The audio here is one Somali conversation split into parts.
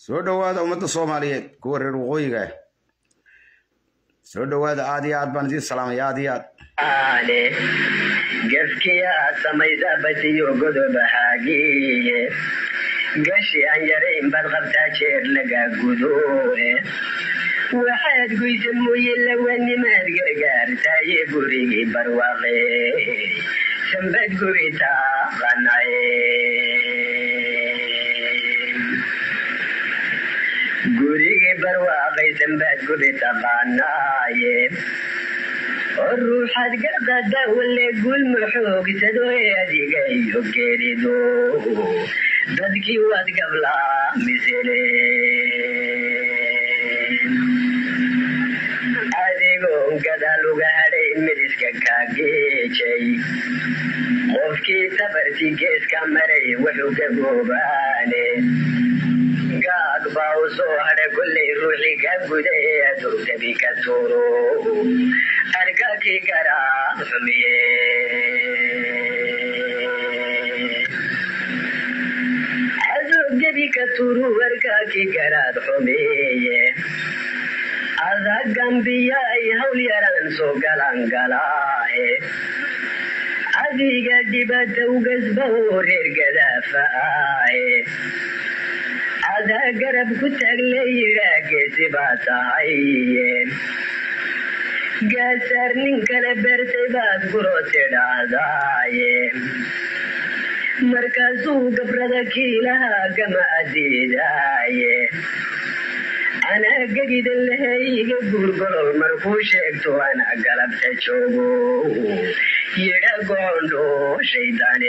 soo dhowaada ummadda soomaaliyeed kuwa reer waqooyiga ah soo dhowaada aad iyo aad baan idiin salaamaya aad iyo aad aale gaskiyaa samaysa basiyo godobahaagiye gashi aan yarayn baad qabtaa jeer laga gudoe waxaad goysa mooye lawanimaad gargaartaaye gurigii barwaaqe sambad guri taaqanaye gurigii barwaaqay sambad guri taqaanaaye oo ruuxaad gaqada wale gulma xoogsado ee adiga iyo geerido dadkii waad gablaamisele adigoon gadaal uga hadhay miriska kaageejay qofkii safartii geeska maray wuxuu gaboobaane gaag baa u soo hadha kollay ruuxii ka guda ee adurgabi ka tuuro arkakii garaad xumiye adurgabi ka tuuru arkakii garaad xumiye adagambiya ay hawl yaraan soo galan galaaye adiga dhibata ugasba oo reer gadaafaaye adaa garab ku taagle yidhaageesi baa tahaye gaasaar nin kale beertay baad guro tidhaahdaaye markaasuu gabrada kiilaha gama adiidaaye anaa gegidan lahayga guurgolol markuu sheegto anaa galabta joogo yidha goondho shaydane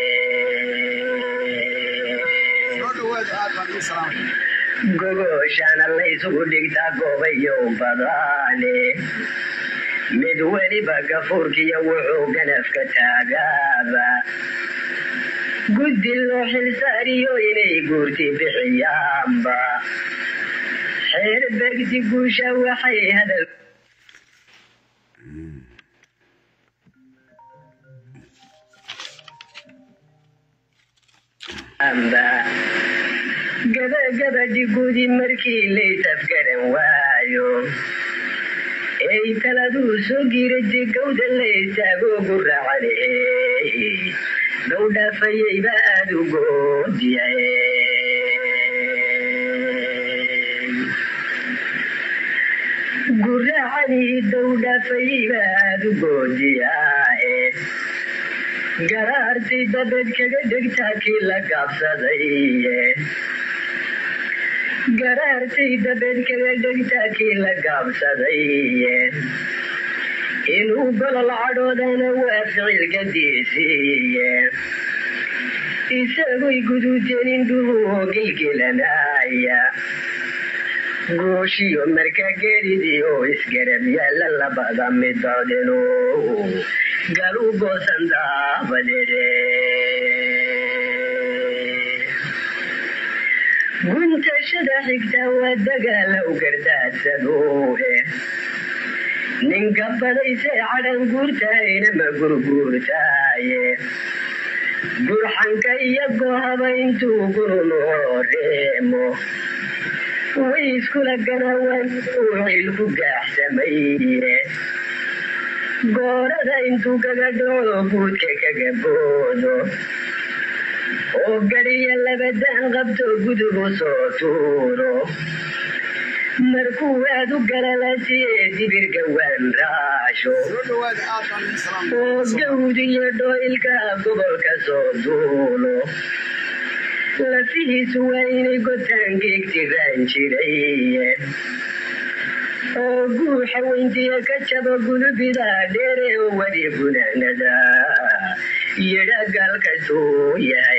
gogoshaana laysugu dhigtaa goobayo badaane mid weliba gafuurkiyo wuxuu ganafka taagaaba guddi loo xilsaariyo inay guurti bixiyaanba xeer begdi guusha waxay hadal amba gabagabadhi gudi markii laysafgaran waayo ey taladuu soo giiraji gawda laystaago guracane gawdhaafayayba aad u goodiya guracanii dawdhaafayayba aad u goodiyaae garaartay dabed kaga dhegtaa kii la gaabsadaye garaartay dabed kaga dhegtaa kii la gaabsadaye inuu golol cadhoodana waa ficil gadiisiiye isagoy guduuteen indhuhu gilgilanaya gooshiyo marka geridii oo isgarab yaalla labada midoodinu galu goosan daabadeede guntashada xigta waa dagaalow gardaadsado ninka badaysay cadhan guurtaayna ma gurguurtaaye burxanka iyo goohaba intuu gurunoo reemo way iskula ganawaan uu xilku gaaxsamaye goorada intuu kaga dhaco guudka kaga boodo oo gadiya labadaan qabto gudubu soo tuuro markuu aad u galalasiye dibirka waan raasho oo gawd iyo dhooilka gobolka soo duulo lafihiisu waa inay gotaangeegtiraan jiraye oo guuxa weyntiya ka jabo gudubida dheere oo wadi gunaanada yidha gaalkasuu yahay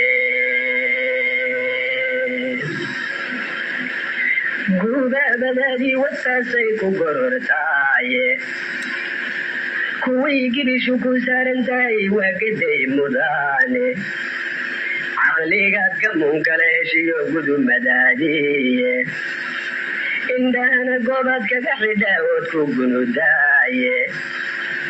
gubaabadaadii wasaasay ku gorortaaye kuway girishu ku saaran tahay waa gaday mudaane caqligaad ka munkala heshiyo gudumadaadiye indhahana goobaad kaga xidhaa ood ku gunudaaye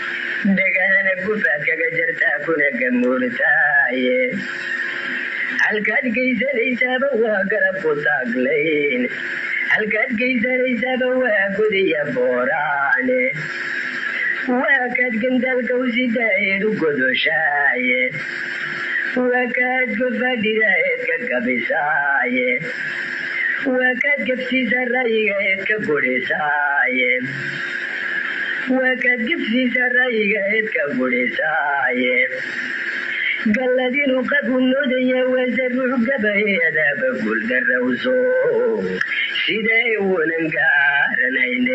dhegahana gufaad kaga jartaa kuna gamuurtaaye halkaad geysanaysaaba waa garab ku taaglayn halkaad geysanaysaaba waa gudiya booraane waa kaad gandaalka usidaaeed u godoshaaye waa kaad gofadhidaeed ka gabisaaye waa kaad gabsiisa ra'yigaeed ka gudhisaaye waa kaad gabsiisa ra'yigaeed ka gudhisaaye galladinu qabu moodaya waase ruux gabayeadaaba guuldarrawso siday uunan gaaranayne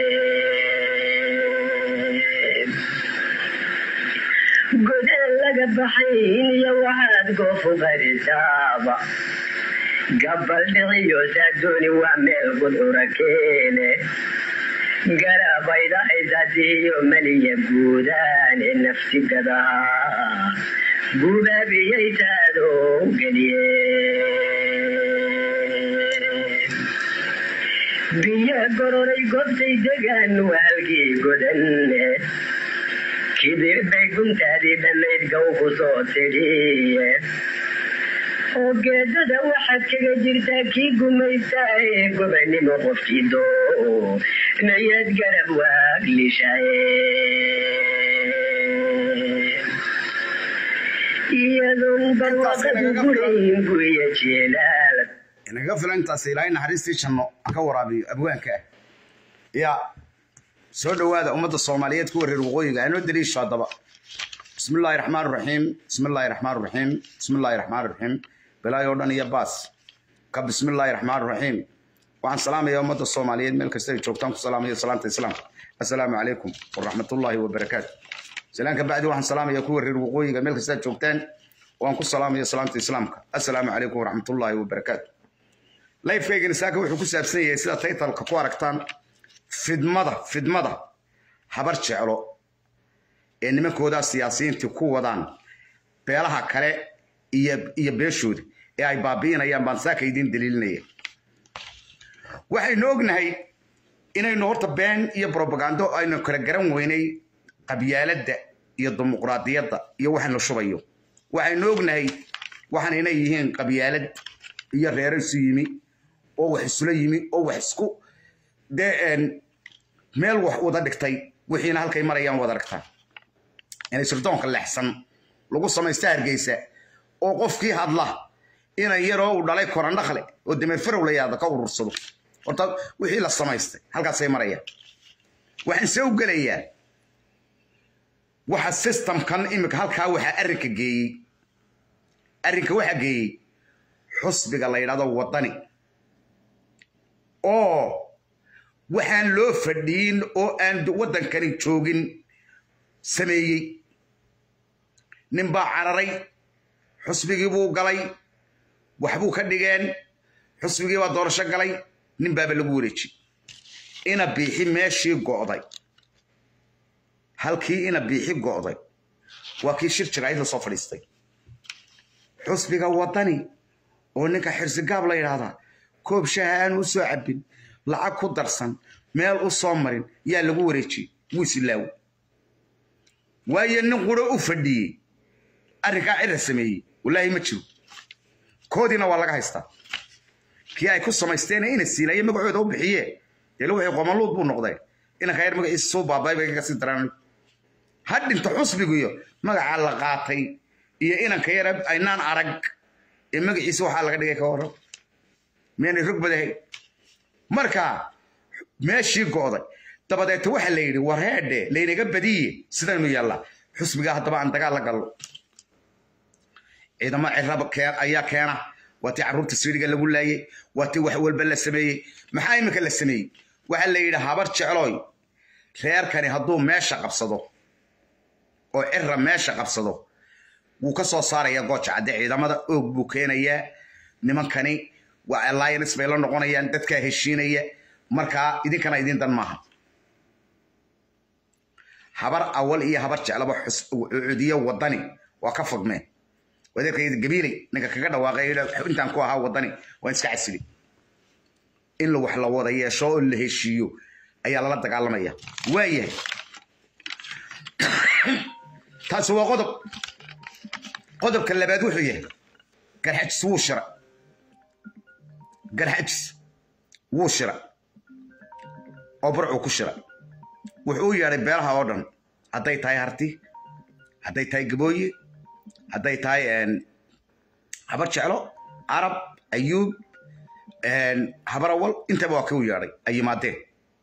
godaan laga baxayn iyo waxaad goofu qarisaaba gabal dhiciyo saadooni waa meel gudcura keene garabayda aysadihiyo maliya guudaane nafsi gadaha gubaabiyaytaadoo geliye biyo gororay gobtay degaan waalkii godanne kibir bay guntaadii dhammayd gow ku soo tidhiye oo geedada waxaad kaga jirtaa kii gumaysaa ee gobanimo qofkii doo nayad garab waaglishaye iyadoon barwaaqadu gurayn guya jeelaal inaga filan intaas ilaahay naxariistii janno aan ka waraabiyo abwaanka ah ya soo dhowaada ummadda soomaaliyeed kuwa reer waqooyiga anoo daliisho haddaba bismi illaahi raxmaan raxiim bismi illaahi raxmaan raxiim bismi illaahi raxmaan raxiim bilaay oo dhan iyo baas ka bismi illaahi raxmaan raxiim waxaan salaamayaa ummadda soomaaliyeed meel kasta ay joogtaan ku salaamayo salaanta islaamka assalaamu calaykum waraxmatullaahi wabarakaatu salaan ka bacdi waxaan salaamayaa kuwa reer waqooyiga meel kasta aad joogtaan waan ku salaamaya salaanta islaamka assalaamu calaykum waraxmatullaahi wabarakaatu lifekaygani saaka wuxuu ku saabsan yahay sida taytalka ku aragtaan fidmada fidmada habar jeclo ee nimankoodaa siyaasiyiintii ku wadaan beelaha kale iyo iyo beeshooda ee ay baabi'inayaan baan saaka idiin daliilinaya waxaynu ognahay inaynu horta been iyo brobagando aynu kala garan weynay qabyaaladda iyo dimuqraadiyadda iyo waxaan la shubayo waxaynu ognahay waxaan inay yihiin qabyaalad iyo reero isu yimi oo wax isula yimi oo wax isku dee meel wax wada dhigtay wixiina halkay marayaan wada dhigtaan inay sirdoonka leexsan lagu samaysta hargeysa oo qofkii hadla inan yaroo uu dhalay korandhakle oo dameer farow la yaada ka urursado horta wixii la samaystay halkaasay marayaan waxaan se u gelayaa waxa systemkan imika halkaa waxaa arrinka geeyey arrinka waxaa geeyey xusbiga la yidhahdo waddani oo waxaan loo fadhiyin oo aan waddankani joogin sameeyey nin baa cararay xusbigii buu galay waxbuu ka dhigeen xusbigii baa doorasho galay nin baaba lagu wareejiyey ina biixi meeshii go'day halkii ina biixi go'day waa kii shir jiraayid la soo fadhiistay xusbiga waddani oo ninka xirsigaab la yidhaahdaa koob shaha aan u soo cabbin lacag ku darsan meel u soo marin yaa lagu wareejiyey wuu isilaawo waayo nin quro u fadhiyey arrinkaa cira sameeyey wallaahi ma jiro koodiina waa laga haystaa kii ay ku samaysteen ina siilaye magacooda u bixiye dee wixii qomaluud buu noqday inanka yar magaciisa soo baabay bay kaga sii daraan ha dhinta xusbigiyo magacaa la qaatay iyo inanka yar aynaan arag ee magaciisa waxaa laga dhigay ka waran miyaanay rog badahay marka meeshii go'day dabadeeta waxaa la yidhi war heedhe laynaga badiye sidaynu yaallaa xusbigaa haddaba aan dagaal la gallo ciidamo ciraba ayaa keena waa tii carruurta siidhiga lagu laayey waa tii wax walba la sameeyey maxaa iminka la sameeyey waxaa la yidhi habar jeclooy reerkani hadduu meesha qabsado oo cira meesha qabsado wuu ka soo saaraya gooja cadde ciidamada oog buu keenayaa nimankani waa alliance bay la noqonayaan dadkaa heshiinaya markaa idinkana idin dan maaha habar awal iyo habar jeclaba cudiyo wadani waa ka fogmeen wadeerkayda gabiiley ninka kaga dhawaaqay intaan ku ahaa wadani waan iska casili in la wax la wada yeesho oo la heshiiyo ayaa lala dagaalamaya waayahay taasi waa qodob qodobka labaad wuxuu yahay garxajis wuu shira garxajis wuu shira oo burcuu ku shira wuxuu u yeedhay beelaha oo dhan hadday tahay harti hadday tahay gabooye hadday tahay habar jeclo carab ayuub habarawal intaba waa kuu yeedhay ay yimaadeen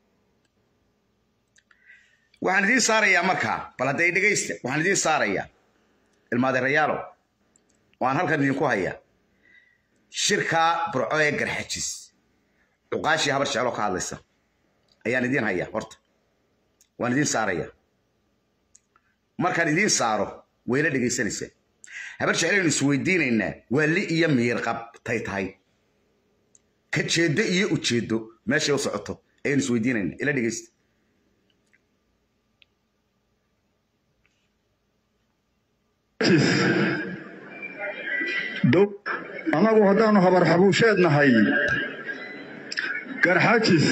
waxaan idiin saarayaa markaa bal hadday dhegaysta waxaan idiin saarayaa ilmaadeerayaalo waan halkan idinku hayaa shirkaa burco ee garxajis cuqaashii habar jeclo ka hadlaysa ayaan idiin hayaa horta waan idiin saarayaa markaan idiin saaro wayla dhegaysanaysaa habar jeclaynu isweydiinaynaa waa li iyo miirqab tay tahay ka jeeddo iyo ujeeddo meeshay u socoto ayaynu isweydiinaynaa ila dhegaysta annagu haddaannu habar xabuusheed nahay garxajis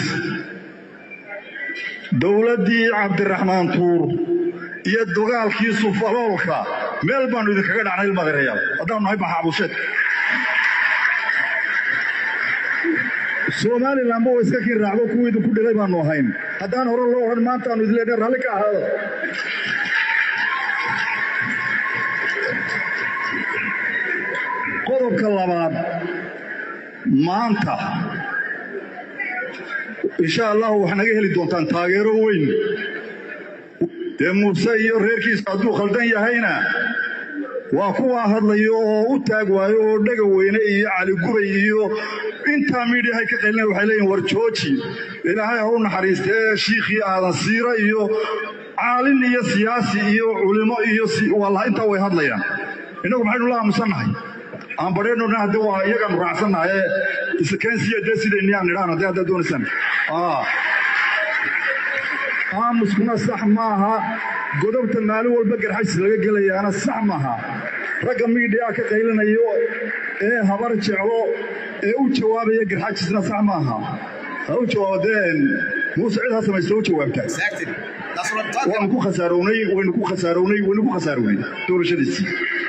dowladdii cabdiraxmaan tuur iyo dagaalkii sufaloolka meel baannu idinkaga dhacnay ilmadeerayaal haddaannu nahay maxabuusheed somalilanba wa iska kii raacdo kuwii idinku dhilay baannu ahayn haddaan hore loo odhan maantaannu idin leenahay ralli ka ahaada qodobka labaad maanta insha allahu waxaa naga heli doontaan taageero weyn dee muuse iyo reerkiisa hadduu khaldan yahayna waa kuwaa hadlayo oo u taag waayo oo dhega weyne iyo caligubay iyo intaa miidhiyahay ka qaylina waxay leeyihin war jooji ilaahay ha u naxariistee shiikhii aadan siira iyo caalin iyo siyaasi iyo culimo iyo wallaha intaa way hadlayaan innagu maxaynu la aamusannahay aan badheennona hadde waa iyagaanu raacsannahay iskeensiya dee sidayniyaan nidhaan haddee haddaad doonaysaan aamuskuna sax maaha godobta maalin walba garxajis laga gelayaana sax maaha ragga miidhiyaa ka qaylinayo ee habar jeclo ee u jawaabaya garxajisna sax maaha ha u jawaabadeen muuse cid ha samaysto u jawaabtaa waanu ku khasaarownay waynu ku khasaarownay waynu ku khasaarownay doorashadiisii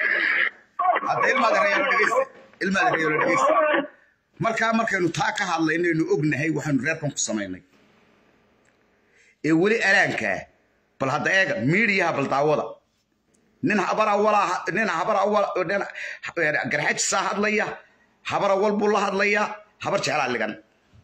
markaa markaynu taa ka hadlaynaynu ognahay waxaanu reerkan ku samaynay ee weli alaankaa bal hadda eega miidiyaha bal daawada nin habar awalaa nin habar awal garxajisaa hadlaya habar awal buu la hadlayaa habar jeclaa ligan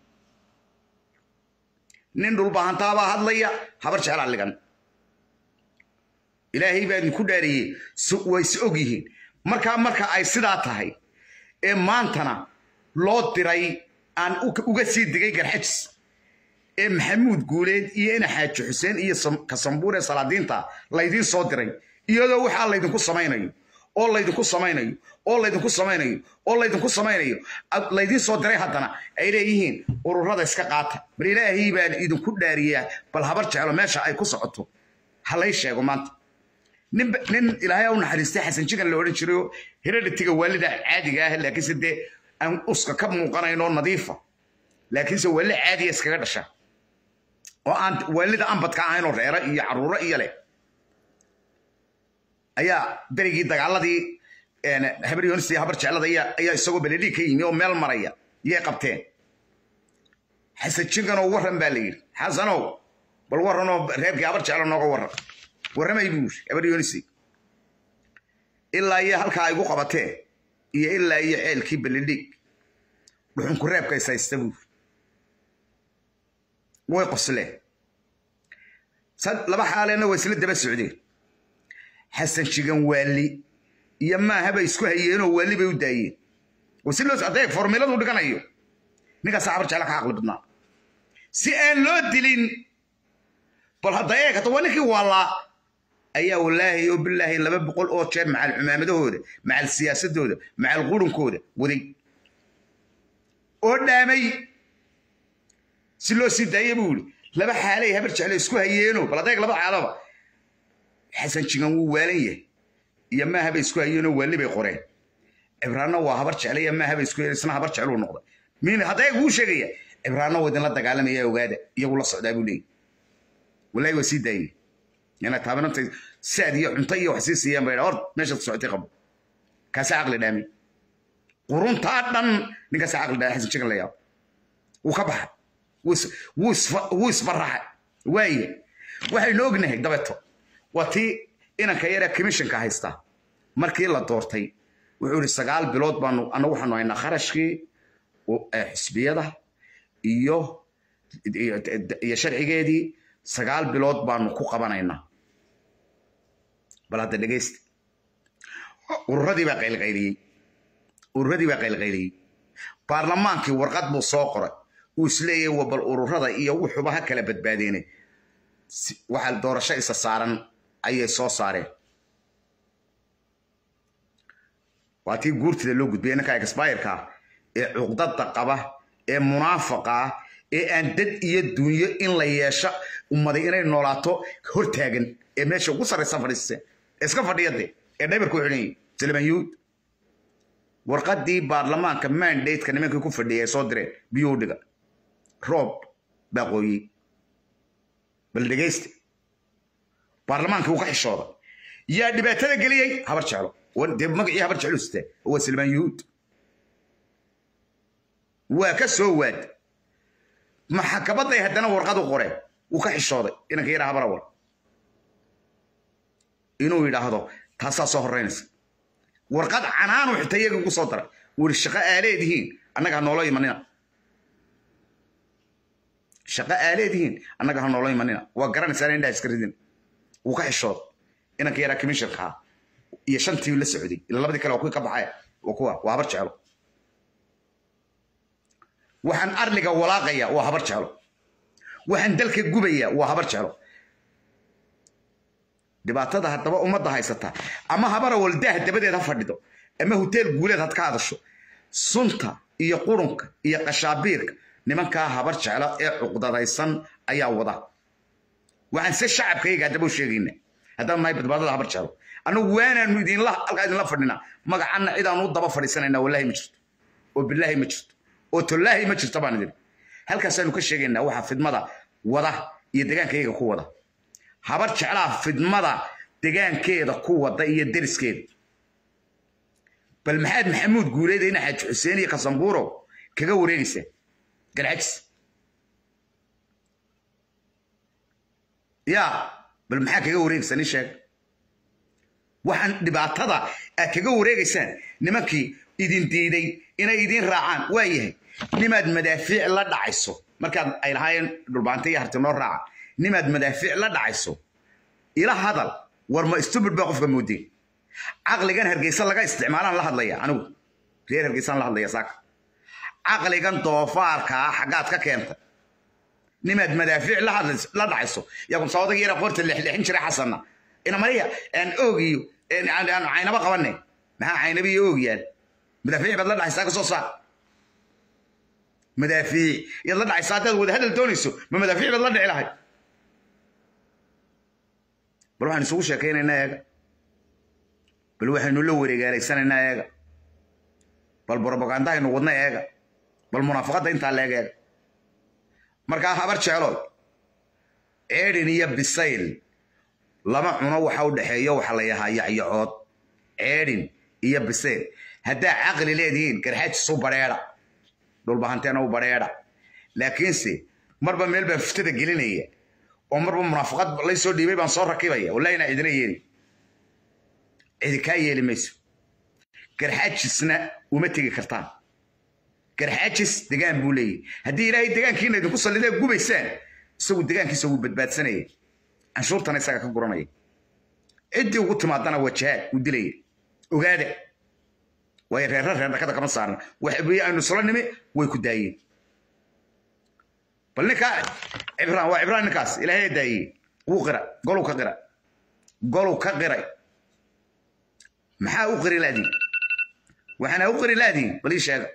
nin dhulbahantaabaa hadlaya habar jeclaa ligan ilaahay baa idinku dhaariyey way is og yihiin markaa marka ay sidaa tahay ee maantana loo diray aan uga sii digay garxajis ee maxamuud guuleed iyo ina xaaji xuseen iyo kasambuur ee salaadiinta laydiin soo diray iyadoo waxaa laydinku samaynayo oo laydinku samaynayo oo laydinku samaynayo oo laydinku samaynayo laydiin soo diray haddana ay leeyihiin ururada iska qaata bal ilaahay baan idinku dhaariyaa bal habar jeclo meesha ay ku socoto ha lay sheego maanta nin ilaahay u naxariistay xasan jigan la odhan jirayo hereditiga waalida caadiga ah laakiinse dee aan uska ka muuqanayn oo nadiifa laakiinse waalida caadiya iskaga dhasha oo aan waalida ambadka ahayn oo reero iyo caruuro iyo leh ayaa berigii dagaaladii habar yonis iyo habar jeclada ayaa isagoo beledhiig ka yimi oo meel maraya yay qabteen xasan jiganoo warran baa la yidhi xasanow bal warranoo reerkii habar jeclo nooga warran warramay buu yiri habar yonisay ilaa iyo halkaa ay gu qabateen iyo ilaa iyo ceelkii beledhiig dhuxunku reebka is haysta buu way qosleen laba xaaleenna waa isla daba socdeen xasan jigan waali iyo maaha bay isku hayeenoo waali bay u daayeen si loo adeeg formiladu dhiganayo ninkaasaa habar jecla ka caqli badnaa si aan loo dilin bal hadda eeg hadda waa ninkii waalaa ayaa wallaahi oo bilaahi laba boqol oo jeer macal cumaamadahooda macal siyaasadooda macal qurunkooda waday oo dhaamay si loo sii daaya buu yidhi laba xaalay habar jecle isku hayeeno bal adeeg laba xaalaba xasan jigan wuu waalan yahay iyo maaha bay isku hayeenoo waali bay qoreen cibraanna waa habar jecle iyo maaha bay isku hayeen isna habar jecluu noqday min hadday kuu sheegaya cibraanna waa idinla dagaalamaya ogaada iyagu la socdaa buu leeyahy wallaahi waa sii daayey yana taabanantay saad iyo cunto iyo wax sii siiyaan bay hor meeshaad socotay qabo kaasaa caqli dhaami quruntaa dhan ninkaas caqli dhaa xasan jigan la yaabo wuu ka baxa wuu isbaraxay waaye waxaynu ognahay dabeeto waa tii inanka yare commissionka haystaa markii la doortay wuxuu yidhi sagaal bilood baanu annagu waxaanu haynaa kharashkii xisbiyada iyo iyo sharcigeedii sagaal bilood baanu ku qabanaynaa bal hadda dhegaysta ururadii baa qaylqayliyey ururadii baa qaylqayliyey baarlamaankii warqad buu soo qoray uu isleeyahay wa bal ururada iyo wuxuuba ha kala badbaadeenay waxaa doorasho isa saaran ayay soo saareen waa tii guurtida loo gudbiyay ninka exbayirka ee cuqdada qaba ee munaafaqa ah ee aan dad iyo dunyo in la yeesho ummaday inay noolaato hortaagan ee meesha ugu sarraysa fadhiisteen iska fadhiyade ee dhaybarku xidhan silman yuud warqadii baarlamaanka mandateka nimankii ku fadhiyay ay soo direen biyuu dhiga roob baa qooyey bal dhegayste baarlamaankii uu ka xishooday yaa dhibaatada geliyey habar jeclo dee magacii habar jeclo sita waa silmaan yuhuud waa ka soo waad maxakabaday haddana warqad u qoreen wuu ka xishooday inanka yaraa habar awal inuu yidhaahdo taasaa soo horreynaysa warqad canaanu xitaa iyaga ugu soo daray wuu yidhi shaqo aaleedihiin annaga ha noolo imanina shaqo aaleedihiin annaga ha noolo imanina waa garanaysaan indhaa iska ridin wuu ka xishooday inanka yaraa commissionka ahaa iyo shantii la socday ila labadii kale waa kuwii ka baxay waa kuwa waa habar jeclo waxaan arliga walaaqaya waa habar jeclo waxaan dalka gubaya waa habar jeclo dhibaatada haddaba ummadda haysata ama habara waldaah dabadeed ha fadhido ama hoteel guuleed had ka hadasho sunta iyo qurunka iyo qashaabiirka nimankaa habar jeclo ee cuqdadaysan ayaa wada waxaan se shacabkayga haddaba u sheegayna haddaan nahay badbaadada habar jeclo annagu waanaanu idinla halkaa idinla fadhinaa magacanna cidaanu u daba fadhiisanaynaa wallaahi ma jirto oo bilaahi ma jirto oo tollaahi ma jirto baan idin halkaasaanu ka sheegaynaa waxa fidmada wada iyo degaankayaga ku wada habar jeclaa fidmada degaankeeda ku wada iyo deriskeeda bal maxaad maxamuud guuleeda ina xaaji xuseen iyo kasambuurow kaga wareegaysaa garxajis yaa bal maxaa kaga wareegaysaa nin sheeg waxaan dhibaatada aad kaga wareegaysaan nimankii idin diiday inay idin raacaan waa yahay nimaad madaafiic la dhacayso markaad ay lahaayeen dhulbaanta iyo harti noo raaca nimaad madaafiic la dhacayso ila hadal war ma stubid baa qofka moodeen caqligan hargeysa laga isticmaalaan la hadlaya anigu reer hargeysaan la hadlaya saaka caqligan doofaarka ah xaggaad ka keenta nimaad madaafiic la dhacayso yaa kun sawadaga yara qoorta lexleexin jiray xasanna ina mariya aan oogiyo aan caynaba qabanay maxaa caynabi iyo oog yaal madaafiic baad la dhacaysaa ka soo saar madaafiic yaad la dhacaysaa haddaad wada hadal doonayso ma madaafiic baad la dhici lahay bal waxaan isugu sheekaynaynaa eega bal waxaynu la wareegaalaysanaynaa eega bal brobagandahaynu wadna eega bal munaafaqadda intaa leeg eega markaa habar jeclood ceedhin iyo bisayl lama cuno waxa u dhexeeyo waxa la yahaa yacyacood ceedhin iyo bisayl haddaa caqli leedihiin garxaajisu badheedha dhulbahanteena u badheedha laakiinse marba meel baan fuftada gelinaya oo marba munaafaqad lay soo dhiibay baan soo rakibaya wallahi inaa cidina yeeli cidi kaa yeeli mayso garxaajisna uma tegi kartaan garxaajis degaan buu leeyahy haddii ilaahay degaankiina idinku sallidee gubaysaan isagu degaankiisa wuu badbaadsanaya canshuurtana isaga ka guranaya ciddii ugu timaadana wajahaad uu dilaya ogaada waayo reerra reer dhakada kama saarna waxbi aynu isla nimi way ku daayeen bal ninkaa cibraan waa cibraan ninkaas ilaahay daayey wuu qira goluu ka qira goluu ka qiray maxaa u qiri laadiin waxaana u qiri laadiin bal ii sheega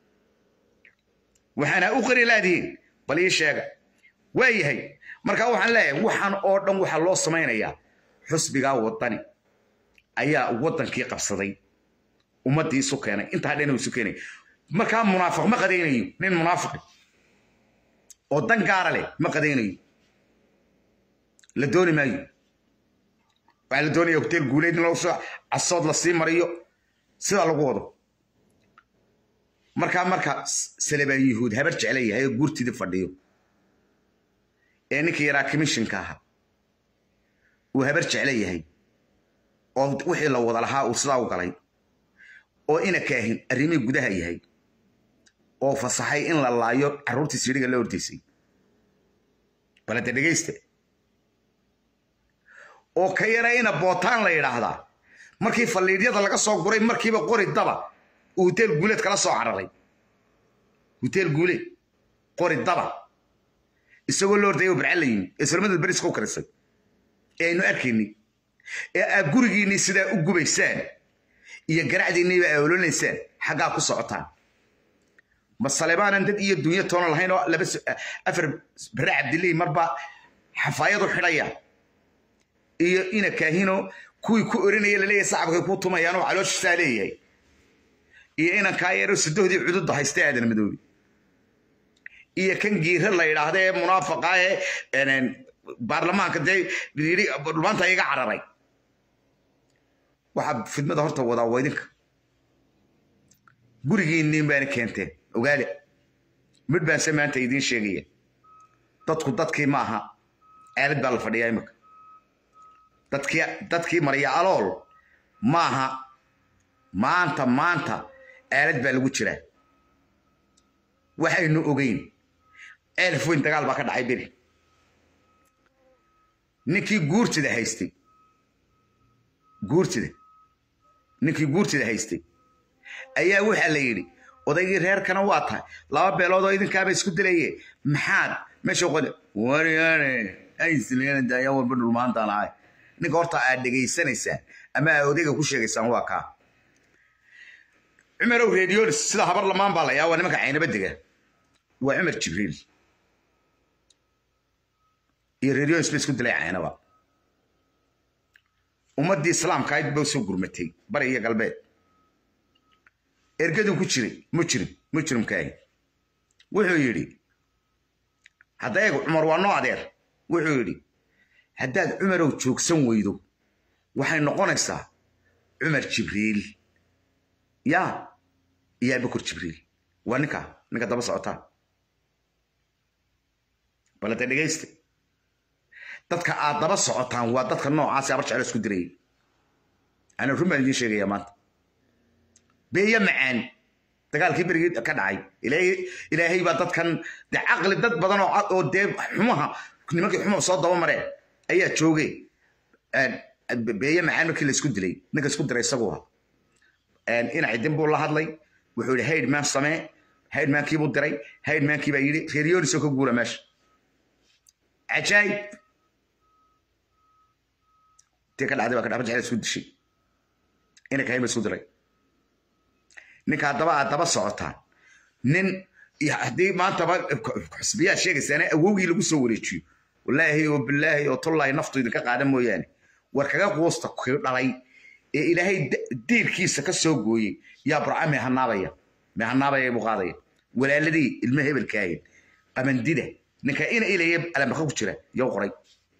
waxaana u qiri laadiin bal ii sheega waa yahay markaa waxaan leeyahay waxaan oo dhan waxaa loo samaynayaa xusbigaa waddani ayaa waddankii qabsaday ummaddii isu keenay intaa dhan isu keenay markaa munaafiq ma qadaynayo nin munaafiqi oo dan gaara leh ma qadaynayo la dooni maayo waxaa la doonaya hotel guuleed in loo soo casood la sii mariyo sidaa lagu wado markaa marka salebaan yuhuud habar jecla yahay oo guurtidii fadhiyo ee ninkii yaraa commissionka ahaa uu habar jecla yahay oo wixii la wada lahaa uu sidaa u galay oo ina kaahin arrimihii gudaha yahay oo fasaxay in la laayo carruurtii siidhiga la hordaysay balade dhegayste oo ka yara ina bootaan la yidhaahdaa markii falliidyada laga soo guray markiiba qori daba uu huteel guuleed kala soo cararay huteel guuleed qori daba isagoo la ordaya barca la yimi ee salmadad beriska u karisay ee aynu arkaynay ee aad gurigiinnii sidaa u gubaysaan iyo garacdiinniiba aa ololaysaan xaggaa ku socotaan ma salebaanan dad iyo dunyo toona lahayn oo laba afar bare cabdilii marba xafaayadu xidhaya iyo ina kaahino kuwii ku orinaya laleeyahay sacabkay ku tumayaan oo calooshisaa leeyahay iyo inan kaa yaro sidohdii cududda haysta aadan madoobi iyo kan giira la yidhaahda ee munaafaqa ee baarlamaanka dee yidhi maanta iga cararay waxaa fidmada horta wadaa waydinka gurigiinniin baana keenteen ogaale midh baanse maanta idiin sheegaya dadku dadkii ma aha aalad baa la fadhiyaa imika dadkii dadkii marya alool maaha maanta maanta aalad baa lagu jiraa waxaynu ogeyn elf weyn dagaal baa ka dhacay beri ninkii guurtida haystay guurtida ninkii guurtida haystay ayaa waxaa la yidhi odaygii reerkana waa tahay laba beelood oo idinkaaba isku dilaye maxaad meesha qole waryaane ayslena daaya walba dhulmaantaan ahay ninka horta aad dhegaysanaysaan ama aad odayga ku sheegaysaan waa kaa cumarow radiolis sida habar lamaan baa la yaa waa nimanka caynaba dega waa cumar jibriil iyo radiolis ba isku dilay caynaba ummaddii islaamka ayd ba soo gurmatay bari iyo galbeed ergaduu ku jiray mujrim mujrimkaahi wuxuu yidhi hadda eeg cumar waa noo adeer wuxuu yidhi haddaad cumarow joogsan weydo waxay noqonaysaa cumar jibriil yaa iyo abakor jibriil waa ninka ninka daba socotaa balade dhegayste dadka aad daba socotaan waa dadka noocaasi abar jeclo isku dirayay ana run baan idiin sheegayaa maanta beeya macaan dagaalkii berigii ka dhacay ilaahay baa dadkan de caqli dad badan oo dee xumaha nimankii xuma soo daba mareen ayaa joogay beeye macaan markii la isku dilay ninka isku diray isagu ahaa ina cidin buu la hadlay wuxuu yidhi haydman samee haydmankiibuu diray haydmankii baa yidhi reeryonisoo ka guura meesha cajaayib tii ka dhacday baa ka dhabar jecel isku dishay ina kahayn ba isku diray ninka haddaba aad daba socotaan nin haddii maantaba xusbiyaa sheegaysaana awowgii lagu soo wareejiyo wallaahi oo bilaahi oo tullaahi naftu idinka qaadan mooyaane war kaga quusta kii dhalay ee ilaahay diirkiisa ka soo gooyey yaa burca meehanaabaya meehanaabaya buu qaadaya walaaladii ilmo hebelkaahin qamandida ninka ina ilaya alambaka ku jira yow qoray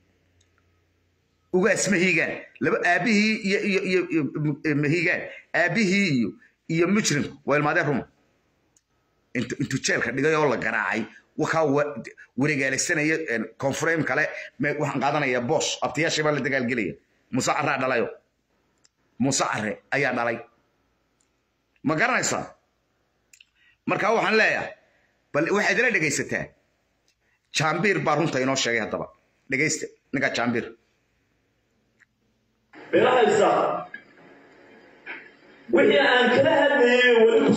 ugaas mahiigaan laba aabihii iyo iyo iyo mahiigaan aabihii iyo iyo mujrimku waa ilmaadee ruma intuu jeelka dhigay oo la garaacay wakaa wareegaalaysanaya konframe kale waxaan qaadanaya boos abtiyaashii baa la dagaalgelaya muuse carraa dhalayo muuse carre ayaa dhalay ma garanaysaa markaa waxaan leeyahay bal waxaad ila dhegaysataa jaambiir baa runta inoo sheegay haddaba dhegaysta ninkaa jaambiir bilahaysa wixii aan kala hadlayay weli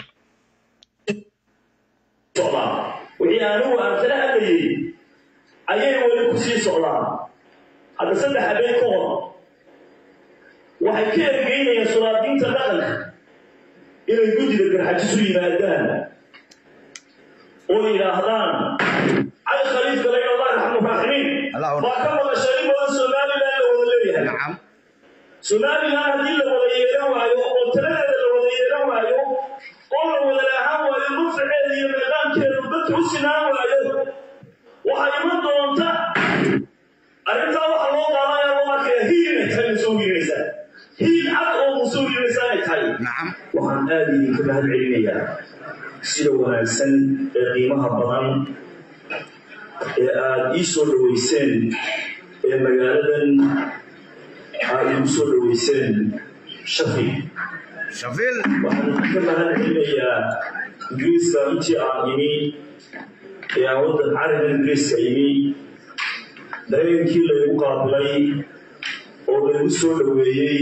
socdaan wixii anigu aan kala hadlayay ayay weli ku sii socdaan hadda saddex habeen ka hor waxay ka ergeynayaan sulaadiinta dhaqanka inay guddida garxajisu yimaadaan oo yidhaahdaan cali khaliifka la yidhahdaa raxmuraaximiin baa ka maqashay in badan somalilan la wada leeyahay nacam somalilan haddii la wada yeelan waayo oo taladeeda la wada yeelan waayo oo la wada laahaan waayo nufceeda iyo meeqaankeedu dadka u sinaan waayo waxaa iman doonta arrintaa waxa loo qaadanaya loo arkaya hiirinaysa inay soo hiirinaysaa hiil cad oo musuulinaysa ay tahay nacam waxaan aada idinka mahad celinayaa sida wanaagsan ee qiimaha badan ee aada ii soo dhoweyseen ee magaaladan aada igu soo dhoweyseen shafi shafiil waxaan ka mahad celinayaa ingiriiska intii aan imi ee aan waddan carabiga ingiriiska imi dareenkii laygu qaabilay oo laygu soo dhoweeyey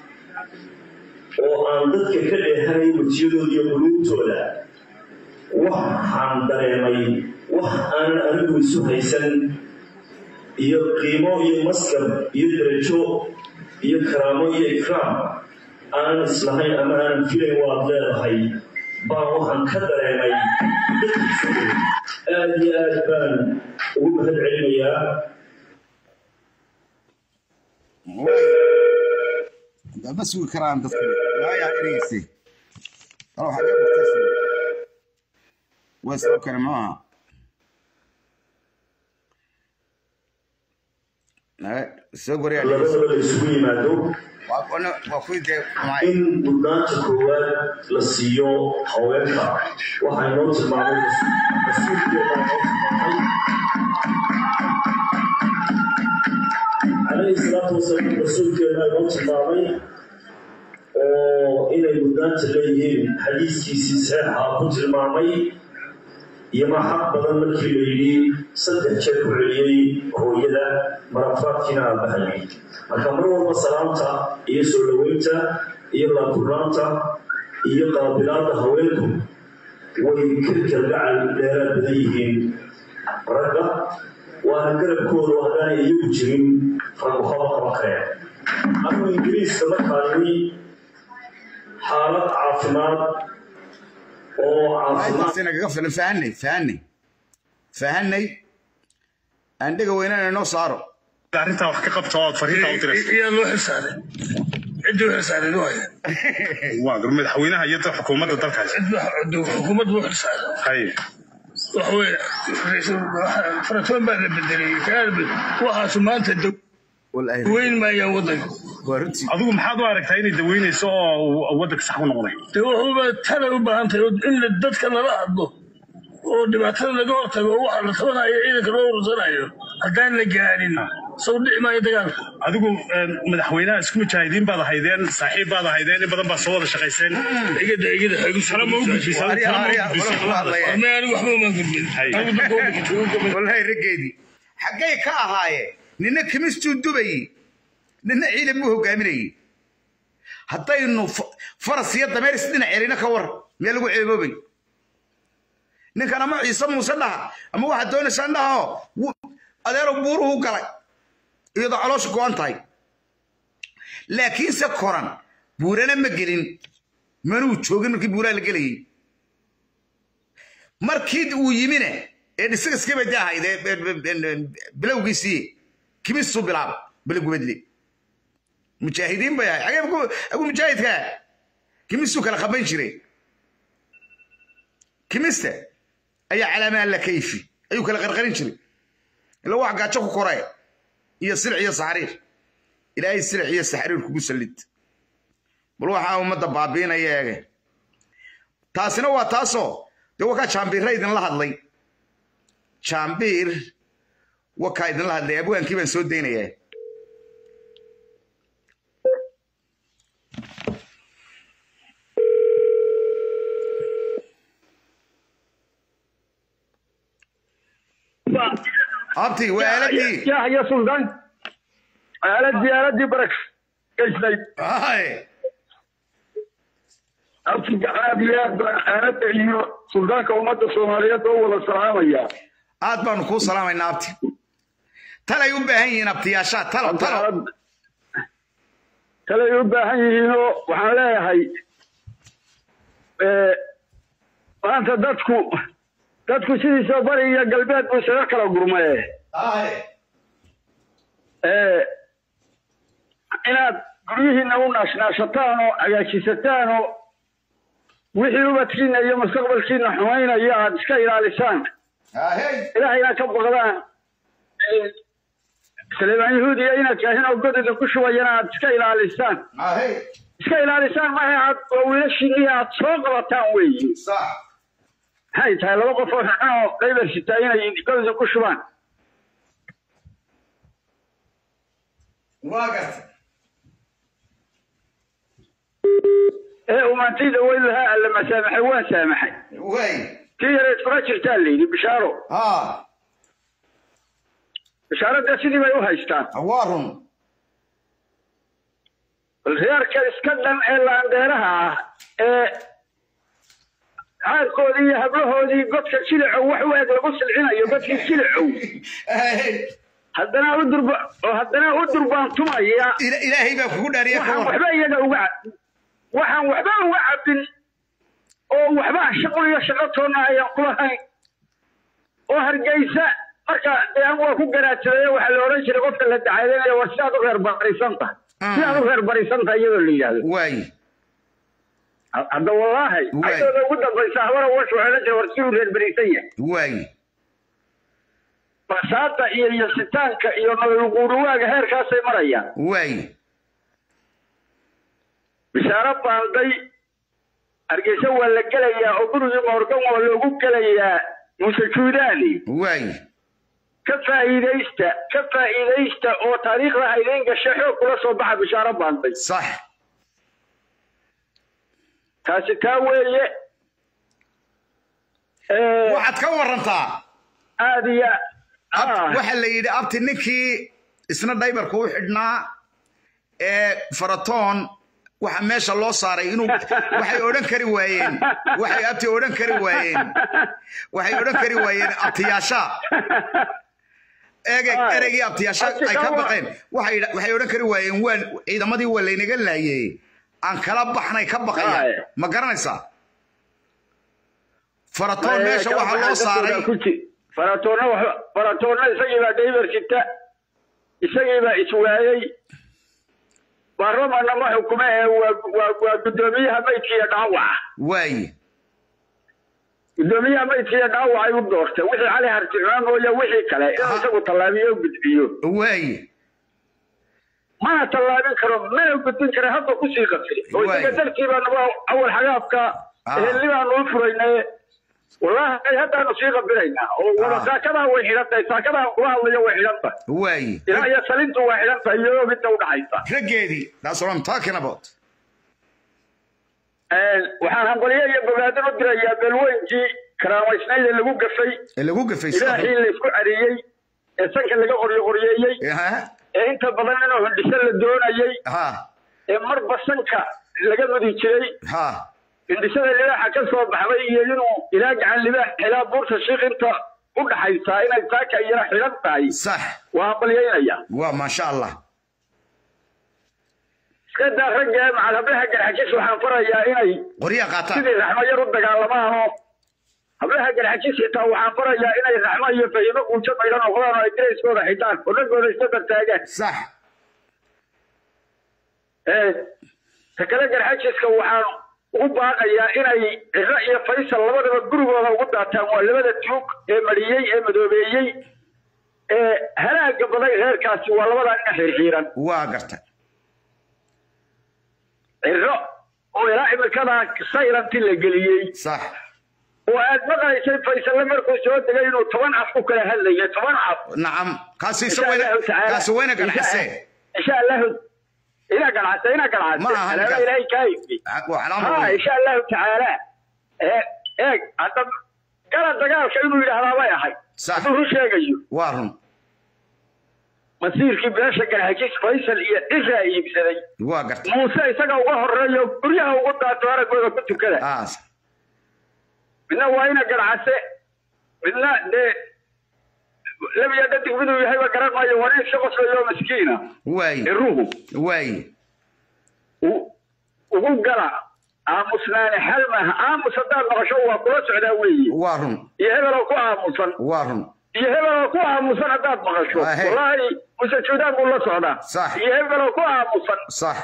oo aan dadka ka dheehanay wejiyadooda iyo quluubtooda waxaan dareemay wax aanan anigu isu haysan iyo qiimo iyo maskab iyo darajo iyo karaamo iyo ikraam aanan islahayn ama aanan filayn waad leedahay baan waxaan ka dareemay dadkiisa aada iyo aad baan ugu mahad celinayaa ma sugi karaan dadku waayaa ereysi alo xagee bugtaysi waa soo kale maaha soo goriyaa labadaba la isugu yimaado waa kuwii dee xumaay in mudnaanta koowaad la siiyo haweenka waxaa inoo tilmaamay mas-uulkeeda inoo tilmaamay calayhi salaatu wasalaam rasuulkeeda inoo tilmaamay oo inay mudnaanta leeyihiin xadiiskiisii saxiixa ku tilmaamay iyo ma xaq badan markii la yidhi saddex jeer ku celiyey hooyada marafaadkiina aabahayay marka mar walba salaamta iyo soo dhoweynta iyo laabkurnaanta iyo qaabilaadda haweenku way ka kalgacal dheeraad badan yihiin ragga waana garabkoodu haddaanay iyagu jirin raggu haba qaban kareen anigu ingiriiska markaa yimi xaalad caafimaad oo caafimaad intaasi nagaga filan fahanay fahanay fahanay aan dhega weynana inoo saaro arrintaa wax ka qabta oo aad fariinta u diraysa iyaa loo xilsaaray ciddii u xilsaaray waaya waa gar madaxweynaha iyo dad xukuumadda dalkaas xukuumadda u xilsaaray haye waxa weeye faratoon baa la bedelay waxaasu maanta wallaahi daweyn maayaan waddanka waa runtii adigu maxaad u aragtaa inay daweynayso oo uu waddanka sax ku noqday de wuxuuba talay u baahan tahay in la- dadka lala hadlo oo dhibaatada laga hortago oo waxa la tabanayo ciidanka loo urursanayo haddaan la gaarin saw dhici maayo dagaalka adigu een, madaxweynaha isku mujaahidiin baad ahaydeen saaxiib baad ahaydeen in badan baad soo wada shaqayseen igada igada xaygu tala ma u gudbisay Ariya, tala ma ariya, u gudbisay wala ku hadlaya. ame anigu waxba uma gudbin Hay. anigu dadka u dhigtay wallaahi raggeedii xaggay ka ahaayeen nina kimistuu dubayey nina ciidan buu hogaaminayey haddaynu fa- faras iyo dameer isdhinac celina ka war meel lagu ceeboobay ninkan ama ciise muuse dhaha ama waxaad doonaysaan dhaho adeero buuruhu galay iyadoo caloosha go-an tahay laakiinse koran buurana ma gelin manuu joogin markii buuraha la gelayey markii uu yimine ee dhisagiskii bay ahayd ee- ee- ee- bilowgiisii kimistuu bilaaba bilogubadle mujaahidiin bay ahay xagee ku- agu mujaahidka kimistuu kala qaban jiray kimista ayaa calaamaa la kayfi ayuu kala qarqarin jiray ila wax gaajo ku koree iyo silic iyo saxriir ilaahay silic iyo saxriir kugu sallid bal waxaa ummadda baabiinaya eege taasina waa taasoo dee wakaa jaambiirra idinla hadlay jaambiir wakaa idinla hadlay abwaankii baan soo daynayaa abti waa aaladii يا يا سلطان آلتي آلتي برك كيسني Ay, أبتي عادي آلتي إنه سلطان كومات الصومالية أول السلام يا aad baanu kuu salaamaynaa abti talay u baahan yihiin abtiyaashaa talo talo kale u baahan yihiinoo waxaan leeyahay maanta dadku dadku sidiisa bari iyo galbeed buu isaga kala gurmaye Ay, inaad guryihiinna u naashnaashataan oo hagaajisataan oo wixii ubadkiina iyo mustaqbalkiina xumaynaya aad iska ilaalisaan ahey ilaahayna ka baqdaan saleebaan yahuudiya inaad kaahin oo god idinku shubayana aad iska ilaalisaan ahey iska ilaalisaan maaha aad oo wiilashiinii aad soo qabataan weeye sax maxay tahay laba qof oo xun oo qaybar sitaa inay god idinku shubaan waa garta ee umaantayda weyn lahaa alla ma saamaxay waan saamaxay way tii yareed kuna jirtaa la yidhi bishaaro ha bishaaradda sidii bay u haystaan waa run bal reerka iska dhan ee laandeeraha ah ee caadkoodii iyo hablahoodii godka jilacow wax u eg lagu silcinayo godkii jilacow Ahey. haddana u durba oo haddana u durbaantumaya Ila- ilaahay baa kugu dhaariya ka waxaan war waxba iyaga uga ca- waxaan waxba uga cabin oo waxba shaqo iyo shaqo toonna ayaan kulahayn oo hargeysa marka dee an waa ku garaadsaday waxaa la odhan jiray qofka la dacaydanayo war sidaad u reer barisan tahay sidaad u reer barisan tahay iyadoo la yidhaahdo waay hadda wallaahi Waay. ayadooda ugu dambaysa habara wash waxay la jira war si uu reer barisan yahay waay basaada iyo yasitaanka iyo nololguuruwaaga heerkaasay marayaan waay bishaaro baanday hargeysa waa la gelayaa oo gurigii moorgan waa loogu gelayaa muuse juudaani waay ka faa'iidaysta ka faa'iidaysta oo taariikhda haydayn gasha xoog kula soo baxa bishaaro baanday sax taasi taa weeye Ee, waxaad ka warantaa aad iyo Ab- ah, waxa la yidhi abti ninkii isna dhaybarka u xidhnaa ee faratoon waxa meesha loo saaray inuu waxay odhan kari waayeen waxay abti odhan kari waayeen waxay odhan kari waayeen abtiyaasha eege Ay. ereygii abtiyaasha Abti ay ka kawa- baqeen waxay waxay odhan kari waayeen waan ciidamadii waa laynaga laayey aan kala baxnay ka Ay. baqaya ma garanaysaa faratoon ee, meesha kala waxaa loo baxay saaray dadkooda ku ji- faratoonna wax- faratoonna isagii baa daybar sita isagii baa iswaayey baarlamaanna ma xukume ee waa waa- waa guddoomiyaha maydka iyo dhaawaca waaye guddoomiyaha maydka iyo dhaawacay u doortay wixii cali harticmaan mooye wixii kale inuu isagu tallaabiyo o gudbiyo waaye mana tallaabin karo mana gudbin kara hadda kusii qasri oo isaga Waay. dartii baa nagu awal xagaafka Ah. ehelnibaanu u furaynaye wallaahi haddaanu sii qabinaynaa oo wada Ah. saakadaa way xidhan tahay saakadaa kula hadlayo way xidhan tahay waaye ilaa iyo salintu waa xidhan tahay iyo midna u dhaxaysa raggeedii that's what I'm talking about waxaan hambalyo iyo bogaadin u dirayaa beelweynkii karaamaysnayd ee lagu gafay ee lagu gafaysto ilaahii laysku cariyey ee sanka laga qoryo qoryeeyey ha ee inta badan inuu hindhiso la doonayey ha ee marba sanka laga mudi jiray ha hindhisada libaaxa ka soo baxday iyo inuu ilaa gacan libaax ilaa buurta shiik inta u dhaxaysaa inay saaka iyana xidhan tahay sax waa hambalyaynaya waa maasha allah iska daa ragga ee macalhablaha garxajis waxaan farayaa inay qoryaa qaataan sidii raxmo yar u dagaalamaanoo hablaha garxajis xitaa waxaan farayaa inay raxmo iyo fahimo guujo maydhan noqdaan oo ay dirayskooda xidhaan oo dhaggooda iska dartaagaan sax ee ta kale garxajiska waxaan ugu baaqayaa inay ciro iyo faysal labadaba gurigooda ugu daataan waa labada tuug ee mariyey ee madoobeeyey ee halaaga baday reerkaasi waa labadaa ina xirxiiran waa garta ciro oo ilaa imikadaa sayranti la geliyey sax oo aad maqlaysay faysalle markuu soo degay inuu toban af ku kala hadlayo toban af nacam kaasi insha isa weyna allahu tacaala kaasi weyna ganacse insha allahu ina ganacse ina ganacse Ma aha alaaba ninkaas. ilaahay kaa iibiyey waa calaamad ha weyn. insha allahu tacaala ee eeg hadda gala dagaalka inuu yidhaahdaa bay ahay Sax. hadduu run sheegayo waa run masiirkii beesha garxajis faysal iyo ciraa iibsaday waa garta muuse isaga uga horeeyo guryaha ugu daato araggooda ku tukada ah midna waa ina garcase midna dee labiya dhadig miduu yahayba garan maayo waa nin iska qoslayo maskiina waaye ciruhu waaye u- ugu gala aamusnaani xal maaha aamus haddaad maqasho waa kula socdaa weeye waa run iyo hebeloo ku aamusan waa run iyo hebeloo ku aamusan haddaad maqasho Ah, hey. wallaahi muse juudaan buu la socdaa Sax. iyo hebeloo ku aamusan sax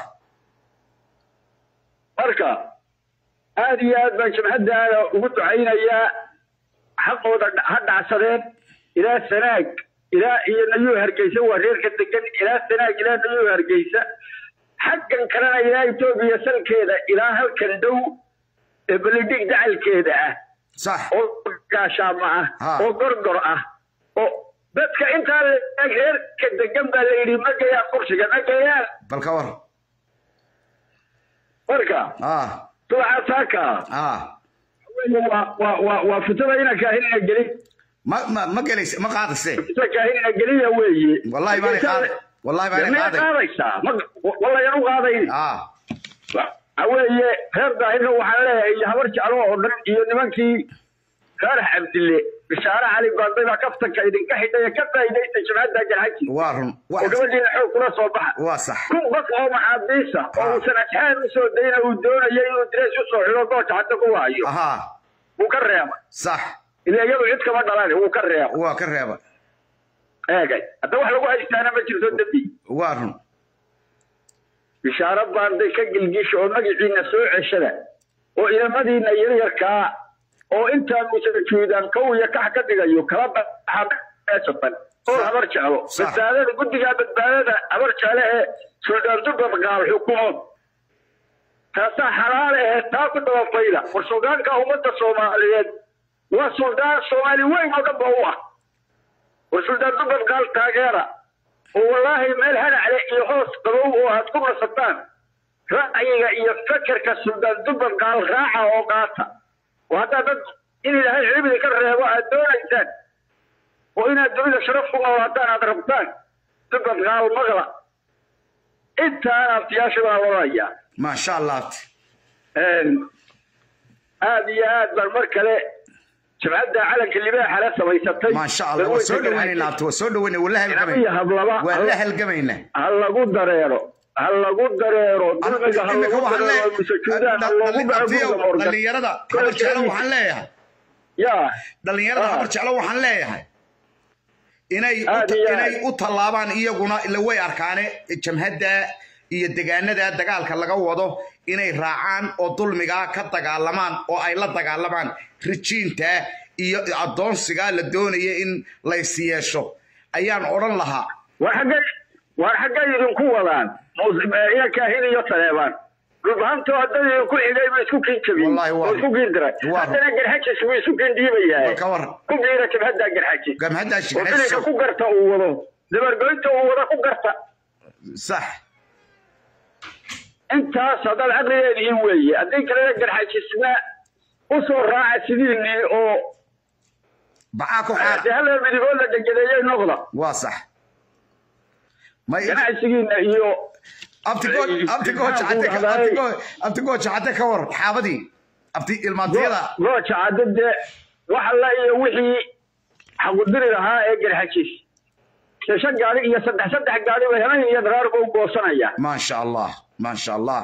marka aad iyo aad baan jabhaddaada ugu ducaynayaa xaqooda dha- ha dhacsadeen ilaa sanaag ilaa iyo nayuu hargeysa waa reerka degan ilaa sanaag ilaa nayuu hargeysa xaggan kalena ilaa etoobiya salkeeda ilaa halkan dhow ee belidhig dacalkeeda ah sax oo gaashaamo Ha. ah oo gorgor ah oo dadka intaa la reerka degan baa la yidhi ma gayaan kursiga ma gayaan bal ka war marka ah subaxa saaka ah waa waa waa waa fitada ina kaahinina gelin ma ma ma gelaysa ma qaadayse fitada kaahinina geliya weeye wallahi baanay qaaday wallahi baanay maya qaaday qaadaysaa ma wallahi aan u qaadayn ah waxa weeye reer daahirna waxaan leeyahay iyo habar jeclo oo dhan iyo nimankii reer cabdille bishaare cali baanday baa kaftanka idinka xidhay ee ka faa'iidaysta jamaacadda garxaji waa run oo wax gabadhiina xoog kula soo baxa waa sax kun qof oo maxaabiisa oo uusan asxaan usoo dayna uu doonayo inuu direys usoo xido gooja hadda ku waayo aha wuu ka reeba sax ila iyadu cid kama dhalan wuu ka reeba waa ka reeba eegay hadda wax lagu haystaana ma jirto dembi waa run bishaaro baanday ka gilgisha oo magaciina soo ceshada oo idamadiina yaryarkaa oo intaa musajuudaan kow iyo kax ka dhigayo kala baxameesatan oo habar jeclo Sax. badbaadada guddigaa badbaadada habar jecle ee suldaan dubad qaal xukumo taasaa xalaale ee taa ku dabafayda war suldaanka ummadda soomaaliyeed waa suldaan soomaali weyn oo dhan ba u ah war suldaan dubad qaal taageera oo wallaahi meel hanacle iyo hoos qabow oo aad ku nasataan ra'yiga iyo fekerka suldaan dubad qaal raaca oo qaata oo haddaa dad in ilaahay cibdi ka reebo aad doonaysaan oo inaad dunida sharaf ku noolaataan aad rabtaan dubad qaal maqla intaana aftiyaasha baa loodayaa maasha allah aad iyo aad baan mar kale jabcadda calanka libaaxa la samaysatay maasha allah waa soo dhaweynayna abti waa soo dhaweynay waa la iyo halgamayna hablaba waa la halgamayna ha lagu dareero ha lagu dareero dulmiga ha imika lagu waxaan dareero musajuudaan ha loogu dhaco guriga morgan dhalinyarada habar jeclo waxaan leeyahay yaa dhalinyarada Ah. habar jeclo waxaan leeyahay inay u Aad ta- iyo aad. inay u tallaabaan iyaguna ila way arkaane jamhadda iyo degaanada dagaalka laga wado inay raacaan oo dulmigaa ka dagaalamaan oo ay la dagaalamaan rijiinta iyo addoonsiga la doonaya in lays yeesho ayaan odhan lahaa war xaggay war xaggay idinku wadaan iya kaahin iyo taleebaan dhulbahanto haddana idinku xigay buu isku kiin jabiyey Wallaahi waa- oo isku kiin diray waa- haddana garxajis buu isku kiin dhiibayaa Bal ka war. ku biira jabhadda garxajis gamhaddaa oo filinka shigxayso ku garta uu wado dabargoynta uu wado ku garta sax intaas haddaad caqligeediin weeye haddii kalena garxajisna usoo raaca sidiinii oo bacaa ku xaar de halla midigood la degedeeyey noqda waa sax may ganacsigiina iyo abti gooj abti gooj cadde ka abti gooj abti gooj cadde ka war xaabadii abti ilmaantiyada gooja cadde dee wax alla iyo wixii xaqudiri lahaa ee garxajis se shan gaari iyo saddex saddex gaari bay habeen iyo daraarba u goosanaya maasha allah maasha allah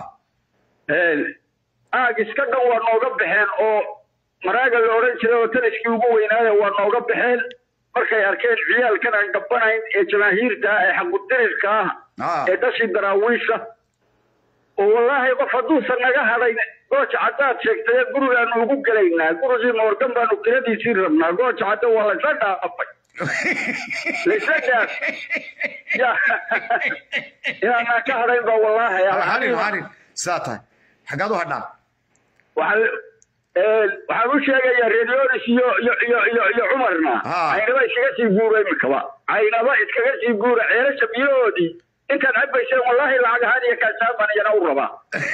aag iska dhan waa nooga baxeen oo maraaga la odhan jiray oo taliskii ugu weynaaya waa nooga baxeen markay arkeen ciyaalkan aan gabanayn ee jamaahiirta ah ee xaqudirirka ah Ah. ee dhashii daraawiisha oo wallaahi qof hadduusan naga hadhayn gooja caddaad sheegtay gurigaanu ugu gelaynaa gurigii moorgan baanu kiradiisii rabnaa gooja cadde waa laysla dhaafay laysla dhaaf ya inaanaan ka hadhayn ba wallaahi harin harin sidaa tahay xaggaad u hadhaan waxaan ee, waxaan u sheegayaa redionis iyo iyo iyo iyo iyo cumarna Ah. caynaba iskaga sii guura imikaba caynaba iskaga sii guura ceelasha biyahoodii intaad cabayseen wallaahi lacag ahaan iyo kaasaaban iyana u rabaa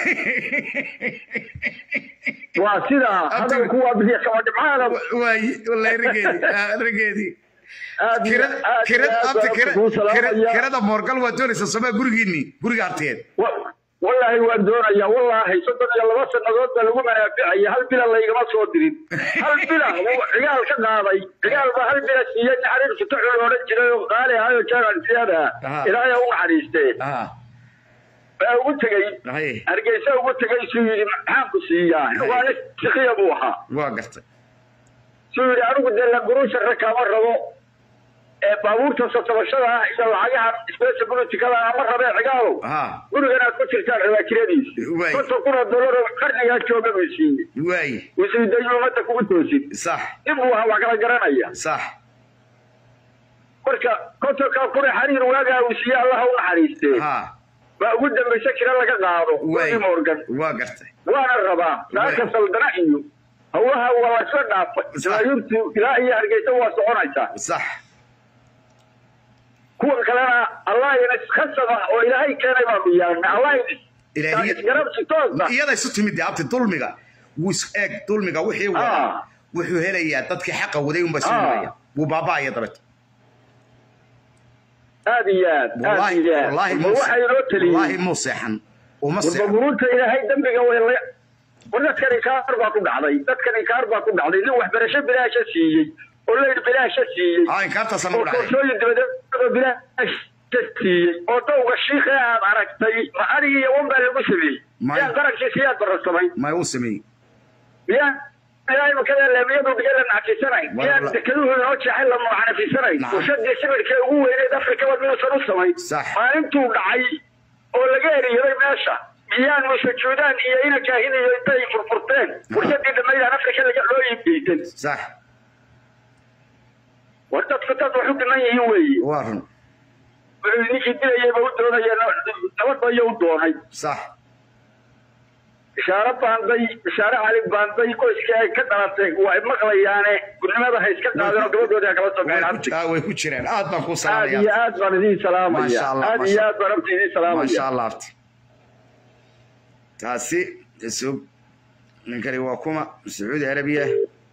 waa sidaa hadalku waa bixiya kaba dhibcaada waay wallahi rageedii ah, rageedii aad iyo kirad aad iyo kirad aad abti baan kirad kuu kirad salaamaya. kirada moorgal waa doonaysa somaa gurigiinii guriga arteed Wa- wallaahi waan doonayaa wallaahi soddon iyo laba sannadood baa lagu manaaficaya hal bila laygama soo dirin hal bila wuu cigaal ka qaaday cigaal baa hal bila siiyey naxariir fitaxu la odhan jiray oo qaali ahayo jaagan siyada Aha. ilaahay ha u naxariistee ah baa ugu tegey hay hargeysa ugu tegey suu yidhi maxaan ku siiyaa waa nin sikiya buu ahaa waa gartay suu yidhi anigu dee languruusha rakaama rabo ee baabuurta sotabashada ah iyo lacagaha special politicada ama rabee cigaalow ah gurigan aad ku jirtaan rabaa kiradiisa Waay. konton kun oo dollar oo qarnigaa jooga buu siiyey waay wasiidayu ummadda kugu toosin sax dib buu ahaa waa kala garanaya sax marka kontonka kure xariir waagaa uu siiye allaha u naxariistee ha baa ugu dambaysa kira laga qaado way wadi morgan waa gartay waana rabaa saaka saldana iyo hawlaha waa la isla dhaafay Sax. jamaahirtu ilaa iyo hargeysa waa soconaysaa sax kuwa kalena allah ina khasaba oo ilaahay keenay baanu yeelnay allah Ilaahiy- isgarabsi toosa iyada isu timid dee abti dulmiga wuu is eeg dulmiga wixii wada Ah. wuxuu helayaa dadkii xaqa waday unba soo Ah. helaya wuu baaba'aya dabeet aad iyo aad aad wallaahi iyo aad wallaahi ma muu waxaa inoo wallaahi teliyey muu seexan uma warba seexan muruunta ilaahay dembiga way la war dadkan inkaar baa ku dhacday dadkan inkaar baa ku dhacday nin waxbarasho bilaasha siiyey oo leyd bilaasha siiyey aa inkaartaasana oo u dhacay koorsooyin dibadeedoo bilaasha siiyey oo dowga shiikhe aad aragtay ma adig iyo wan baa lagu sameeyey May. miyaan qarankii siyaad barasamay may uu sameeyey miyaan ilaahay makada laamiyadu dhigay la nacfisanayn War- miyaan la- dekeduhu inoo jeexay la mucanafisanayn Nacam. warshadii sibirkee ugu weyneed afrikaba minuusan u samayn Sax. maalintuu dhacay oo laga eriyaday meesha miyaan musajuudaan iyo ina kaahin iyo intay furfurteen warshadii dhammaydaan afrika laga loo iibgeysan sax war dadku dad wax u dhiman yihiin weeye waa run wuxuu ninkii dilayayba u doonaya nabadba iyo u doonay sax bishaare baanday bishaare cali baanday qoyskii ay ka dhalatay waa maqlayaane gudnimada ha iska qaadeen oo gabadhoodii ha kala soo way gaeen ku- aa, way ku jiraan aad baan kuu aad iyo salaamaya aad baan idin salaamaya Masha Allah, aad masha- iyo aad baan abti idin maasha salaamaya allah abti taasi isug ninkani waa kuma sacuudi arabiya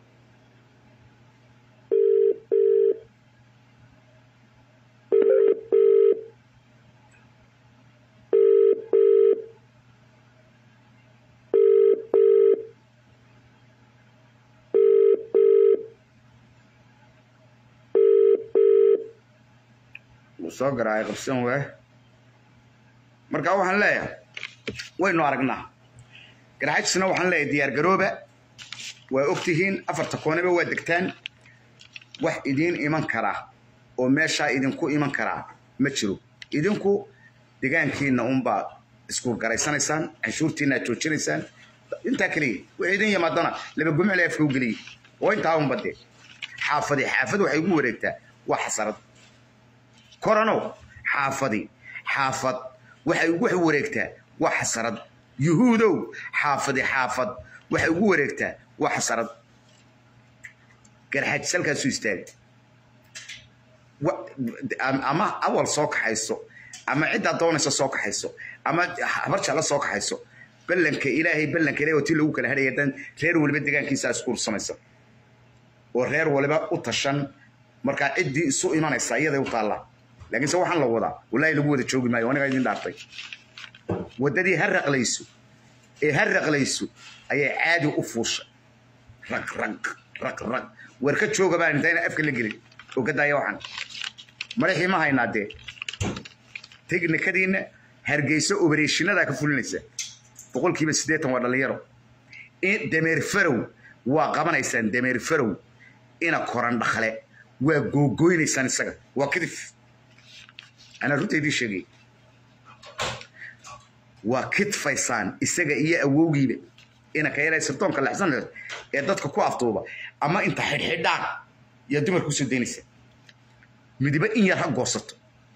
wuu soo garaacay qabsan waa marka waxaan leeyahay waynu aragnaa garxajisna waxaan leeyahay diyaar garooba waa ogtihiin afarta kooneba waa degtaan wax idiin iman karaa oo meeshaa idinku iman karaa ma jiro idinku degaankiina unbaa isku garaysanaysaan canshuurtiina aad joojinaysaan intaa keliya wixii idin yimaadana laba gumcile afka u geliyey oo intaa unba dee xaafadi xaafad waxay ugu wareegtaa waa xasarad koranow xaafadi xaafad waxay ugu wareegtaa waa xasarad yuhuudow xaafadi xaafad waxay ugu wareegtaa waa xasarad garxaaj salkaasu istaagay Wa- am- ama awal soo kaxayso ama ciddaa doonaysa soo kaxayso ama habar jeclo soo kaxayso ballanka ilaahay ballanka ilaahay oo tii lagu kala hadhaya dan reer waliba degaankiisa isku ursamaysa oo reer waliba u tashan markaa ciddii isu imanaysa iyaday u taallaa laakiinse waxaan la wadaa wallaahi lagu wada joogi maayo anigaa idin dhaartay waddadii ha raqlayso ee ha raqlayso ayay caadi u fuushay rag rag rag rag war ka jooga baan intayna afka la gelin oo ka daaya waxaan madaxii ma haynaa dee teknikadiina hargeysa obereeshinadaa ka fulinaysa boqolkiiba siddeetan waa dhallinyaro in dameer farow waa qabanaysaan dameer farow ina koran dhakle waa googoynaysaan isaga waa kadif anaa runta idiin sheegay waa kidfaysaan isaga iyo awowgiiba ina ka yaraysa doonka lexsan ee dadka ku aftuuba ama inta xidhxidhaan yaa dumar kusoo daynaysa midiba in yar ha goosato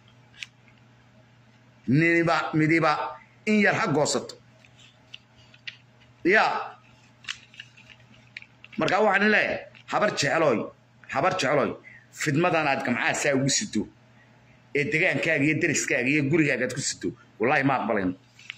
niba midiba in yar ha goosato ya markaa waxaan leeyahay habar jeclooy habar jeclooy fidmadan aad gamcaha saa ugu sido ee degaankaaga iyo deriskaaga iyo gurigaaga aad ku sido wallaahi ma aqbalayno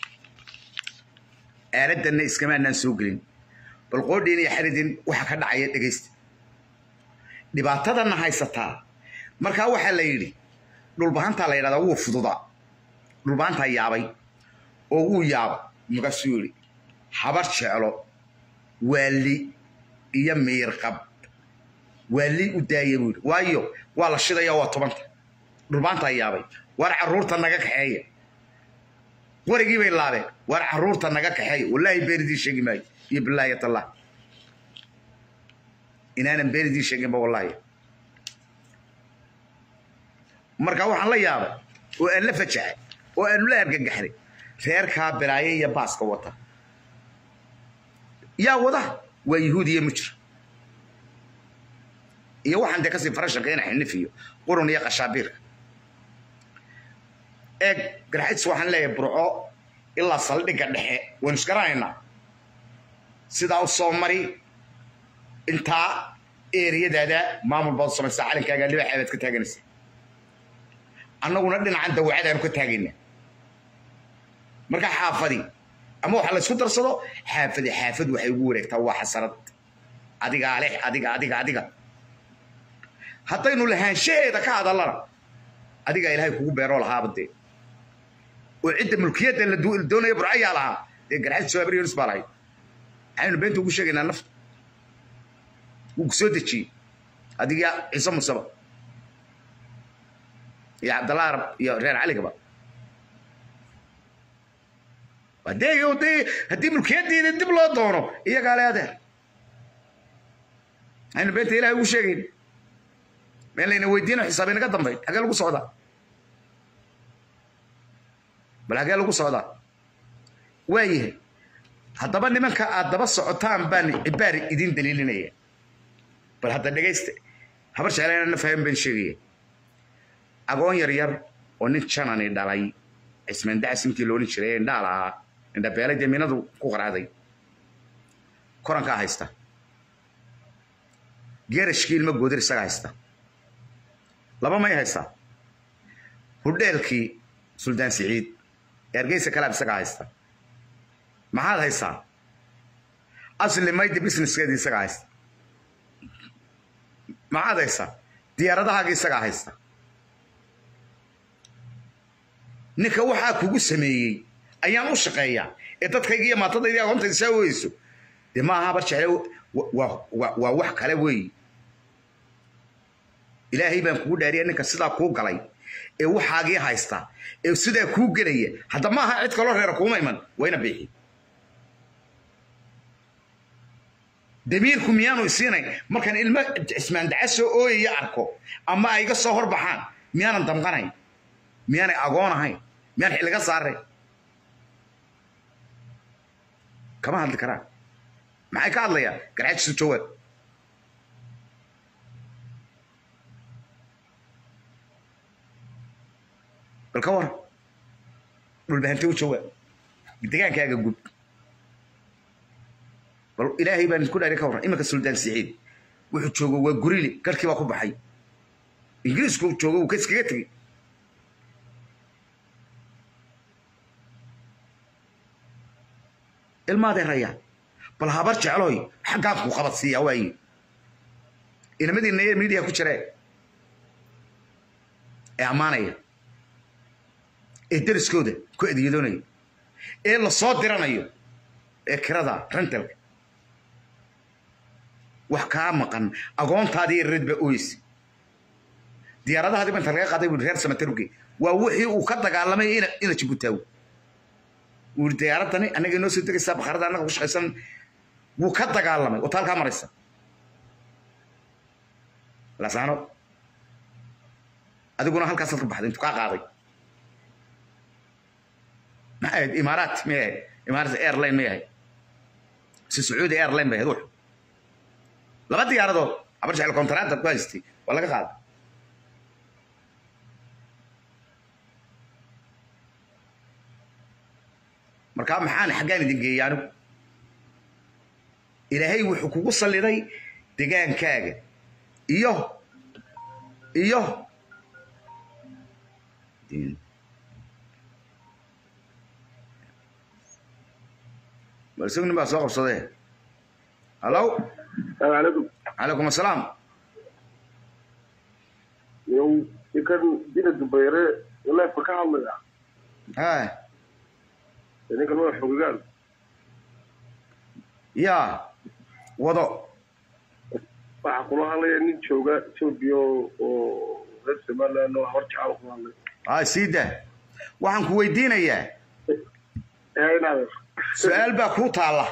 aaladanna iskamaanaan soo gelin bal qoodhiin iyo xaridin waxa ka dhacaya dhegaysta dhibaatadana haysataa markaa waxaa la yidhi dhulbahantaa la yidhahdaa wuu fududaa dhulbahantaa yaabay oo wuu yaaba markaasuu yidhi habar jeclo waali iyo miirqab waali u daaya buu yidhi waayo waa la shidaya waa tobanta dhulbahantaa yaabay waar carruurta naga kaxeeya warigii bay laabeen waar carruurta naga kaxeeya wallaahi beenidii sheegi maayo iyo bilaayat allah inaanan beenidii sheeginba wallaahi marka waxaan la yaabay oo aan la fajaxay oo aanu la argagaxnay reerkaa bilaaye iyo baaska wata yaa wada waa yuhuud iyo mujr iyo waxaan dee kasii farashanka ina xinif iyo qurun iyo qashaabiirka eeg garxajis waxaan leeyahay burco ilaa saldhigga dhexe waynu isgaranaynaa sidaa u soo mari intaa eeriyadaada maamul baad samaysaa calankaaga libaaxa baad ka taaganaysaa annaguna dhinacan dawacadaanu ka taagayna marka xaafadi ama waxa la isku darsado xaafadi xaafad waxay ugu wareegtaa waa xasarad adigaa leh adiga adiga adiga haddaynu lahaanshaheeda ka hadallana adigaa ilaahay kugu beeroo lahaaba dee oo cidda mulkiyadda la doonaya burcayaa lahaa dee garxaji soo abriyonis baa lahayd maxaynu beenta ugu sheegaynaa nafta wuu ku soo dejiyey adiga ciise musaba iyo cabdallah arab iyo reer caligaba hadee dee haddii mulkiyaddeeda dib loo doono iyagaa le adeer aynu beenta ilahay ugu sheegayn meel layna weydiino xisaab inaga dambayn xagee lagu socdaa bal xagee lagu socdaa waayahay haddaba nimanka aad daba socotaan baan cibaar idin daliilinaya bal hadda dhegaysta habar jeclayna na faham baan sheegaya agoon yar yar oo nin janani dhalay cismaan dacas intii loolin jiray ee indhaal ahaa indhabeelay dee minadu ku qaraaday korankaa haysta geerashkii ilma goodir isaga haysta laba may haystaa hudheelkii suldaan siciid ee hargeysa kalaab isaga haysta maxaad haystaa asli maydi businesskeedii isaga haysta maxaad haystaa diyaaradahaagii isagaa haysta ninka waxaa kugu sameeyey ayaan u shaqeeyaa ee dadkayga iyo maatadayda aqoontayda saa weyso dee ma aha bar jecle waa wax kale weeye ilaahay baan kugu dhaariya ninka sidaa kuu galay ee waxaagii haysta ee sidaa kuu gelaya hadda ma aha cid kaloo reera kuuma iman wayna biixi damiirku miyaanu isiinayn markaan ilmo cismaan daca soo ooyaya arko ama ay iga soo horbaxaan miyaanan damqanayn miyaanay agoon ahayn miyaan xilliga saarayn kama hadli karaan maxay ka hadlayaan garxajisu jawaab bal ka waran dhulbahante u jawaab degaankaaga gud bal ilaahay baan isku dhaari ka warran iminka suldaan siciid wuxuu joogo waa gurile garkii baa ku baxay ingiriisku joogo wuu ka iskaga tegey ilmaadee rayaan bal habar jeclooy xaggaan ku qabadsiiyaa waaye inamadiina ee miidiya ku jiree ee ammaanaya ee deriskooda ku adeedoonaya ee la soo diranayo ee kirada rentalka wax kaa maqan agoontaadii reed baa ooyeysa diyaaradahaadii baa inta laga qaaday buu reer samataruge waa wixii uu ka dagaalamay ina ina jibutaawo wuu yidhi diyaaradani annaga inoo soo degaysaa bakharada annaga ku shaqaysan wuu ka dagaalamay oo taalkaa maraysa lasaano adiguna halkaasaad ka baxday intuu kaa qaaday maxay ahayd imaaraat may ahayd imaaraat airline may ahayd si sacuudi airline bay ahayd wuxu laba diyaaradood abar jecel kontaraatar ku haystay waa laga qaaday markaa maxaan xaggaan idin geeyey anigu ilaahay wuxuu kugu salliday degaankaaga iyo iyo bal isagu nin baa soo qabsadee hallow عليكم calaykum assalaam يوم كان دينا الدبيرة والله فكها الله ha يعني كان واحد حقوقان yaa wado waxaa kula hadlaya nin jooga etoobiya oo reer somaliland oo hor jecel kula hadlay ha sii daa waxaan ku weydiinayaa ee inaad su-aal baa kuu taalla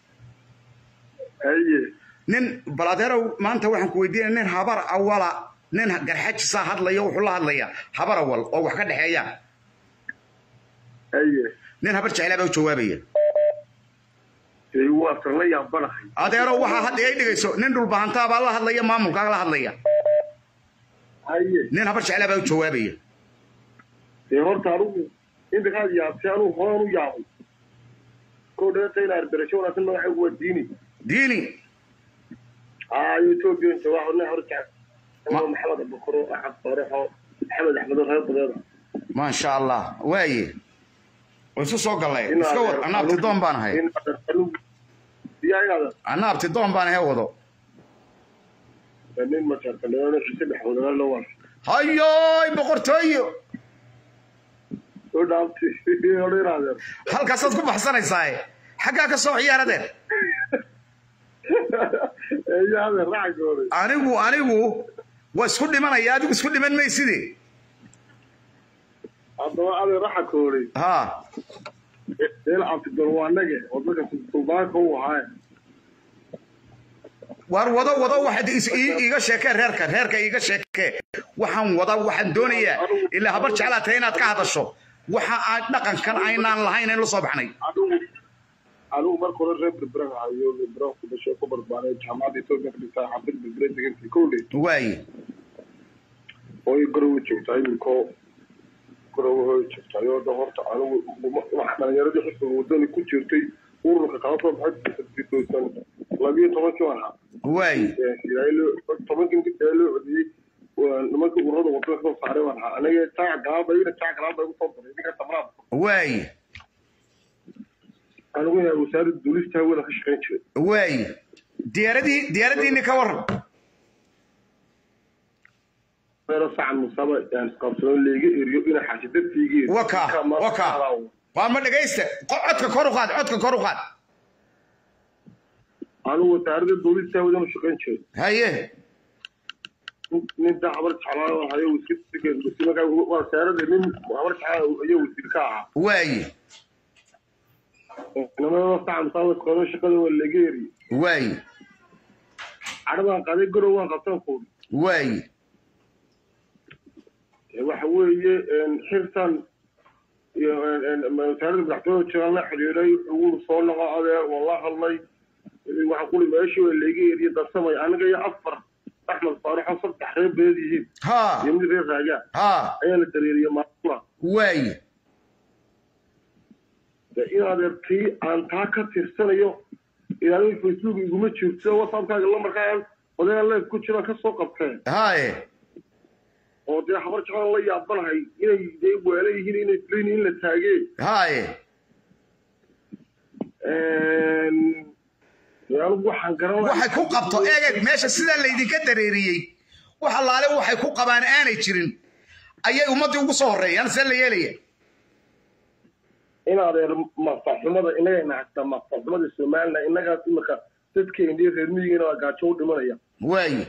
haye nin baladeerow maanta waxaan ku weydiinaya nin habar awala nin garxajisaa hadlaya wuxuu la hadlayaa habar awal oo wax ka dhexeeyaan haye nin habar jeclaa baa u jawaabaya dee waa san la yaabanahay adeero waxaa hadda ay dhigayso nin dhulbahantaa baa la hadlaya maamulkaa la hadlaya haye nin habar jeclaa baa u jawaabaya dee horta anugu imikaad yaabtay anugu horaan u yaabay koo dheerta inaa arberasho wanaagsan magacaygu waa diini diini aayo etoobiya jawaax wadna hor jecel maxamed abukuro axad faaraxo maxamed axmedo reer badeeda maasha allah waaye way isu soo galleen iska wad anna abtidoon baan ahay yaa inaada anna abtidoon baan ahay wado nin majarkaleona xise dhexwadana la waa hayoy boqortooyo soo dhaabti odha inaadeen halkaasaad ku baxsanaysaa xaggaa ka soo ciyaaradeer yaadeen racagooda anigu anigu waa isku dhimanaya adigu isku dhiman mayside haddaba adee raxakooday ha deel abtidon waa nage oo dadka suldaanka u ahaaye waar wado wado waxaad is- ii- iiga sheekee reerka reerka iiga sheekee waxaan wada waxaan doonayaa ilaa habar jeclaa tahay inaad ka hadasho waxa aan dhaqankan aynaan lahayn in la soo baxnay anigu anigu marka hore reer berberan ahayo berberan ku dhashay ku barbaaray jaamacadda etoobiya ka dhigtaa xabad berbere degantay kowley waaye oo i garowe joogtaa iminkoo garowe hoy joogtaay oo dhan horta anigu wax dhalinyaradii xisbiga wadani ku jirtay ururka kala soo baxay fidoosan labiyo tobankii waan ahaa waaye tobankii intii loo codiyey nimankii ururada wadada soo saaray waan ahaa aniga jaac galaaba ina jaac galaaba igu soo daray ninka tamraad waaye anigu inaa wasaaradda duulista hawada ka shaqayn jiray waaye diyaaradii diyaaraddiini ka waran meelo sacan musaba aan isqabsano leega eriyo ina xaashi dadkayga eriyo waka waka waa ma dhegaysta Qo- codka kor u qaad codka kor u qaad anigu wasaaradda duulista hawada u shaqayn jiray haye nin daa habar jeclaa hayo wasiirka wasaaradda nin habar jeclaa ayo wasiir ka ahaa waaye nimanada sacan musaba isqabsano shaqada waa leega eriyo waaye cadhabaan qaaday garow waan qabsan kuuri waaye waxa weeye xirtan iyo wasaaradda madaxtooyada jiraan la xidhiidhay ugu soo noqo adeer waan la hadlay waxaan kuli meeshii waa leega eriye darsamay aniga iyo afar axmed faaraxo saddex reer beed yihiin ha iyo mid reer raagaa ha ayaa la dareeriye maamula waaye in adeerkii aan taa ka tirsanayo ilaalin facebook iguma jirto whatsappkaaga lamarkaa odayaa leef ku jiraan ka soo qabteen haye oo dee habar jeclaan la yaabanahay inay dee waala yihiin inay filayn in la taagee haye anigu waxaan garan waxay ku qabto eegeg meesha sidaa laydinka dareeriyey wax allaale waxay ku qabaan aanay jirin ayay ummaddii ugu soo horreeyaan see la yeelaya in adeer maqfaxumada inagayna haystaa maqfaxumada somaliland innagaas imika dadkeeni reer miyigeena waa gaajo u dhimanaya waaye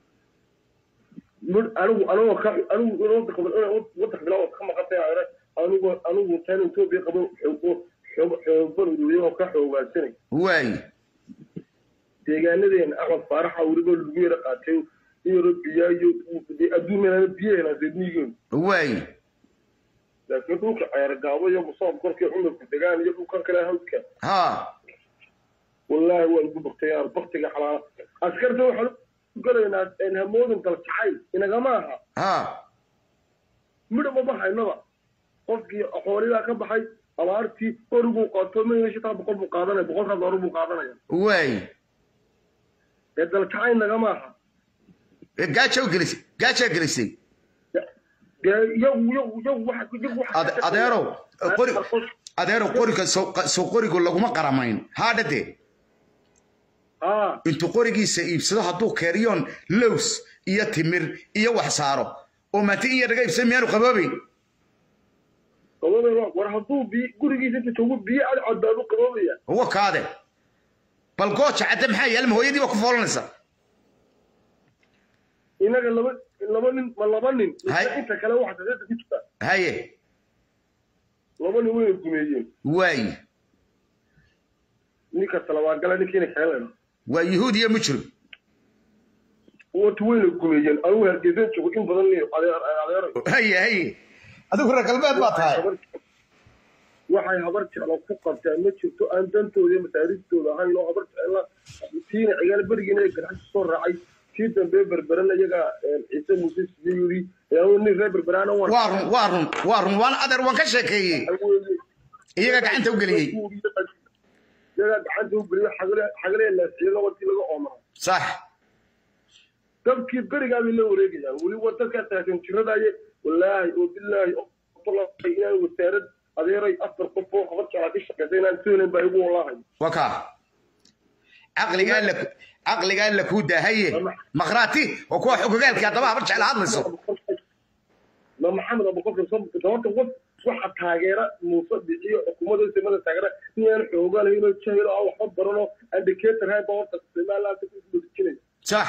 mid anigu anigoo ka anigu wadanka wadanka bilaa ka maqantay adeer anigu anigu tan etoobiya qabo xoogo xoog xoogan uruuriya oo ka xoogaasanay waaye deegaanadeena axmed faaraxa weliba lagu yara qaatay in yaro biyaa iyo dee adduun meelana biyo helaan reer miyigeenu waaye laakiin dhulka ceergaabo iyo musoob korkii cumarku degaan iyo dhulkan kale hawdka ha wallaahi waa lagu baktay yaar baktiga xalaala askarta waxaan u galaynaa hamoodin dalkacay inagama aha ha midha ma baxaynaba qofkii xoolidaa ka baxay abaartii origuu qaato mayna shitaa boqol buu qaadanaya boqolkaas hore buu qaadanaya waaye ee dalkacay nagama aha gaajaa gelisay gaajaa gelisay dee iyagu iyagu iyagu waxa iyagu waxa Ade- adeerow qori adeerow qoriga soo soo qorigu laguma qaramayn haadhade haa intuu qorigiisa iibsado hadduu keeriyoon lows iyo timir iyo wax saaro oo maanta in yar laga iibsado miyaanu qaboobayn qaboobayba war hadduu biy gurigiisa inta joogo biyo ad cadbaadu qaboobaya huwa kaade bal gooja cadde maxaa yaalma hooyadii baa ku foolanaysa inaga laba laba nin ma laba nin Hay. inta kale waxa sadeeta ku jirta haye laba nin wayna gumeeyeen waaye ninka talabaagala ninkiina keenayna waa yuhuud iyo mujrim wata wayna gumeeyeen anigu hargeysan joogo in badan nin adeer adeero haye haye adigu reer galbeed baa tahay waxay habar jeclo ku qabtaa ma jirto aan dantooda iyo masaaristooda ahayn oo habar jecla tiina cigaal berigiina ay garxasha soo raacay tii dambe berberana iyaga ciise muuse sidii yiri nin reer berberaana waan waa run waa run waa run waan adeer waan ka sheekeeyey iyaga gacanta u geliyey iyagaa gacanta u geliyo xagale xagale laasiyo watii laga oomara sax dabkii berigaa bay la wareegayaan weli waa dadkaa taagan jiradaye wallaahi oo bilaahi oo wallahi inaan wasaarad adeeray afar qof oo habar jeclaa ka shaqeysa inaan soolen baa igu wallaahay waa kaa caqligaa la caqligaa la kuu daahaye makhraati oo kuwa xogogaalkii haddaba habar jecla hadlayso ma maxamed abubakar sababta qof waxa taageera muuse biciyo xukuumadda simada taageera inaan xoogaalahayn oo jahil oo aan waxba baranoo indicator hay baa horta somaliland ku dejinay sax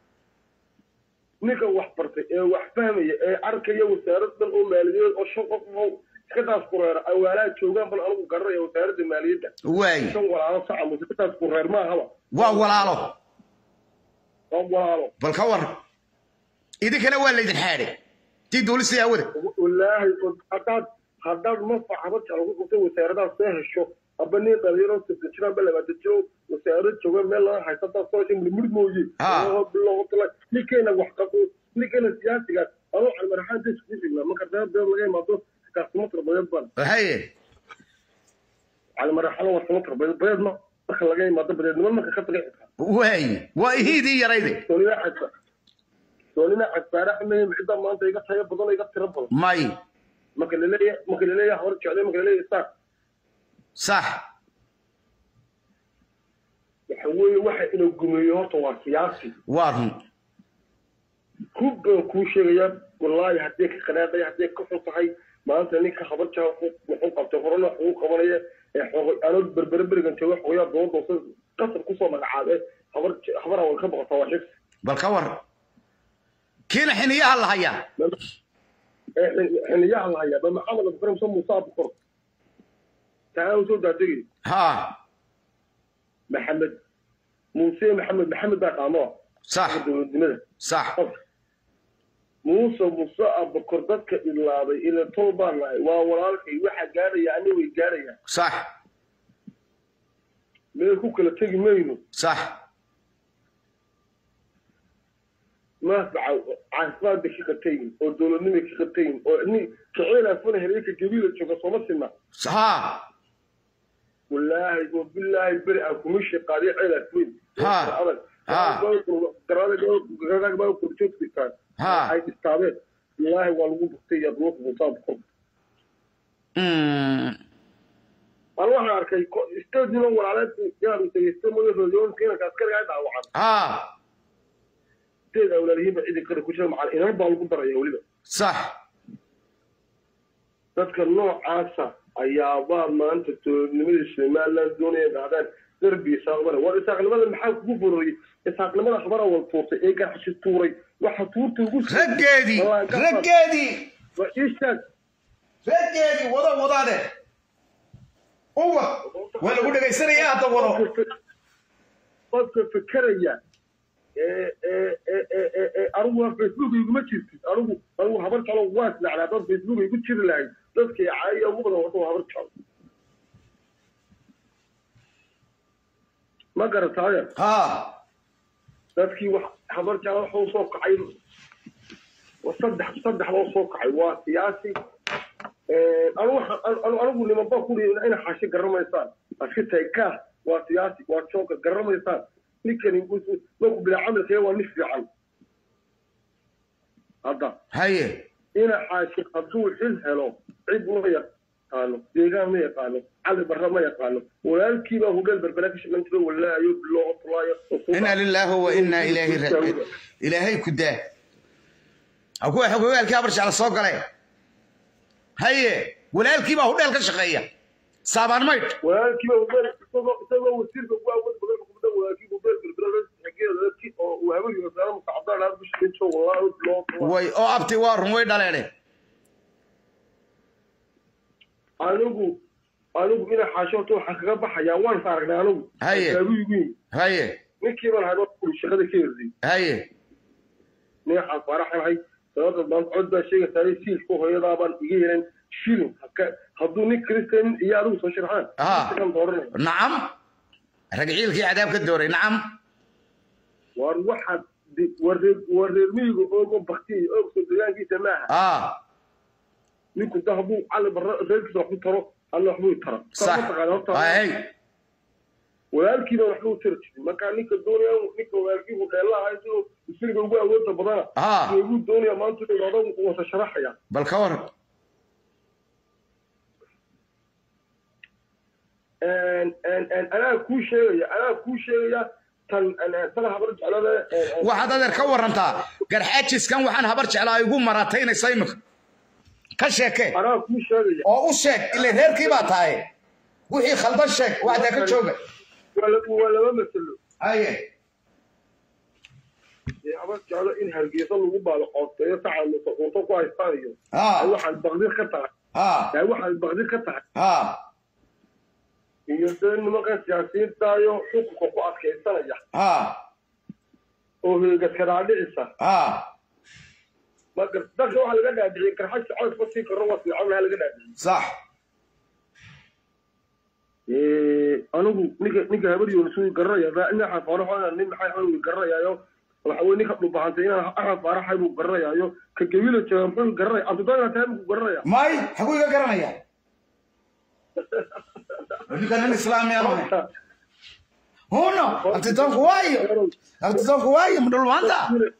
ninka wax bartay ee wax fahmaya ee arkaya wasaaradan oo maaliyadeed oo shan qof oo iska taas kureera awaalaha joogaan bal anigu garanaya wasaaradda maaliyadda waay shan walaalo saca muuse ka taas kureer maahaba waa walaalo waa walaalo bal ka war idinkana waa laydin xaadhay tii duulista hawada wallaahi haddaad haddaad mafac haba jeclo ku qabtay wasaaradaha soo hesho aba nin dhalinyaro sibta jiraan ba labaata jiro wasaarad jooga meel laga haysta haddaad soo heshay murmur mooye bilowtala ninkeena wax qabo ninkeena siyaasigaas anuu calmaraxaan da iskugu xignaa marka reer beed laga imaado kaasimo tarbadeed baan haye calmaraxana waa simo tarbadeed badeed ma marka laga imaado badeednimo marka ka taga xitaa waay waa ihiidii yarayde soonina xadsa soonina xadsaare xameyim cidda maanta iga tayo badan iga tiro badan may marka laleeyahay marka laleeyahay hor jeclay marka laleeyahay saar sax waxa weeye waxa inuu gumeeyo horta waa siyaasi waa run ku baan kuu sheegayaa wallaahi haddii ka qanaaqay haddii ka xun tahay maanta ninka habar jaa muxuu qabtay horena wax ugu qabanaya ee xoogay anoo berbere berigan jooga xogayaa dooda hoose qasab kusoo magacaabe habar habar awal ka boqotaa waa xigsi bal ka war kiina xiniyaha la hayaa xiliyaha la hayaa ba maxamed abdikarim so muuse abukor taa soo daadegay ha maxamed muuse maxamed maxamed baa qaamo sax dowladnimada sax muuse muuse abukor dadka idlaaday ila tol baan nahay waa walaalkay waxa gaaraya ani way gaarayaan sax meel ku kala tegi mayno sax maafaca caafimaad bay ka qatayin oo dowladnimay ka qatayin oo ni kaceel afana hereyka gabiila jooga sooma sinna ha wallaahi oo bilaahi beri aan kuma shaqaadiyo ceel afweyn Ha. Ha. garaagbaa korjoogtitaan Ha. ay istaabeen wallaahi waa lagu buktay iyo duulka musaab kor Mm. aan waxaan arkay stadino walaaleed inaan dhegeysta magaroodyoonka inanka askariga ay dhaawacan ha sideed awlaalihiinba cidi kale ku jira macal inan baa lagu daraya weliba sax dadka noocaasa ayaabaa maanta dowladnimada somaliland doonaya dhahdaan derbi isaaqmale war isaaqnimada maxaa kugu bororiyey isaaqnimada habara wal tuurtay ee garxashi tuuray waxa tuurta ugu raggeedii raggeedii waa iishaag raggeedii wada wadaade uwa waa lagu dhegaysanaya hadda wado qofka fekeraya ee ee ee ee ee ee anigu waa facebook iguma jirtid anigu anigu habar jalo waa isnacnaa dad facebook igu jiri lahayd dadkii caaya ugu badan wata waa habar jalo ma garataaye ha dadkii wax habar jalo waxa u soo kacay waa saddex saddex baa soo kacay waa siyaasi anigu waxa- anigu anigu nimanba kuli ina xaashi garamaysaan aska tahay kaas waa siyaasi waa jooga garamaysaan ninkani wuxuu- markuu bila camalkaya waa nin fiican hadda haye ina xaashi hadduu xil helo cid ma yaqaano deegaan ma yaqaano cali barra ma yaqaano walaalkiibaa hudheel berbera ka shaqan jiro walaayo biloo tulaayo inaa lilaahi wa inaa ilaahi raajicuun ilaahay ku daa ha kuwa xogogaalkii habar jecla soo gale haye walaalkii baa hudheel ka shaqeeya saabaan maydh walaalkiiba hudheel isagoo isagoo wasiirka ugu awood badan xukuumadda walaalkii hudheel berbera xageeda oo uu habeenkii wasaare mustacabdaan aad ku shaqayn jiro walaayo biloo tulaayo way oo abti waa run way dhaleene anigu anigu ina xaashoota waxaa kaga baxayaa waan is aragnay anigu Haye. Kaagu igu yimi haye ninkii baan hayd oo shaqada ka herdiyey haye neexaan faaraxanahay sababta maanta cod baa sheegaysaa siilka hooyadaabaan iga yeelan shilin haka- hadduu nin kristan iyo adigu soo sharaxaan Ah. isagan dooranaya nacam rag ciilkii cadaab ka dooray nacam war waxaad di- war reer war reer miyiga oogo baktiya oog soo degaankiisa maaha ah ninku da hadduu cali barra reerkiisa wax ku taro alla waxbuu tara sax hay walaalkiiba waxba u tari jirin marka ninka doonaya ninka walaalkiibu dheelaha siduu isriga ugu awoodda badana Ah. ugu doonaya maanta dhibaato wasa sharaxaya bal ka war anaa kuu sheegaya anaa kuu sheegaya tan tan habar jeclada waxaad adeer ka warantaa garxaajiskan waxaan habar jeclaa igu marataynaysa imika ka sheekee anaa kuu sheegaya oo u sheeg ile reerkii baa tahay wixii khaldan sheeg waxdaa ka jooga waa la- waa laba masalo haye ee habar jeclo in hargeysa lagu baalo qoosteeyo saca cunto ku haystaan iyo Ah. ay waxaad baqdir ka tahay ha ay waxaad baqdir ka tahay ha iyo dee nimankan siyaasiyiintaayo xukunka ku adkaysanaya ha oo heegaskadaadhicisa ha marka dadka waxaa laga dhaadhiciyey garxagta codka sii karo waa fiican laha laga dhaadhiciyey sax anigu ninka ninka habar yoonisugu garanaya dhinaca faaraxo nin maxay xanugu garanayaayo waxa weye ninka dhubahantay inaan axad faaraxay buu garanayaayo ka gabila jooga muxuu garanaya cabdidaaga tahay buu garanaya may xaguu iga garanaya ninka nin islaamiya maaha huno abtidoonku waayo abtidoonku waayo mudhulmaanta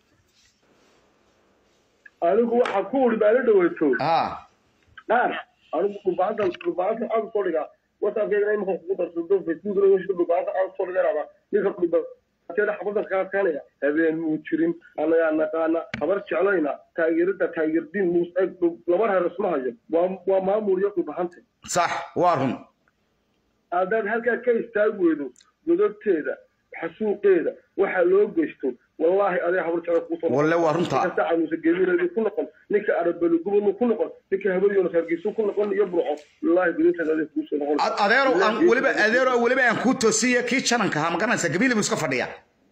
anigu waxaa ku uri baala dhaweyto ha qaar anigu dhubahanta dhubahanta aad soo dhigaa whatsappkeygana imika kugu darsado facebookna wishka dhubahanta aad soo dhiganaba ninka dhubateeda xabada kaadkaanaya habeen muu jirin anagaa naqaana habar jeclayna taageerada taageerdiin muus eg laba reer isma hayo waa waa maamul iyo dhubahante sax waa run haddaad halkaa ka istaag weydo godobteeda xasuuqeeda waxaa loo geysto wallaahi adee habar jecla kuusoo walle waa runta ninka sacanuusa geemireedu ku noqon ninka arabelugubanu ku noqon ninka habaryoonas hargeysu ku noqon iyo burco wallaahi gudinteeda adee kuusoo noqon Ad- adeero aan weliba adeero weliba aan kuu toosiye kii jananka ahaa magaranaysa gabiili buu iska fadhiya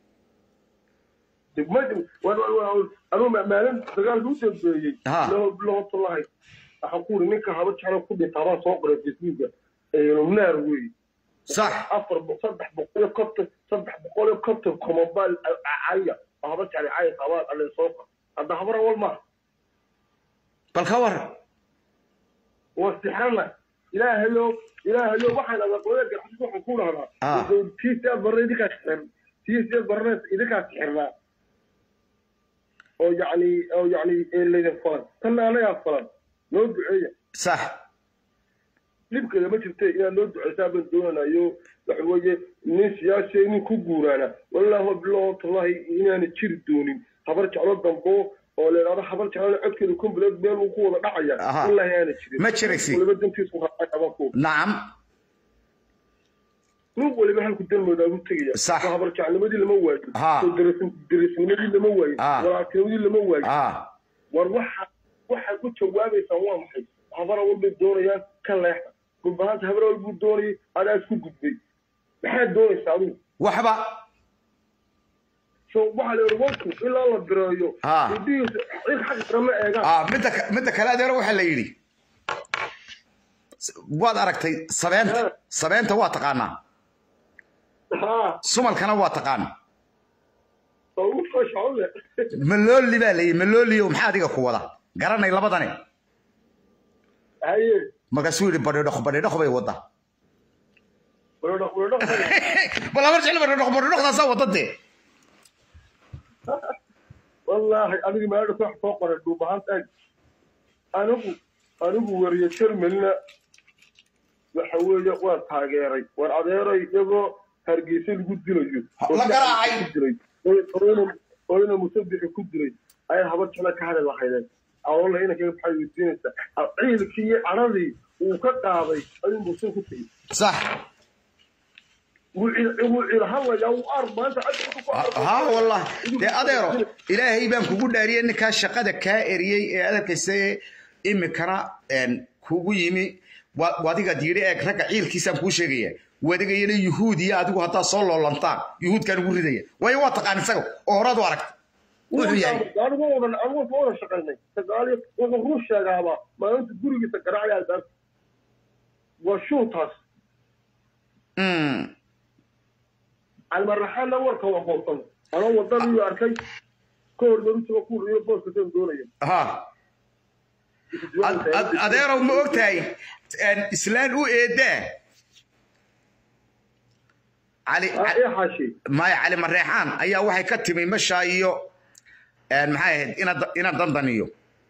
anuu maalin dagaalka u dambeeyey Ha. lahotolahay waxaan ku uri ninka haba jecla ku dhintaa baan soo qoray facebooka naar weeye sax afar bo- saddex boqol iyo konton saddex boqol iyo konton komobaal caya oo haba jeclay caya qabaan alle soo qor hadda habar awal maaha bal ka war waa sixrana ilaahayo ilaahayo waxaan aqoonaya garxasis waxaan ku dhahdaa Ah. tii siyaad barna idinkaa sixir tii siyaad barna idinkaa sixirnaa oo yacni oo yacni laydin falan tanna anagaa falan noo duceeya sax dhibkeeda ma jirte inaad noo duceysaa baan doonanayo waxa weeye nin siyaasi nin ku guuraana wallaahi bilahi tallahi inaana jiri doonin habar jeclo dambo oo la idhahdo habar jeclo codkeeda kumbileed meel uu ku wada dhacaya Aha. wallaahi aana jirin Ma jiraysi. waliba dantiisu raacay habanku nacam nin waliba halku dalmooda ugu tegaya Sax. soo habar jecnimadii lama waayo Ha. soo daris- darisnimadii lama waayo Ha. walaaltinimadii lama waayo ha war waxa waxaad ku jawaabaysaan waa maxay habar awal bay doonayaan ka leexda gulbahanta habar awal buu doonayay adaa isku gudbay maxaad doonaysaa adigu waxba so waxaa la yidhi wanku ilaa la bireeyo Ah. indhihiisa cid xaq kama eegaan ah midda ka- midda kale adeero waxaa la yidhi waad aragtay sabeenta sabeenta waa taqaanaa ha sumalkana waa taqaan oo ugu fashaco le malooli baa layidhi malooliyo maxaa adiga ku wada garanay labadani haye markaasuu yidhi badhidhoq badhidhoq bay wadda weerdhaq weerdhaq bal habar jecel badhidhoq badhidhoqdaasaa wadda dee wallaahi adiga meedha wax soo qoray dhuubahanta ag anigu anigu wariye jermalina waxa weeye waan taageeray war adeeray iyagoo hargeysa lagu dilayo La garaacay. ku dilay oo- oo- oo ina musabixi ku dilay ayaa habar jecla ka hadli lahaydeen awoola inankaga maxay weydiinaysaa ciilkii iyo cadhadii uu ka qaaday ayuu muuse ku tegey sax wuu ciil- wuu ciilhadlayaa wuu ar maanta codka ku arko ها والله dee adeero ilaahay baan kugu dhaariyey ninkaa shaqada kaa eriyey ee adarkaysa imikana kugu yimi wa- wadigaad yidhi eeg ragga ciilkiisaan kuu sheegaya wadigayana yuhuud iyo adigu haddaad soo loolantaan yuhuudkaan ugu ridaya waayo waa taqaan isaga oo horaad u aragta wuxuu yahay anigu wadan anigu soo wada shaqaynay sagaal iyo wuxuu ruu sheegaaba maalinta gurigiisa garaacaya albaabka waa shuutaas Mm. calmaraxaanna warka waa qoobsan anoo wadadii arkay ka hor marutuba ku riyo booska seen doonaya ha Ad- ad- adeerow ma ogtahay een, islaan u eedaa cali Ca- ee xaashi maya cali mareexaan ayaa waxay ka timi mashaa iyo een, maxay ahayd ina ina dandaniyo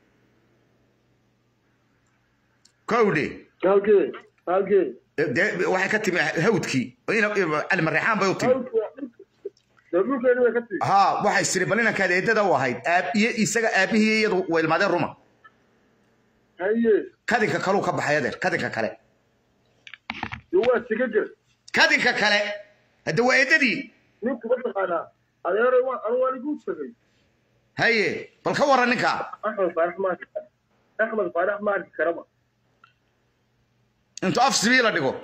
kowdhe halkee halkee dee waxay ka timi hawdkii ina- cali mareexaan bay u timi dhulkeeni way ka tii ha waxay siri bal inankaad eedada u ahayd aab iyo isaga aabihii iyadu way ilmaadeen ruma haye kadinka kaleu ka baxay adeer kadinka kale de waa siga jir kadinka kale hadda waa eedadii ninku ma taqaanaa adeero waa anu waan igu tagay haye bal ka waran ninka axmed faarax ma arki kara axmed faarax ma arki karaba intuu af sibii la dhigo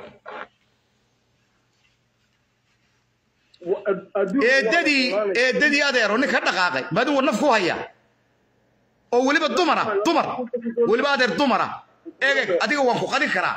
Wa- ad- adduunka waa eedadii la eedadii adeero nin ka dhaqaaqay maadigu naf ku haya oo weliba dumara dumar weliba adeer dumara egeg adiga waan ku qadin karaa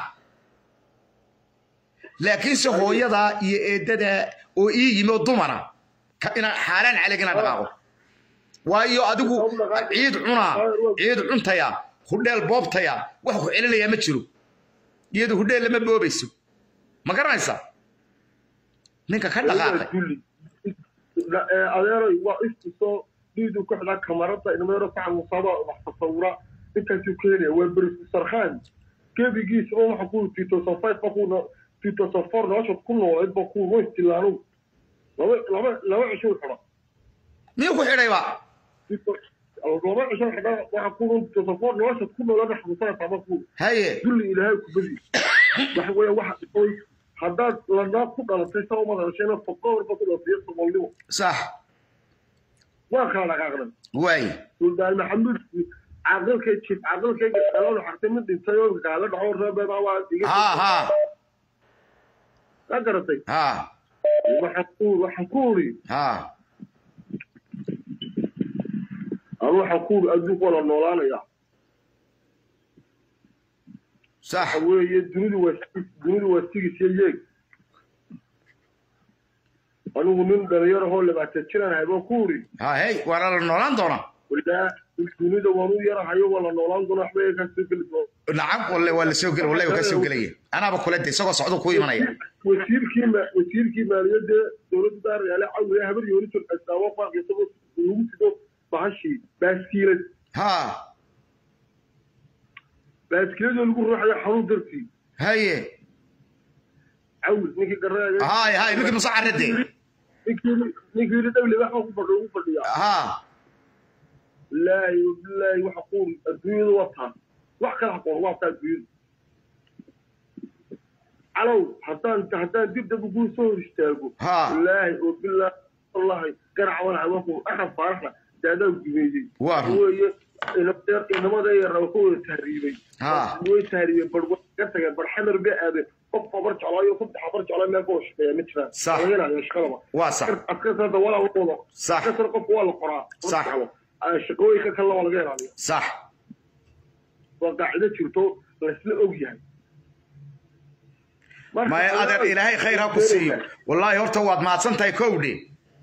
laakiinse hooyadaa iyo eedadaa oo ii yimi oo dumara ka- inaan xaaraan calig inaan dhaqaaqo waayo adigu ciid cunaa ciid cuntaya hudheel boobtaya wax ku celinayaa ma jiro iyadu hudheel lama boobayso ma garanaysaa ninka ka dhaqaaqay dulli La- ee, adeeroy waa istusoo dhiidu ku xidhaa kamarada ilmeero saca musaaba wax tasawura intaasuu keenaya waa berisar khan gebigiisa oo waxa ku tito safayt ba ku tito safar nolosha ku noolayd ba ku westilaanu laba laba laba cisho u xidha miyuu ku xidhayba laba cisho xidha waxa ku tito safar nolosha ku noolayd xasusana taba ku haye dulli ilaahay ku badi waxa weeye waxa oy haddaad lanaa ku dhalatay saa uma hadashayna foqoorba ku dhalatay somalnimo sax waa kala dhaqaaqnay waay suldaan maxamuud caqilkay jib caqilkayga qalada xartay mid dhintay oo gaala dhaco reebeeda waa diga ha ha ka garatay ha waxaan ku waxaan ku uri ha anu waxaan ku uri adduunku waa la noolaanaya sax waxa weeye dunidu waa dunidu waa sigis iyo yeeg anigu nin dhalinyaro hoo labaatan jiraan ahay baan ku uri ha hey waana la noolaan doonaa walaa dunida waan u yarahayo waa la noolaan doona waxba ka soo geli doona nacam walle waa la soo gel walle waa ka soo gelaya anaaba kule de isagoo socdo ku imanaya wasiirkii ma wasiirkii maaliyadda dowladda daaryaale cawiya habar yoonisul asaawo faaq isagoo lagu sido bahashii baaskiilad ha baaskiiladoo lagu ruuxayo xanuun dartii haye cawil ninkii garaaga hay hay ninkii musa carade ninkii ninkii yidhi dhowle waxba ku fadhiyo ugu fadhiyaa ha bilaahi bilaahi waxa ku adduunyada wataa wax kala aqoon waa taa adduunyada calow haddaan haddaan dib dab ugu soo hor istaago Ha. bilaahi oo bilaahi wallahi garac walaha waku axad faaraxna daadaa gumeeyey Waa run. weeye inadeer inamada yar ku wada tahriibay Ha. way tahriibeen bar way ka tageen bar xamar bay aadeen qof bar jeclaayo saddex bar jeclaa meel koo shaqeeya ma jiraan Sax. laga helayo shaqadaba waa sax askartada walaa la wado Sax. askar qofka waa la qoraa Sax. shaqooyinka kalena waa laga helayo sax waa qaacido jirto laysla og yahay Marka, maya adeer ilaahay khayr ha ku siiyo wallaahi horta waad mahadsan tahay kowdhe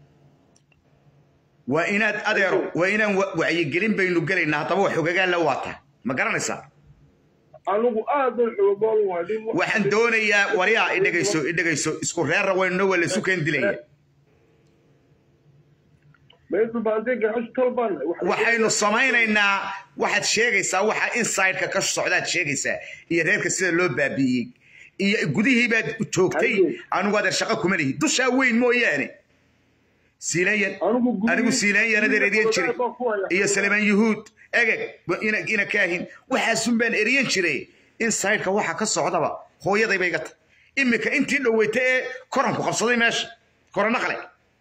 waa inaad adeero waa inaan wa- wacyigelin baynu gelaynaa haddaba wax xogagaan la waata ma garanaysaa anigu aad baan xoogoon wahay nin wax- waxaan doonayaa waryaa idhegayso idhegayso isku reerra waynuna waa laysu keen dilaya meesha baantay gaxash talbaan waxaynu samaynaynaa waxaad sheegaysaa waxa inside-ka ka socdaad sheegaysaa iyo reerka sida loo baabi'iyey iyo gudihii baad joogtay anigu adeer shaqo kuma lihi dushaa weyn mooyaane siilayan Anigu gudihii- anigu siilayan adeer eriyan jiray baan ku hayaa. iyo salemaan yuhuud egeg ina ina kaahin waxaasun baan eriyan jiray inside-ka waxa ka socdaba hooyaday bay iga tahay imika intii dhoweyta ee koranku qabsaday meesha korona qale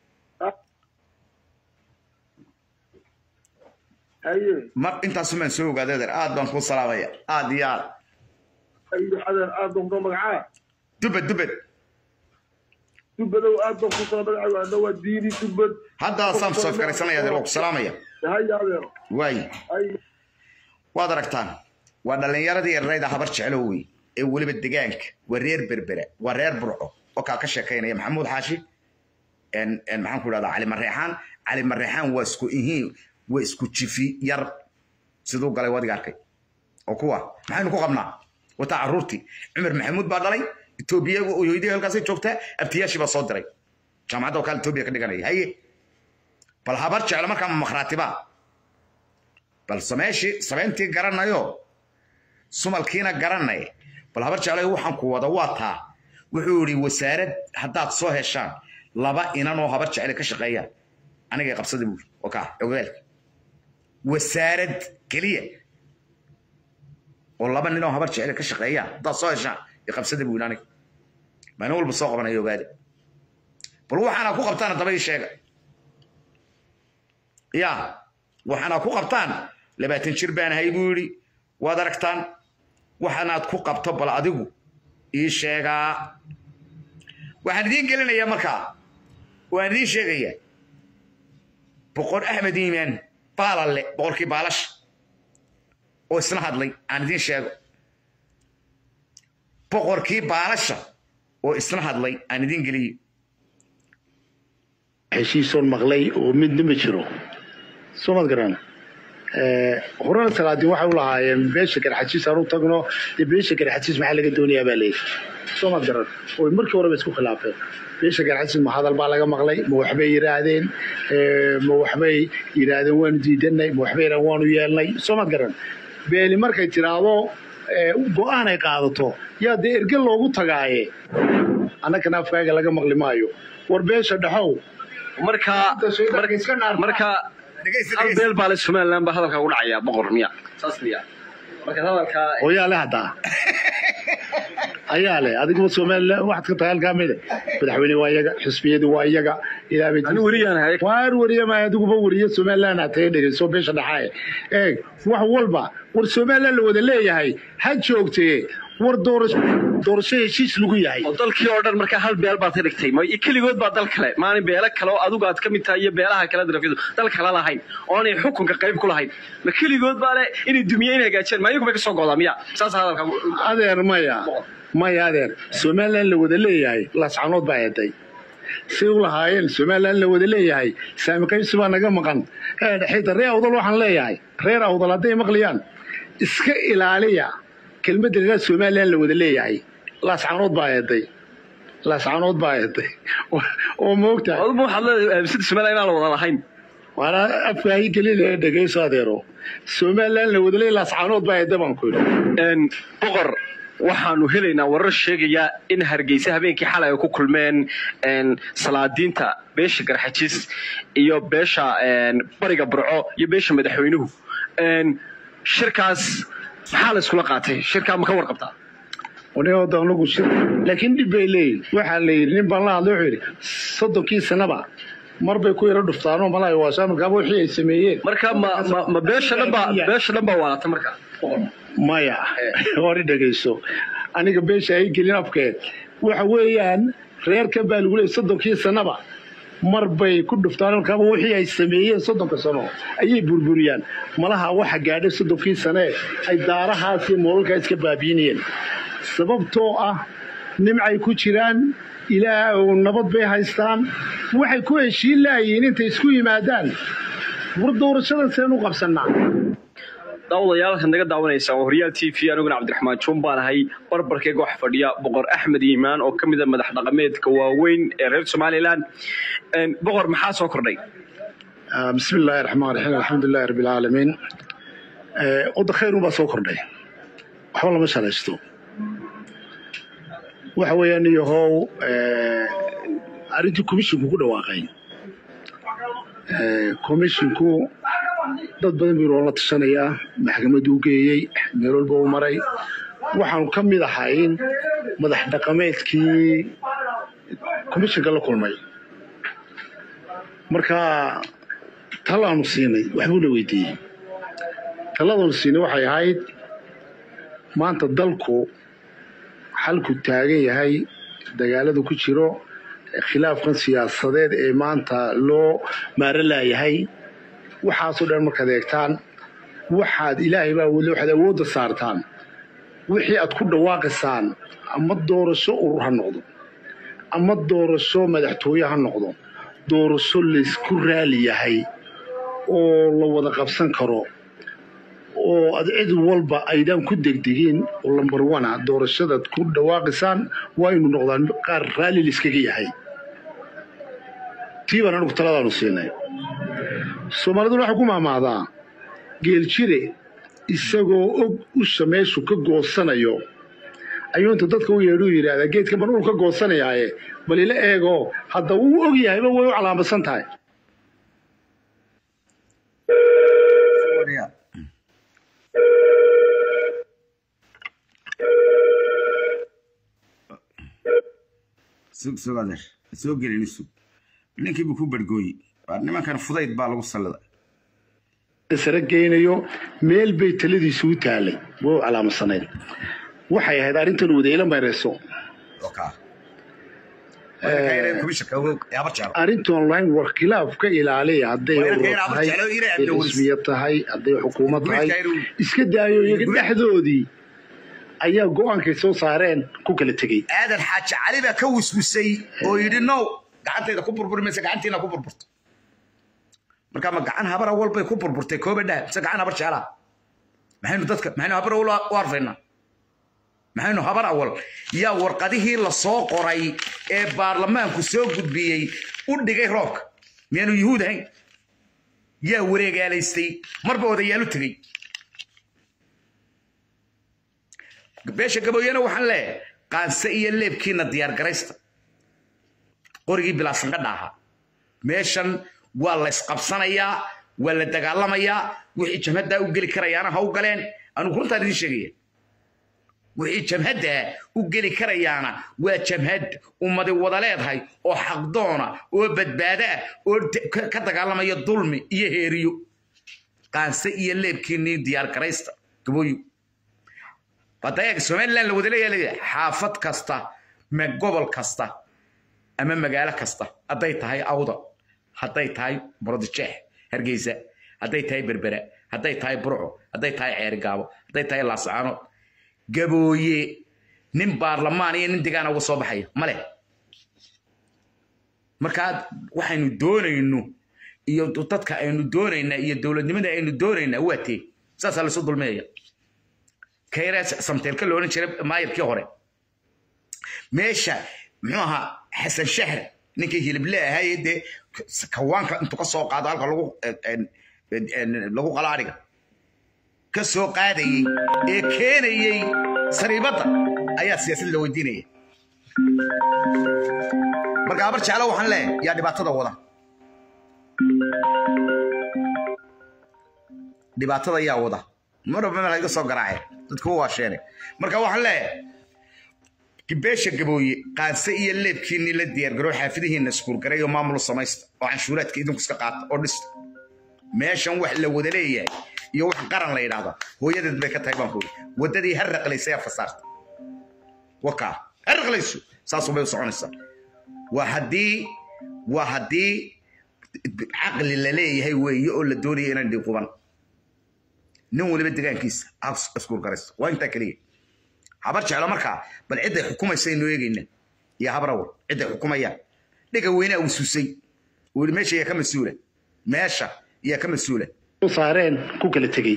haye mar intaasun baan soo ogaaday adeer aad baan kuu salaamaya aad iyo aad ayo adeer aad baan ku magacaa dubad dubad dubadow aad baan ku soo magacaa waa diini dubad hadda saan soo fikiraysanaya adeer waa ku salaamaya haya adeero waaye ay waad aragtaan waa dhallinyaradii erayda habar jeclo wey ee weliba degaanka waa reer berbera waa reer burco oo kaa ka sheekaynaya maxamuud xaashi en- en maxaan ku idhahdaa cali mareexaan cali mareexaan waa isku ihiin waa isku jifi yar siduu galay wadiga arkay oo kuwa maxaynu ku qabnaa wataa caruurtii cumar maxamuud baa dhalay etoobiya hooyadii halkaasay joogtaa abtiyaashii baa soo diray jaamacadda oo kale etoobiya ka dhiganaya haye bal habar jeclo markaa ma makhraatibaa bal sameeshii sameyntii garanayo sumalkiina garanay bal habar jeclay waxaan ku wada waa taa wuxuu yidhi wasaarad haddaad soo heshaan laba inan oo habar jecle ka shaqeeyaan anigay qabsada buuri oo kaa ogaalka wasaarad keliya oo laba nin oo habar jecle ka shaqeeyaan haddaad soo heshaan i qabsada buuri aniga maalin walba soo qabanayo ogaada bal waxaana ku qabtaan haddaba ii sheega ya waxaana ku qabtaan labaatan jir baan ahay buu yidhi waad aragtaan waxaanaad ku qabto bal adigu ii sheegaa waxaan idiin gelinayaa markaa waan idiin sheegayaa boqor axmed iimaan baalalle boqorkii baalasha oo isna hadlay aan idiin sheego boqorkii baalasha oo isna hadlay aan idiin geliyo heshiisoon maqlay oo midna ma jiro soo mad garan horena salaadiin waxay u lahaayeen beesha garxajiis aan u tagno dee beesha garxajiis maxaa laga doonayaa baa leeyahy soo mad garan oo markii horeba isku khilaafeen beesha garxajiis ma hadal baa laga maqlay ma waxbay yidhaahdeen ma waxbay yidhaahdeen waanu diidanay ma waxbay yidhahdeen waanu yeelnay soo mad garan beeli markay tiraahdo go-aan ay qaadato yaa dee erge loogu tagaaye annagana afkaaga laga maqli maayo war beesha dhexow marka marka hal beel baa le somaliland baa hadalkaa ugu dhacaya boqor miya saas miya marka hadalkaa oo yaa le haddaa ayaa leh adiguma somaliland waxaad ka tahay halkaa mide madaxweyne waa iyaga xisbiyadu waa iyaga ilaabay ani weriyaan hay waar wariye ma adiguba wariye somaliland aad taga dhegeyso beesha dhaxaaye eeg wax walba war somaliland la wada leeyahay ha joogtee war doorasho doorasho heshiis lagu yahay oo dalkii oo dhan markaa hal beel baad ka dhigtay ma keligood baa dal kale maalin beelo kale oo adigu aad ka mid tahay iyo beelaha kale darafyadu dal kale lahayn oonay xukunka qayb ku lahayn ma keligood baa le inay dumiyeyn hagaajiyaan ma iyagu bay ka soo godaa miya saas hadalka adeer maya maya adeer somaliland la wada leeyahay lascanood baa eeday say u lahaayeen somaliland la wada leeyahay saami qaybsi baa naga maqan xitaa reer awdal waxaan leeyahay reer awdal hadday maqlayaan iska ilaaliya kelmadda reer somaliland la wada leeyahay laascanood baa eeday laascanood baa eeday oo moogtahay aduba waxaad leedahay sida somaliland inaan la wada lahayn waana afkaahi gelinaya dhegayso adeero somaliland la wada leeyahay laascanood baa eeday baan ku yidhi boqor waxaanu helaynaa warar sheegaya in hargeysa habeenkii xalay ay ku kulmeen salaadiinta beesha garxajiis iyo beesha bariga burco iyo beesha madaxweynuhu shirkaas maxaa la iskula qaatay shirkaa ma ka warqabtaa anigood anagu shir laakiin dhib bay leeyihin waxaa la yidhi nin baan la hadlay wuxuu yidhi soddonkii sanaba mar bay ku yaro dhuftaanoo malay waashaa markaaba wixii ay sameeyeen marka ma ma ma beesha dhan baa beesha dhan baa waalata marka maya hore dhegayso aniga beesha ay gelin afkeed waxa weeyaan reerkan baa lagu leeyay soddonkii sanaba mar bay ku dhuftaan markaaba wixii ay sameeyeen soddonka sano ayay burburiyaan malaha waxa gaadhay soddonkii sane ay daarahaas iyo moolalkaa iska baabiinayeen sababtoo ah nimcay ku jiraan ilaah oo nabad bay haystaan waxay ku heshiin laayihiin intay isku yimaadaan war doorashadan seen u qabsannaa daawadayaal waxaad naga daawanaysaan waa horyaal t v aniguna cabdiraxmaan juun baan ahay barbarkeyga waxa fadhiya boqor axmed iimaan oo ka mid a madax dhaqameedka waaweyn ee reer somaliland boqor maxaa soo kordhay bismi illaahi raxmaan raxiim alxamdulilahi rabbi alcaalamiin wadda khayrun baa soo kordhay waxba lama shalaysto waxa weeyaan iyahow arrintii komishinku ku dhawaaqay komishinku dad badan buu loola tashanayaa maxkamaddu u geeyey meel walba u maray waxaanu ka mid ahayn madax dhaqameedkii komishinka la kulmay marka talaanu siinay waxbuu la weydiiyey taladaanu siinay waxay ahayd maanta dalku xalku taagan yahay dagaalada ku jiro khilaafkan siyaasadeed ee maanta loo maaro laayahay waxaasoo dhan markaad eegtaan waxaad ilaahay baa weli waxaad awoodda saartaan wixii aad ku dhawaaqaysaan ama doorasho urur ha noqdo ama doorasho madaxtooye ha noqdo doorasho laysku raali yahay oo la wada qabsan karo oo ad cid walba aydaan ku degdegin oo lambar wana doorashadaad ku dhawaaqaysaan waa inu noqdaan qaar raalli layskaga yahay tii baan anugu taladaanu siinay soomaaliduna waxay ku maamaadaa geeljire isagoo og usha meeshu ka goosanayo ayuu inta dadka u yeedhuu yidhaahdaa geedkan baan ul ka goosanayaaye bal ila eego hadda wuu og yahayba way u calaamadsan tahay sug sug adeer soo gelin sug ninkiibu ku bargooyey waa nimankan fudayd baa lagu sallida sare geynayo meel bay taladiisu u taalay way u calaamasanayd waxay ahayd arrintan wadayla mayrayso arrintan lahayn war khilaaf ka ilaaliya hadday urur tahay hadday xisbiya tahay hadday xukuumad tahay iska daayo iyaga dhexdoodii ayaa go-aankay soo saareen ku kala tegey aadan xaaji cali baa ka wiswisay oo yidhi no gacantayda ku burburi mayse gacantiina ku burburto marka ma gacan habara walbay ku burburtay kooba dhah mise gacan habar jeclaa maxaynu dadka maxaynu habar awal u arfaynaa maxaynu habar awal yaa warqadihii la soo qoray ee baarlamaanku soo gudbiyey u dhigay roobka miyaanu yuhuud ahayn yaa wareegaalaystay marba odayaalu tegey beesha gaboyena waxaan leeyahay qaanse iyo leebkiina diyaar garaysta qorigii bilaasanqadha ahaa meeshan waa la ysqabsanayaa waa la dagaalamayaa wixii jamhaddaa u geli karayaana ha u galeen anugu runtaan idiin sheegaya wixii jamhaddaa u geli karayaana waa jamhad ummadi wada leedahay oo xaqdoona oo badbaado ah oo ka dagaalamaya dulmi iyo heeriyo qaanse iyo leebkiinii diyaar garaysta gabooyo badayaga somaliland la wada leeyahay xaafad kasta ma gobol kasta ama magaalo kasta hadday tahay awda hadday tahay muradjeex hargeysa hadday tahay berbera hadday tahay burco hadday tahay ceerigaabo hadday tahay laascaanood gabooye nin baarlamaan iyo nin degaana uga soo baxaya male markaa waxaynu doonayno iyo dadka aynu doonaynaa iyo dowladnimada aynu doonaynaa waa tee saasaa laysu dulminaya kayra samteelka la odhan jiray maayirkii hore meesha muxuu ahaa xasan shahr ninkii hilible ahaye dee kawaanka intuu ka soo qaado halka lagu lagu qalaadhiga ka soo qaadayey ee keenayey sariibadda ayaa siyaasad la weydiinaya marka abar jeclo waxaan leeyahay yaa dhibaatada wada dhibaatada yaa wada maraba meel iga soo garaaceen dadku waa sheegay marka waxaan leeyahay beesha gabooye qaanse iyo leebkiinii la diyaargaroo xaafidihiina iskuurgaray oo maamul samaysta oo canshuuraadka idinku iska qaata oo dhista meeshan wax la wada leeyahay iyo wax qaran la yidhaahdo hooyadeed bay ka tahay baan kuuri waddadii ha raqlaysay aa fasaarta wakaa ha raqlayso saasuu bay u soconaysaa waa haddii waa haddii caqli la leeyahay weeye oo la doonaya inaan dhiquban nin waliba degaankiisa iskuurgarayso waa intaa keliya habar jeclo markaa bal cidday xukumaysa aynu eegayna iyo habrawal cidday xukumayaan dhiga weynaa uu susay uu yidhi meesha yaa ka mas-uula meesha yaa ka mas-uula saareen ku kala tegey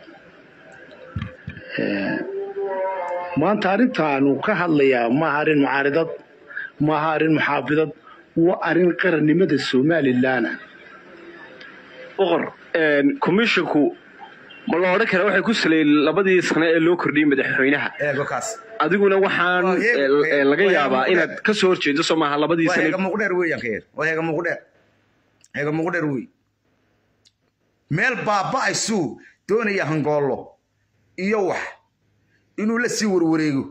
maanta arrintaanu ka hadlayaa maaha arrin mucaaridad maaha arrin muxaafidad waa arrin qarannimada somalilaana boqor commissionku ma la odhan kara waxay ku saleeyeen labadii sane ee loo kordhiyey madaxweynaha adiguna waxaan laga yaabaa inaad ka soo horjeedo soo maaha labadii sane heega muqdheer weeyaan kayr waa heega muqdheer heega muqdheer wey meel baaba'aysuu doonaya hangoollo iyo wax inuu la sii warwareego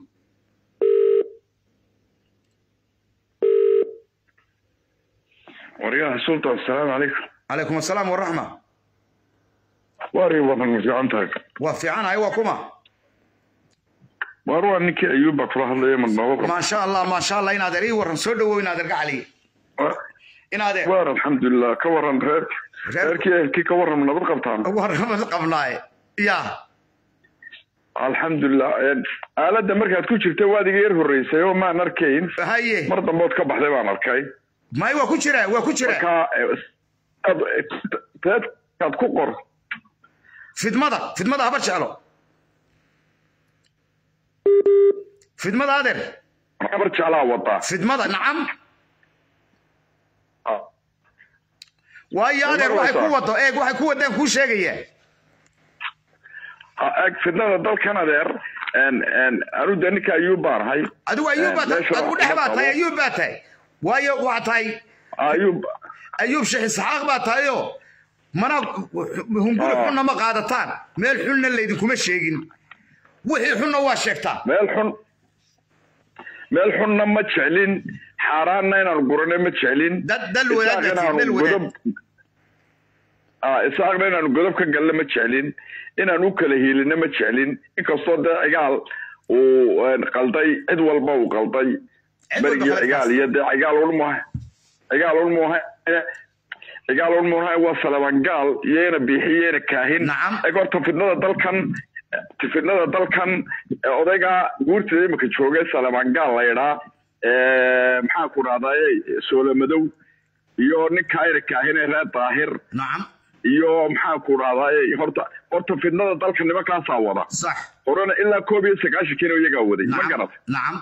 waryaha sultan asalaamu calaykum calaykum asalaam waraxma waari wadan ma fiican tahay waa fiicanahay waa kuma waar waa ninkii ayuubba kula hadlaya madnooba maasha allah maasha allah in adeer ii warran soo dhawow in adeer gacali inaadee waar alxamdulilah ka waran reer reerkii ehelkii ka waran nabad qabtaan warnamad qabnaaye ya alxamdulilah aaladda markaad ku jirta waad iga yar horreysay oo maan arkayn haye mar dambood ka baxday baan arkay may waa ku jira waa ku jira marka reedkaad ku qor fidmada fidmada habar jeclo fidmada adeer habar jeclaa wadaa fidmada nacam waayo adeer waxay ku wado eeg waxay ku wadaan kuu sheegaya eg fidnada dalkan adeer anu de ninka ayuub baan ahay adigu ayuub baa tahay adigu dhex baa tahay ayuub baa tahay waayo waxaa tahay ayuub ayuub sheekh isxaaq baa tahayoo mana hunguri xunna ma qaadataan meel xunna laydinkuma sheegin wixii xunna waa sheegtaa meel xun meel xunna ma jeclin xaaraanna inaan gurane ma jeclin isaaqna inaanu godob ka galna ma jeclin inaan u kala hiilina ma jeclin inkastoo dee cigaal uu qalday cid walba uu qalday berigii cigaal iyo dee cigaal ulmuha cigaal ulmuha cigaal ulmuha waa salabangaal iyo ina biixi iyo ina kaahin eg horta fidnada dalkan fidnada dalkan odayga guurtada imika joogay salabangaal la yidhaa maxaa ku dhahdaye soolamadow iyo ninka ina kaahine reer daahir iyo maxaa ku dhahdaye horta horta fidnada dalka nimankaasaa wada horena ilaa koob iyo sagaashankiina iyagaa waday ma garat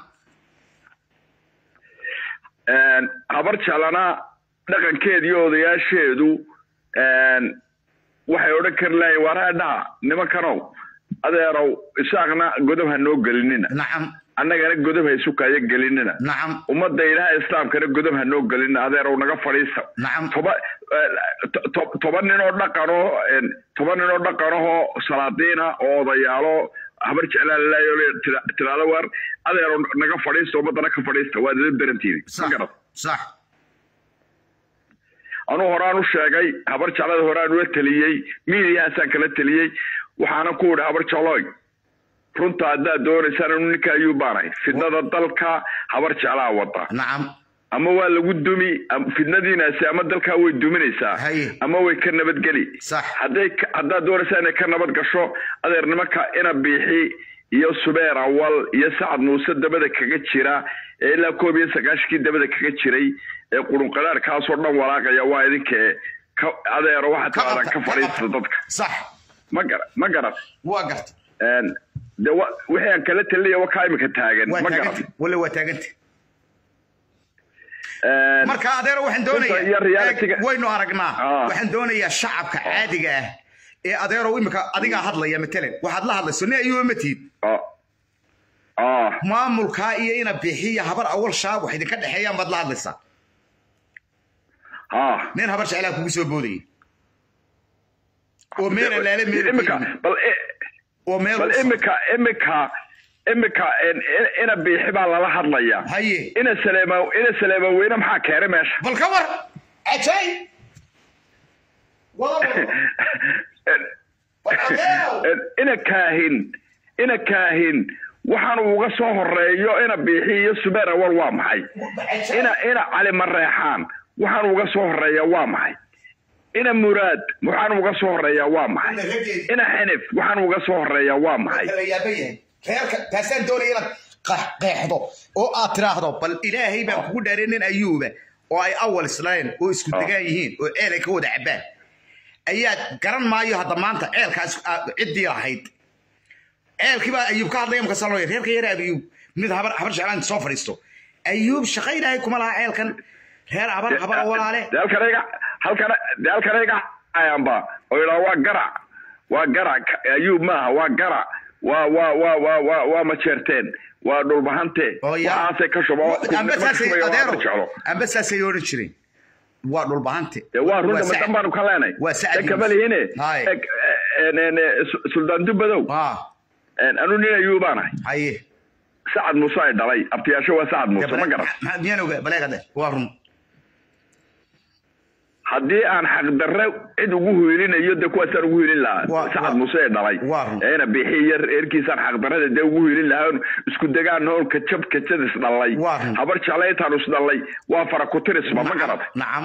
habar jeclana dhaqankeeda iyo odayaasheedu waxay odhan kari lahayen waaraadhaha nimankanow adeerow isaaqna godob ha noo gelinina annagana godob ha isu kaayo gelinina ummadda ilaaha islaamkana godob ha noo gelinina adeerow naga fadhiisa toba toban nin oo dhaqanoo toban nin oo dhaqanahoo salaadiina oo odayaalo habar jeclaa lalayo tiraado waar adeerow naga fadhiista ummaddana ka fadhiista waa dada darantiidi ma garat sax anuu horaan u sheegay habar jeclada horaan ula teliyey miidiyahaasaan kala teliyey waxaana ku idhi habar jecloy runta haddaad doonaysaan anu ninka ayuu baanahay fidnada dalka habar jeclaa wada nacam ama waa lagu dumi fidnadiinaasi ama dalkaa way duminaysaa ama way ka nabadgeli hadday haddaad doonaysaa inay ka nabad gasho adeer nimanka ina biixi iyo subeer awal iyo sacad muuse dabada kaga jira ee ilaa koob iyo sagaashankii dabada kaga jiray ee qurunqadhaarkaasoo dhan walaaqaya waa idinkee adeero waxaad tirahdaan ka fadhiista dadka sax ma gara ma garat waa garta de wixii aan kala talinaya wakaa imika taagan ma garat wale waa taaganta marka adeero waxaan doonayaa waynu aragnaa waxaan doonayaa shacabka caadiga ah ee adeerow imika adigaa hadlaya matalan waxaad la hadlayso nin ayuuba ma tiid maamulkaa iyo ina bixiya habar awal shaab wax idinka dhexeeyaan baad la hadlaysaa nin habar jeclaa kugu soo boodaya oo meel alaale meel oo meel bal imika imika imika ina biixi baa lala hadlayaa haye ina saleema ina saleema weyne maxaa keenay meesha bal ka war ajay ina kaahin ina kaahin waxaan uga soo horeeyo ina biixi iyo subeer awal waa maxay ina ina cali mareexaan waxaan uga soo horeeya waa maxay ina muraad waxaan uga soo horeeyaa waa maxay ina xinif waxaan uga soo horeeyaa waa maxay taasaan doonaya inaad qeexdo oo aad tiraahdo bal ilaahay baan kugu dhaaray nin ayuuba oo ay awal isleen oo isku degaan yihiin oo ceel ay ka wada cabaan ayaad garan maayo hadda maanta ceelkaas ciddii lahayd ceelkii baa ayuub ka hadlaya markaasa loo reerka yara ayuub mid habar habar jeclaan soo fadhiisto ayuub shaqa ilaahay kuma laha ceelkan reer habar habar walaale halkanayga halkan halkanayga ayaanba oo yidhaa waa garac waa garac ayuub maaha waa garac waa waa waa waa waa waa majeerteen waa dhulbahante waxaasay ka shubo amba saasay odhan jireen waa dhulbahante waa runta madan baanu ka leenay waa sacad kama lihine suldaan dubadow anu nin ayuu baanahay haye sacad muuse ay dhalay abtiyaasho waa sacad muuse ma garan miyaan oga baleegade waa run haddii aan xaqdarre cid ugu hiilinayo dee kuwaasaan ugu hiilin lahaa sacad muuse ee dhalay eena bixi iyo reerkiisaan xaqdarrada dee ugu hiilin lahaa isku degaan hool kajab kajad is dhallay habar jecla intaan is dhallay waa fara kutirisba ma garata nacam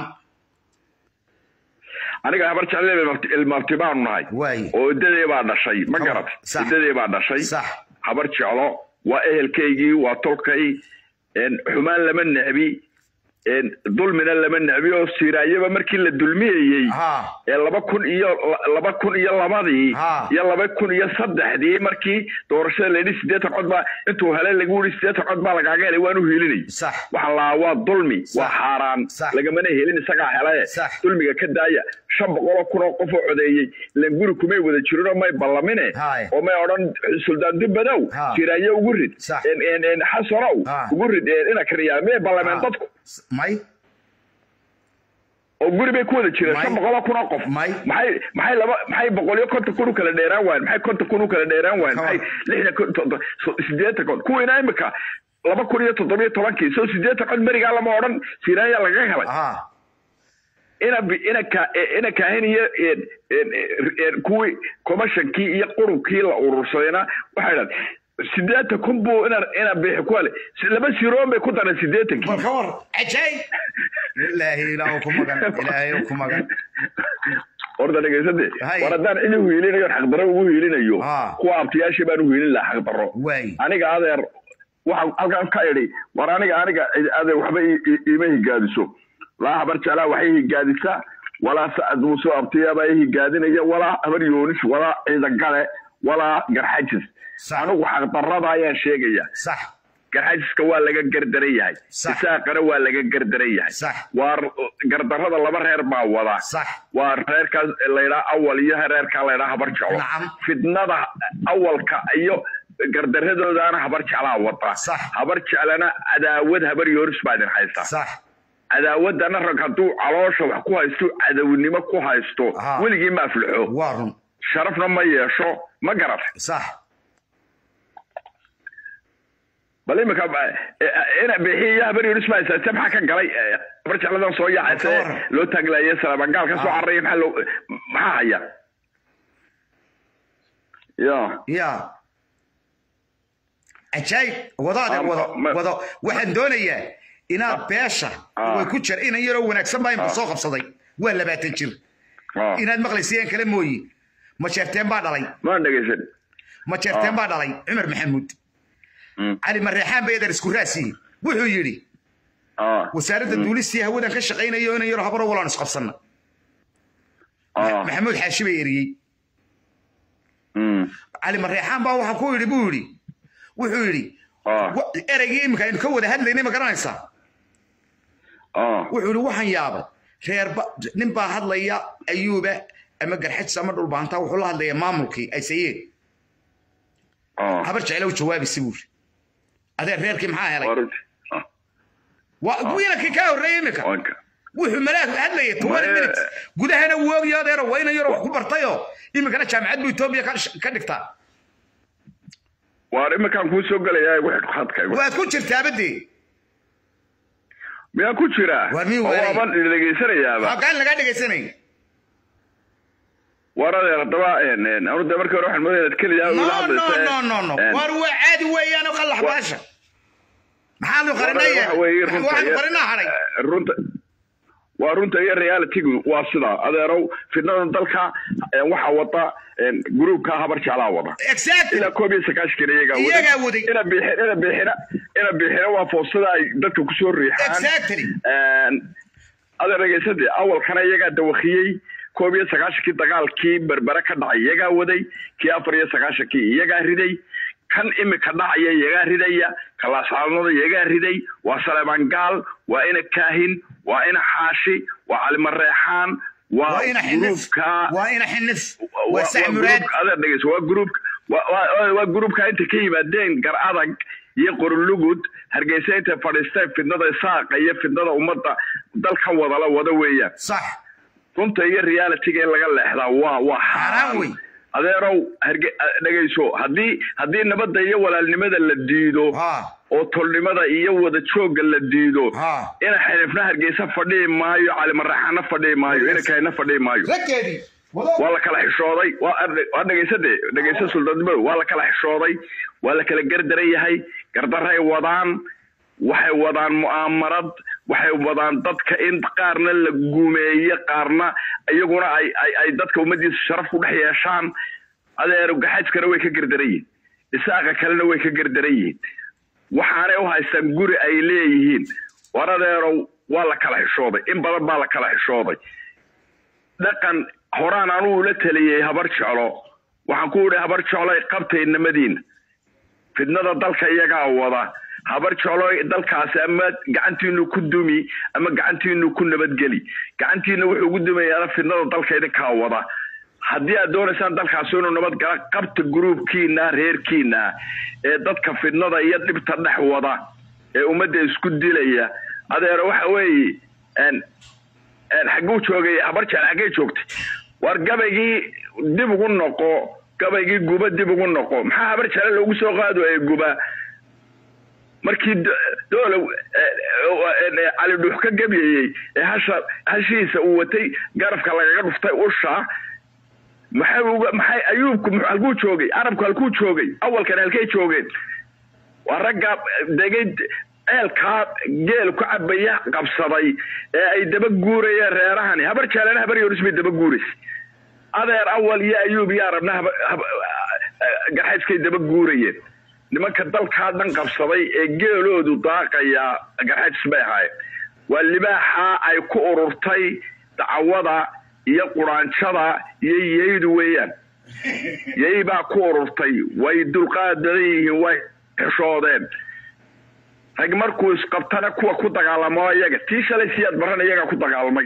aniga habar jecla ilmaabti baanu nahay oo idadee baa dhashay ma garat idadee baa dhashay habar jeclo waa ehelkaygii waa tolkay xumaan lama necbi dulmina lama necbi oo siraayaba markii la dulmiyayey ee laba kun iyo laba kun iyo labadii iyo laba kun iyo saddexdii markii doorashada la yidhi siddeetan cod baa intuu helay lagu yidhi siddeetan cod baa lagaaga helay waan u hiilinay waxaan lahaa waa dulmi waa xaaraan lagamana helin isagaa helaye dulmiga ka daaya shan boqoloo kun oo qof oo codeeyey ilan guri kumay wada jirin oo may ballamine oo may odhan suldaan dubbadow siraaye ugu rid xasanow ugu rid ina kariyaa miyay ballameen dadku may oo guri bay ku wada jireen shan boqoloo kun oo qof maxay maxay laba maxay boqol iyo konton kun u kala dheeraan waayen maxay konton kun u kala dheeraan waayen maxay lixdan sideetan kun kuwiina imika laba kun iyo toddobiyo tobankii soo sideetan cod merigaa lama odhan siraaya lagaga helay ina ina ka ina kaahin iyo kuwii commissionkii iyo qurunkii la urursadayna waxay dhahan sideetan kun buu ina ina bixi ku hale laba siroon bay ku dareen sideetankii bal ka war cajaay ilaahay ilaahu ku magan ilaahay ku magan horta dhegaysade war haddaan cid u hiilinayo xaqdarro ugu hiilinayo kuwa abtiyaashii baan u hiilin lahaa xaqdarro aniga adeer waxaan halkan ka idhi war aniga aniga adeer waxba iima higaadiso laa habar jeclaa waxay higaadisaa walaa sacad muuse abtiyaabaa i higaadinaya walaa habar yoonis walaa ciidagale walaa garxajis anigu xaqdarrada ayaan sheegaya garxajiska waa laga gardaran yahay isaaqana waa laga gardaran yahay waa gardarrada laba reer baa wada waa reerkaas laydhaa awal iyo reerkaa laydhaa habar jeclo fitnada awalka iyo gardaradoodaana habar jeclaa wada habar jeclana cadaawad habar yoonis baa idin haysta cadaawadana rag hadduu caloosha wax ku haysto cadawnimo ku haysto weligii ma aflaxo sharafna ma yeesho ma garat bal imika ina bixiya habar yoonis baa haysaate maxaa ka galay habar jecladan soo yaacayse loo taaglaye salabangaal ka soo cararaya maxaa loo maxaa haya ya ya cajaayib wadaade wado wado waxaan doonayaa inaad beesha way ku jira inan yaroo wanaagsan baa imka soo qabsaday waa labaatan jir inaad maqlaysayaan kale mooye majeerteen baa dhalay ma dhegaysan majeerteen baa dhalay cumar maxamuud cali mareexaan bay adeer isku raasiye wuxuu yidhi wasaaradda duulistii hawadan ka shaqaynayo inan yaroo habaro walaan isqabsanna maxamuud xaashi bay eriyey cali mareexaan baa waxaa ku yidhi buu yidhi wuxuu yidhi ereygii iminka aynu ka wada hadlaynay ma garanaysaa wuxuu yidhi waxaan yaabay reerba nin baa hadlaya ayuuba ama garxajis ama dhulbaantaa wuxuu la hadlaya maamulkii ay sayeen habar jeclow jawaabaysa buu yidhi adeer reerkii maxaa helay wiilakii kaa horreeyey iminka wuxuu malaag hadlaya twenty minutes gudahana woogiyo adeero waa inan yaroo wax ku bartayoo iminkana jaamacad buu etoobiya ka dhigtaa waar iminkaan kuu soo gelayaa igu xidh khadka waad ku jirtaaba dee miyaa ku jiraa waaban dhegaysanayaaba halkaan lagaa dhegaysanay war adeer haddaba anu de markii hore waxaan moodaya inaad keliyaa ila hadlaysa no no no war waa caadi weeyaan oo qallax baasha maxaanu qarinaya waxaanu qarinaa hadhay runta waa runta iyo realitygu waa sidaa adeerow fitnadan dalka waxaa wada gruubka habar jeclaa wada ilaa koob iyo sagaashan iyagaa waday ina biixin ina biixina ina biixina waa foosada ay dadka kusoo riixaan adeer dhegaysade awalkana iyagaa dawakiyey koob iyo sagaashankii dagaalkii berbere ka dhacay iyagaa waday kii afar iyo sagaashankii iyagaa riday kan imika dhacaya iyagaa ridaya kalaasaanada iyagaa riday waa saleeban gaal waa ina kaahin waa ina xaashi waa calimareexaan waa gruubka waa ina xinif waa sacmuraad adeer dhegeyso waa gruubka waa gruubka inta ka yimaadeen gar adag iyo qorulugud hargeysa intay fadhiisteen fidnada saaqa iyo fidnada ummadda dalkan wadala wada weeyaan sax runta iyo realityga in laga leexdaa waa waa xaaraan wey adeerow harge- dhegayso haddii haddii nabadda iyo walaalnimada la diido oo tolnimada iyo wada joogga la diido ina xinifna hargeysa fadhihi maayo calimaraxana fadhihi maayo ina kahina fadhihi maayo waa la kala xishooday waa arde- waa dhegaysade dhegaysa suldaanimadu waa la kala xishooday waa la kala gardaran yahay gardaray wadaan waxay wadaan mu'aamarad waxay wadaan dadka in qaarna la gumeeye qaarna iyaguna ay ay ay dadka ummadiisa sharaf ku dhex yeeshaan adeer gaxajkana way ka gardaran yihiin isaaqa kalena way ka gardaran yihiin waxaanay u haystaan guri ay leeyihiin war adeerow waa la kala xishooday in badan baa la kala xishooday dhaqan horaan anuu la taliyey habar jeclo waxaan ku idhi habar jecloy qabtay namadiina fidnada dalka iyagaa wada habar jecloy dalkaasi ama gacantiinu ku dumi ama gacantiinu ku nabadgeli gacantiina wuxuu ugu dumayaana fidnada dalka idinkaa wada haddii aad doonaysaan dalkaasi inuu nabad gala qabta gruubkiina reerkiina ee dadka fidnada iyo dhibta dhex wada ee ummadda isku dilaya adeero waxa weeye een een xagguu joogay habar jecel xaggay joogtay war gabaygii dib ugu noqo gabaygii guba dib ugu noqo maxaa habar jecel loogu soo qaado ee guba markii do- doolow cali dhuux ka gabyayey ee hasha hashiisa uu watay garabka lagaga dhuftay usha maxay uga maxay ayuubku mu- halkuu joogay arabku halkuu joogay awalkan halkay joogeen waa ragga degay ceelkaa geel ku cabaya qabsaday ee ay daba guurayeen reerahani habar jaalana habar yoris bay daba guuraysay adeer awal iyo ayuub iyo arabna haba- haba- garxayskay daba guurayeen nimanka dalkaa dhan qabsaday ee geeloodu daaqaya garxajis bay ahaayeen waa libaaxa ay ku ururtay dacwada iyo quraanjada iyo yeydu weeyaan yey baa ku ururtay way dulqaad badan yihiin way xishoodeen rag markuu isqabtana kuwa ku dagaalamo iyaga tii shalay siyaad baran iyagaa ku dagaalamay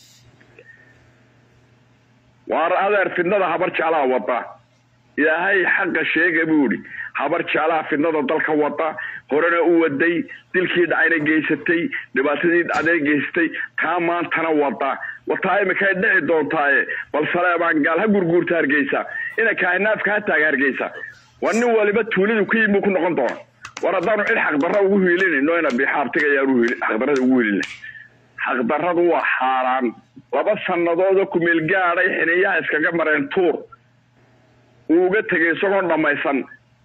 waar adeer fidnada habar jeclaa wada ilaahay xaqa sheega buu idhi habar jeclaa fidnada dalka wada horena u waday dilkii dhacayna geysatay dhibaatadii dhacday geysatay taa maantana wada wataa imikay dhici doontaaye bal saleebaan gaal ha gurguurta hargeysa ina kaahinaafka ha taaga hargeysa waa nin waliba tuulidu ku yimi ku noqon doona war haddaanu cid xaqdarra ugu hiilinayno ina bixaabtiga ayaan xaqdarrada ugu hiilina xaqdarradu waa xaaraan laba sannadoodoo kumeel gaadhay xiniyaha iskaga mareen tuur uu uga tegay isagoon dhammaysan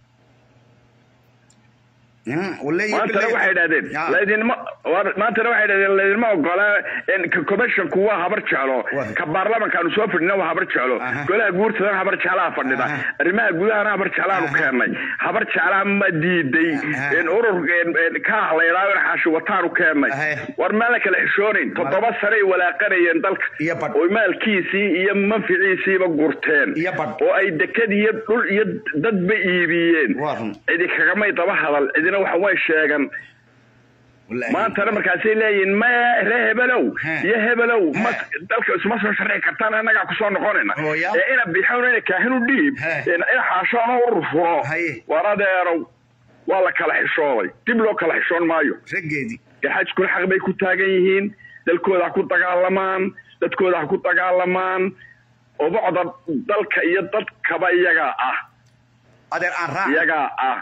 maantana waxay idhahdeen laydinma war- maantana waxay idhahdeen laydinma ogola ka commissionku waa habar jeclo ka baarlamankaanu soo fadhina waa habar jeclo golaha guurtadana habar jeclaa fadhida arrimaha gudahana habar jeclaanu keennay habar jeclaa ma diiday urur kaah la idhaaho in xaashi wataanu keennay war maan la kala xishoonayn toddoba sanay walaaqanayeen dalka oo maalkiisii iyo manficiisiiba gurteen oo ay dekad iyo dhul iyo dadba iibiyeen cidi kagamay daba hadal cidina waxa way sheegan maantana markaasay leeyihin maya ree hebelow iyo hebelow ma dalka isma soo sharci kartaan annagaa kusoo noqonayna ee ina bixoon ina kaahinu dhiib ina xaashoona urur furo war adeerow waa la kala xishooday dib loo kala xishoon maayo gaxajkuna xaq bay ku taagan yihiin dalkooda ha ku dagaalamaan dadkooda ha ku dagaalamaan obocda dalka iyo dadkaba iyagaa ah adeer aan raac iyagaa ah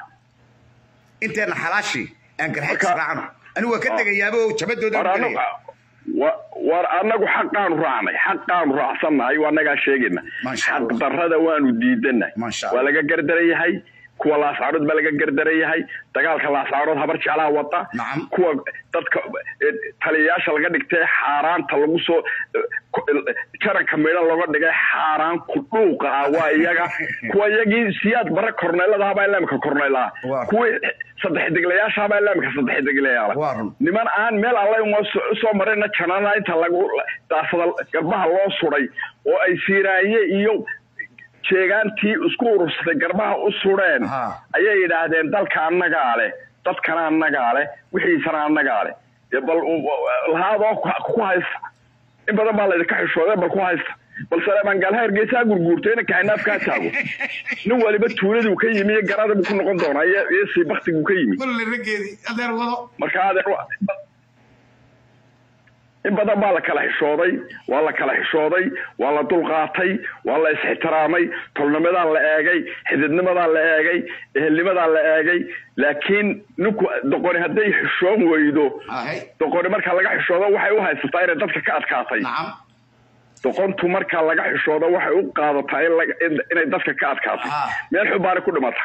inteena xalaashi aan garxajis raacno anigu waa ka degayaaba oo jabadooda war anagu wa- war annagu xaqaanu raacnay xaqaanu raacsannahay waa annagaa sheegayna xaq darrada waanu diidanay waa laga gardaran yahay kuwa laascaarood baa laga gardaran yahay dagaalka laascaarood habar jeclaa wata kuwa dadka eh, taliyayaasha laga dhigtay xaaraanta lagu soo eh, ku- eh, jaranka midho looga dhigay xaaraan ku dhuuqa ah waa iyaga kuwa iyagii siyaad bare korneylada habaa ilaamka korneylaha kuwii saddex deglayaasha habaa ilaamka saddex deglayaala niman aan meel alle usoo marayna janana inta lagu daasada garbaha loo suday oo ay siiraaye iyo jeegaantii isku urursatay garbaha u sudheen ayay yidhaahdeen dalka annagaa leh dadkana annagaa leh wixiisana annagaa leh dee bal lahaadoo ku- ku haysta in badan baa laydinka xishooday bal ku haysta bal saleebaan gaalha hargeysa ha gurguurto ina kaxinaaf kaa taago nin waliba tuuladuu ka yimi iyo garada buu ku noqon doonaa iyo iyo sii baktiguu ka yimi marka adeer wa- in badan baa la kala xishooday waa la kala xishooday waa la dulqaatay waa la is-ixtiraamay tolnimadaan la eegay xididnimadaan la eegay ehelnimadaan la eegay laakiin ninku doqoni hadday xishoon weydo doqoni marka laga xishoodo waxay u haysataa inay dadka ka adkaatay doqontu marka laga xishoodo waxay u qaadataa inay dadka ka adkaatay meel xun baana ku dhimata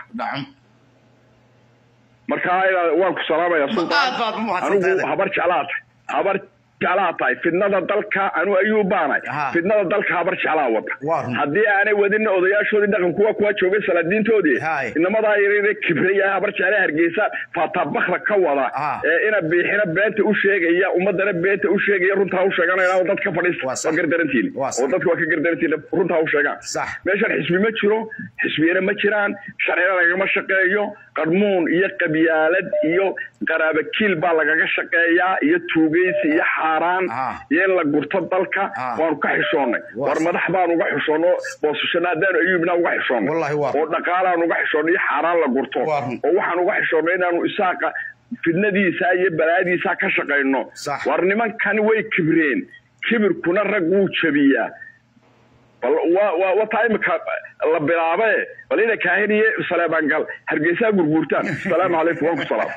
marka waan ku salaamaya anigu habar jeclaata habar jeclaa tahay fidnada dalka anu ayuu baanay fidnada dalka habar jeclaa wada haddii aanay wadina odayaashoodii dhaqan kuwa kuwa joogay salaadiintoodii inamadaa yarayna kibraya habar jecla hargeysa faatabakra ka wada ee ina biixina beenta u sheegaya ummadana beenta u sheegaya runtaa u sheeganaya oo dadka fadhiista waa gardarantiin oo dadka waa ka gardarantiin runtaa u sheegaan meeshan xisbi ma jiro xisbiyana ma jiraan sharcina lagama shaqeeyo qarmuun iyo qabyaalad iyo qaraabakiil baa lagaga shaqeeyaa iyo tuugaysi iyo xaaraan iyo in la gurto dalka waanu ka xishoonnay war madax baan uga xishoonno boosashana haddaanu ayuubna uga xishoonnay oo dhaqaalaan uga xishoonnay iyo xaaraan la gurto oo waxaan uga xishoonnay inaanu isaaqa fidnadiisa iyo balaadiisa ka shaqayno war nimankani way kibreen kibirkuna rag wuu jabiyaa bal wataa imika la bilaabe bal ina kaahiniye saleebaangal hargeysaa gurguurtaan asalaamu calaykum waan ku salaam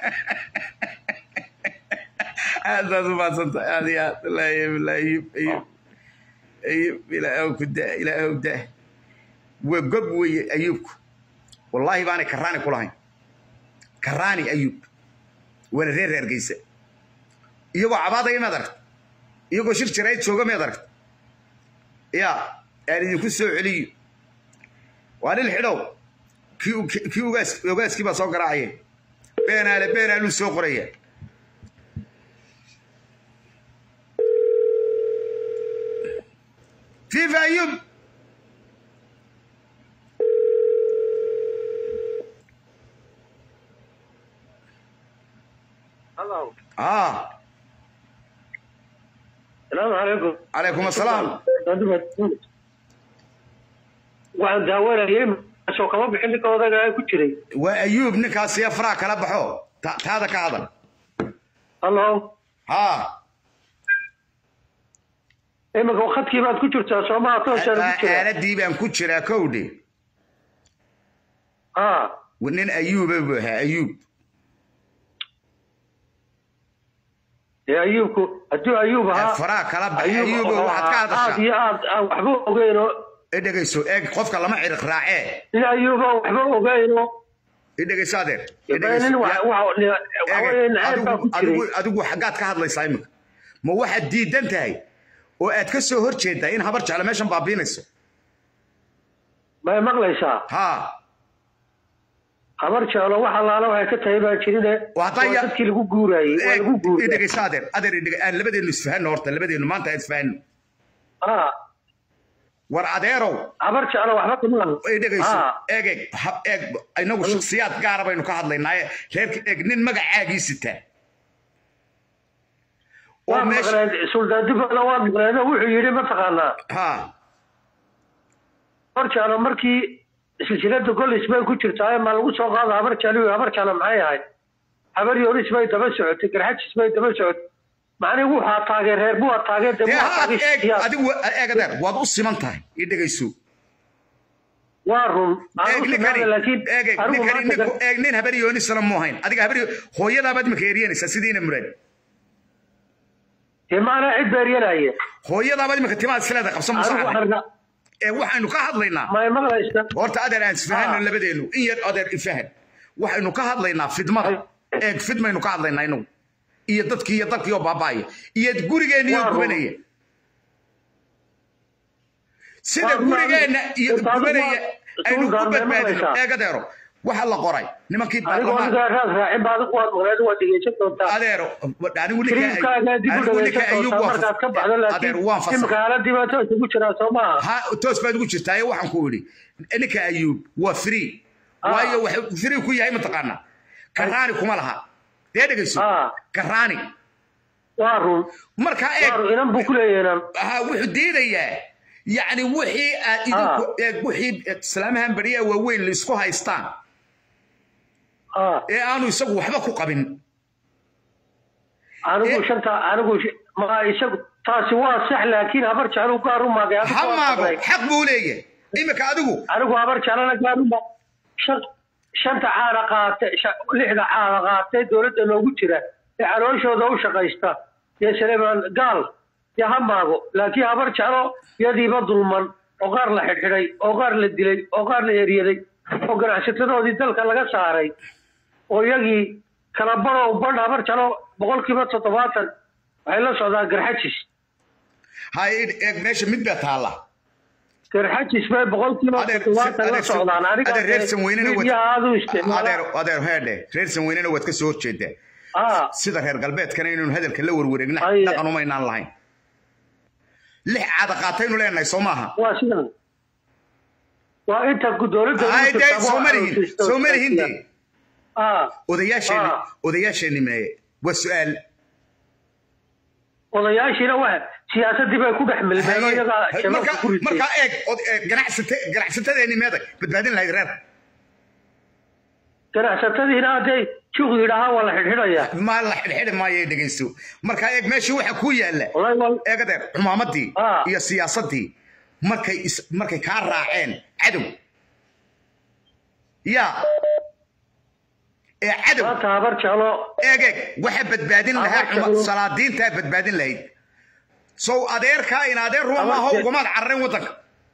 aad baad u maadsantahay aad iyo aad wallaahi wallaahi ayub ayub ayub ilaahow ku da ilaahow da waa gob weeye ayuubku wallaahi baanay karaani ku lahayn karaani ayuub waana reer hargeysa iyagoo cabaadaya maad aragta iyagoo shir jirayd jooga maad aragta yaa aan idinku soo celiyo waa nin xidhow kii ugaas ogaaskii baa soo garaacaya beenaale beenaaluu soo qoraya fifa ayub اه السلام عليكم عليكم السلام waxaan daawanayay soo kama bixin ninka odaga ku jiray waa ayuub ninkaas iyo faraha kala baxo taada ka hadal hallo ha iminka khadkii baad ku jirtaa soomaha tooshaan ku jira aaladii baan ku jiraa kowdhe ha nin ayuuba buu ahaa ayuub dee ayuubku hadduu ayuub ahaa faraha kala baxay ayuuba waxaad ka hadashaa aad iyo aad aan waxba ogeyno dhegayso eeg qofka lama ciriq raacee nin ayuuba waxba ogeyno idhegayso adeer adigu xaggaad ka hadlaysaa imika ma waxaad diidan tahay oo aad ka soo hor jeedaa in habar jecla meeshan baabiinayso may maqlaysaa ha habar jeclo wax allaala waxay ka tahay baa jirine dadkii lagu guuraayey waa lagu guuray idhegayso adeer adeer aan labadeenu isfahanno horta labadeenu maanta aan isfahanno ha war adeerow habar jeclo waxba kuma dhegayso eeg eeg eeg inagu shaksiyaad gaara baynu ka hadlaynaaye reerka eeg nin magacaagii sitaa waa maqleen suldaandibana waa maqleen wuxuu yidhi mataqaanaa ha habar jeclo markii silsilada golis bay ku jirtaa ma lagu soo qaada habar jeclo habar jeclo maxay ahayd habar yoris bay daba socotay garxajis bay daba socotay macnii wuxaa taageen reer buwa taageen adigu eeg adeer waad u siman tahay ii dhegayso waa run eeg nin habar yoonisana mu ahayn adiga habar hooyadaabaad imika eryanaysaa sidiina muraad dee maanaa cid beeryanaya hooyadaabaad imika timaad isleeda qabsan musaa ee waxaynu ka hadlaynaa horta adeer aan isfahano labadeenu in yar adeer ifahan waxaynu ka hadlaynaa fidmada eeg fidmaynu ka hadlaynaa inagu iyo dadkii iyo dalkii oo baaba'aya iyo gurigeenniyo gubanaya sida gurigeenna iyo gubanaya aynu ku badbaadino eeg adeero waxa la qoray nimankii adeero anigu ninka ayuubadeer waan toos baad ugu jirtaaye waxaan ku idhi ninka ayuub waa free waayo wuxuu free ku yahay mataqaanaa karaani kuma laha dee dhegayso karaani waa run markaa eeg inan buu ku leeyahay wuxuu diidayaa yacni wixii aad idinku eeg wixii islaamahan beriyaa waaweyn laisku haystaan ee aanu isagu waxba ku qabin anigu shanta anigu ma isagu taasi waa sax laakiin habar jeclu gaar u maagay adigu ha waa maago maqlay. xaq buu leeyahay imika adigu anigu habar jeclana gaar u maag shan shanta caana qaatay sha- lixda caana qaatay dowladda noogu jira ee calooshooda u shaqaysta iyo saleemaan gaal iyo ha maago laakiin habar jeclo yadiiba dulman oo qaar la xidhxidhay oo qaar la dilay oo qaar la eryaday oo ganacsatadoodii dalka laga saaray oo iyagii kala badhow badh habar jeclo boqolkiiba toddobaatan waxay la socdaan garxajis ha eeg meesha mid baa taalla garxajis bay boqolkiiba toddobaatan la socdaan aniga adeer reer sanweynena wad- midiyaha aad u isticmaala adeer adeer heedhe reer sanweynena waad ka soo horjeedaa Ah. sida reer galbeedkana inaynu hadalka la warwareegna Aye. dhaqan umaynaan lahayn lix caada qaataynu leenahay soo maaha waa sidan waa inta ku- dowladda ugu Ay, dee, jirta soo waa malihin xaruntiisa soo malihin oo dee ah odayaasheeni Ah. odayaasheeni meeye waa su-aal odayaashiina waa siyaasadii bay ku dhex milmeen oo iyagaa Hay- shabaabka marka- ku ritay markaa eeg od- eeg, ganacsate ganacsatadeeni meeday badbaadin lahayd reer ganacsatadiina hadday juuq yidhaahaa waa la xidhxidhayaa ma la xidhxidhi maayo dhegaysto markaa eeg meeshii waxa ku yaalla eeg adeer xumaamadii iyo siyaasadii markay is- markay kaa raaceen cadow yaa ee cadow maanta habar jeclo eeg eeg waxa badbaadin lahaa Habar xuma- jeclo. salaadiintaa badbaadin lahayd sow adeerkaa in adeer ruwa Habar maaha je- ugamaad carareen waddanka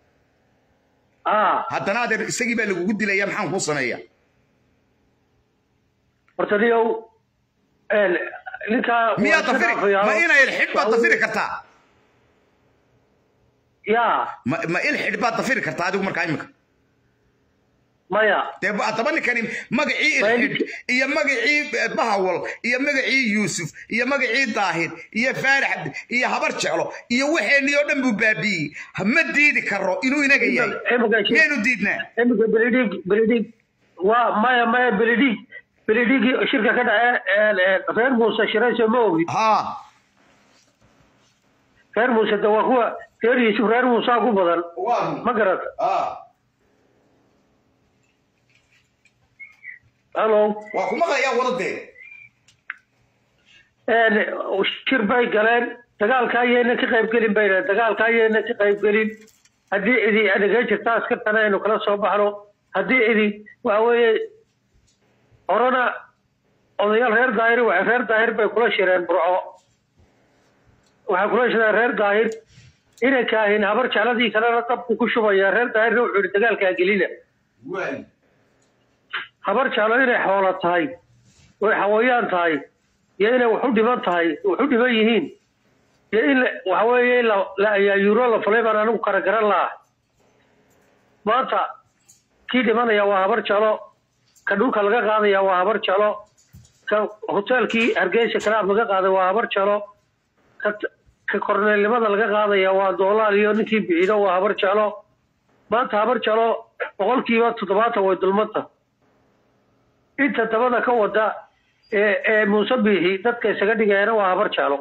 ah haddana adeer isagii baa lagugu dilaya maxaan kuu sameeya horta niyow een, ninkaa miyaa waa iska dafiri dhaafayaa. ma ina ilxidh baad dafiri kartaa yaa ma ma ilxidh baad dafiri kartaa adigu markaa imika maya dee ba- haddaba ninkani magacii ilxidh iyo magacii eh, bahawal iyo magacii yuusuf iyo magacii daahir iyo faarax iyo habar jeclo iyo waxeenii oo dhan buu baabi'iyey Ha- ma diidi karo inuu inaga yahay miyaynu diidnaa iminka belidhig belidhig waa maya maya belidhig belidhigii shirka ka dhace een, een, reer muuse shirayso ma ogid reer muuse de waa kuwa reer yuusuf reer muusaa ku badan ma garata halo waa ku maqlayaa wadadee een, shir bay galeen dagaalka ayayna ka qaybgelin bayna dagaalka ayayna ka qaybgelin haddii idi adagay jirta askartana aynu kala soo baxno haddii idi waxa weeye horena odayaal reer daahir waxay reer daahir bay kula shireen burco waxay kula shireen reer daahir inay kaahin habar jecladii kalena dabku ku shubaya reer daahirna wuxuu yihi dagaalkaa gelina habar jeclo inay xoolo tahay oy xawayaan tahay iyo inay wax u dhiman tahay wax u dhiman yihiin iyo in la- waxa weeye in la la ayaayuuro la fulay baan anigu kara garan lahaa maanta kii dhimanaya waa habar jeclo ka dhulka laga qaadaya waa habar jeclo ka hoteelkii hargeysa kalaab laga qaaday waa habar jeclo ka ka korneelnimada laga qaadaya waa doolaal iyo ninkii bixido waa habar jeclo maanta habar jeclo boqolkiiba toddobaatan way dulmanta inta dabada ka wada ee ee muuse biixi dadka isaga dhigayana waa habar jeclo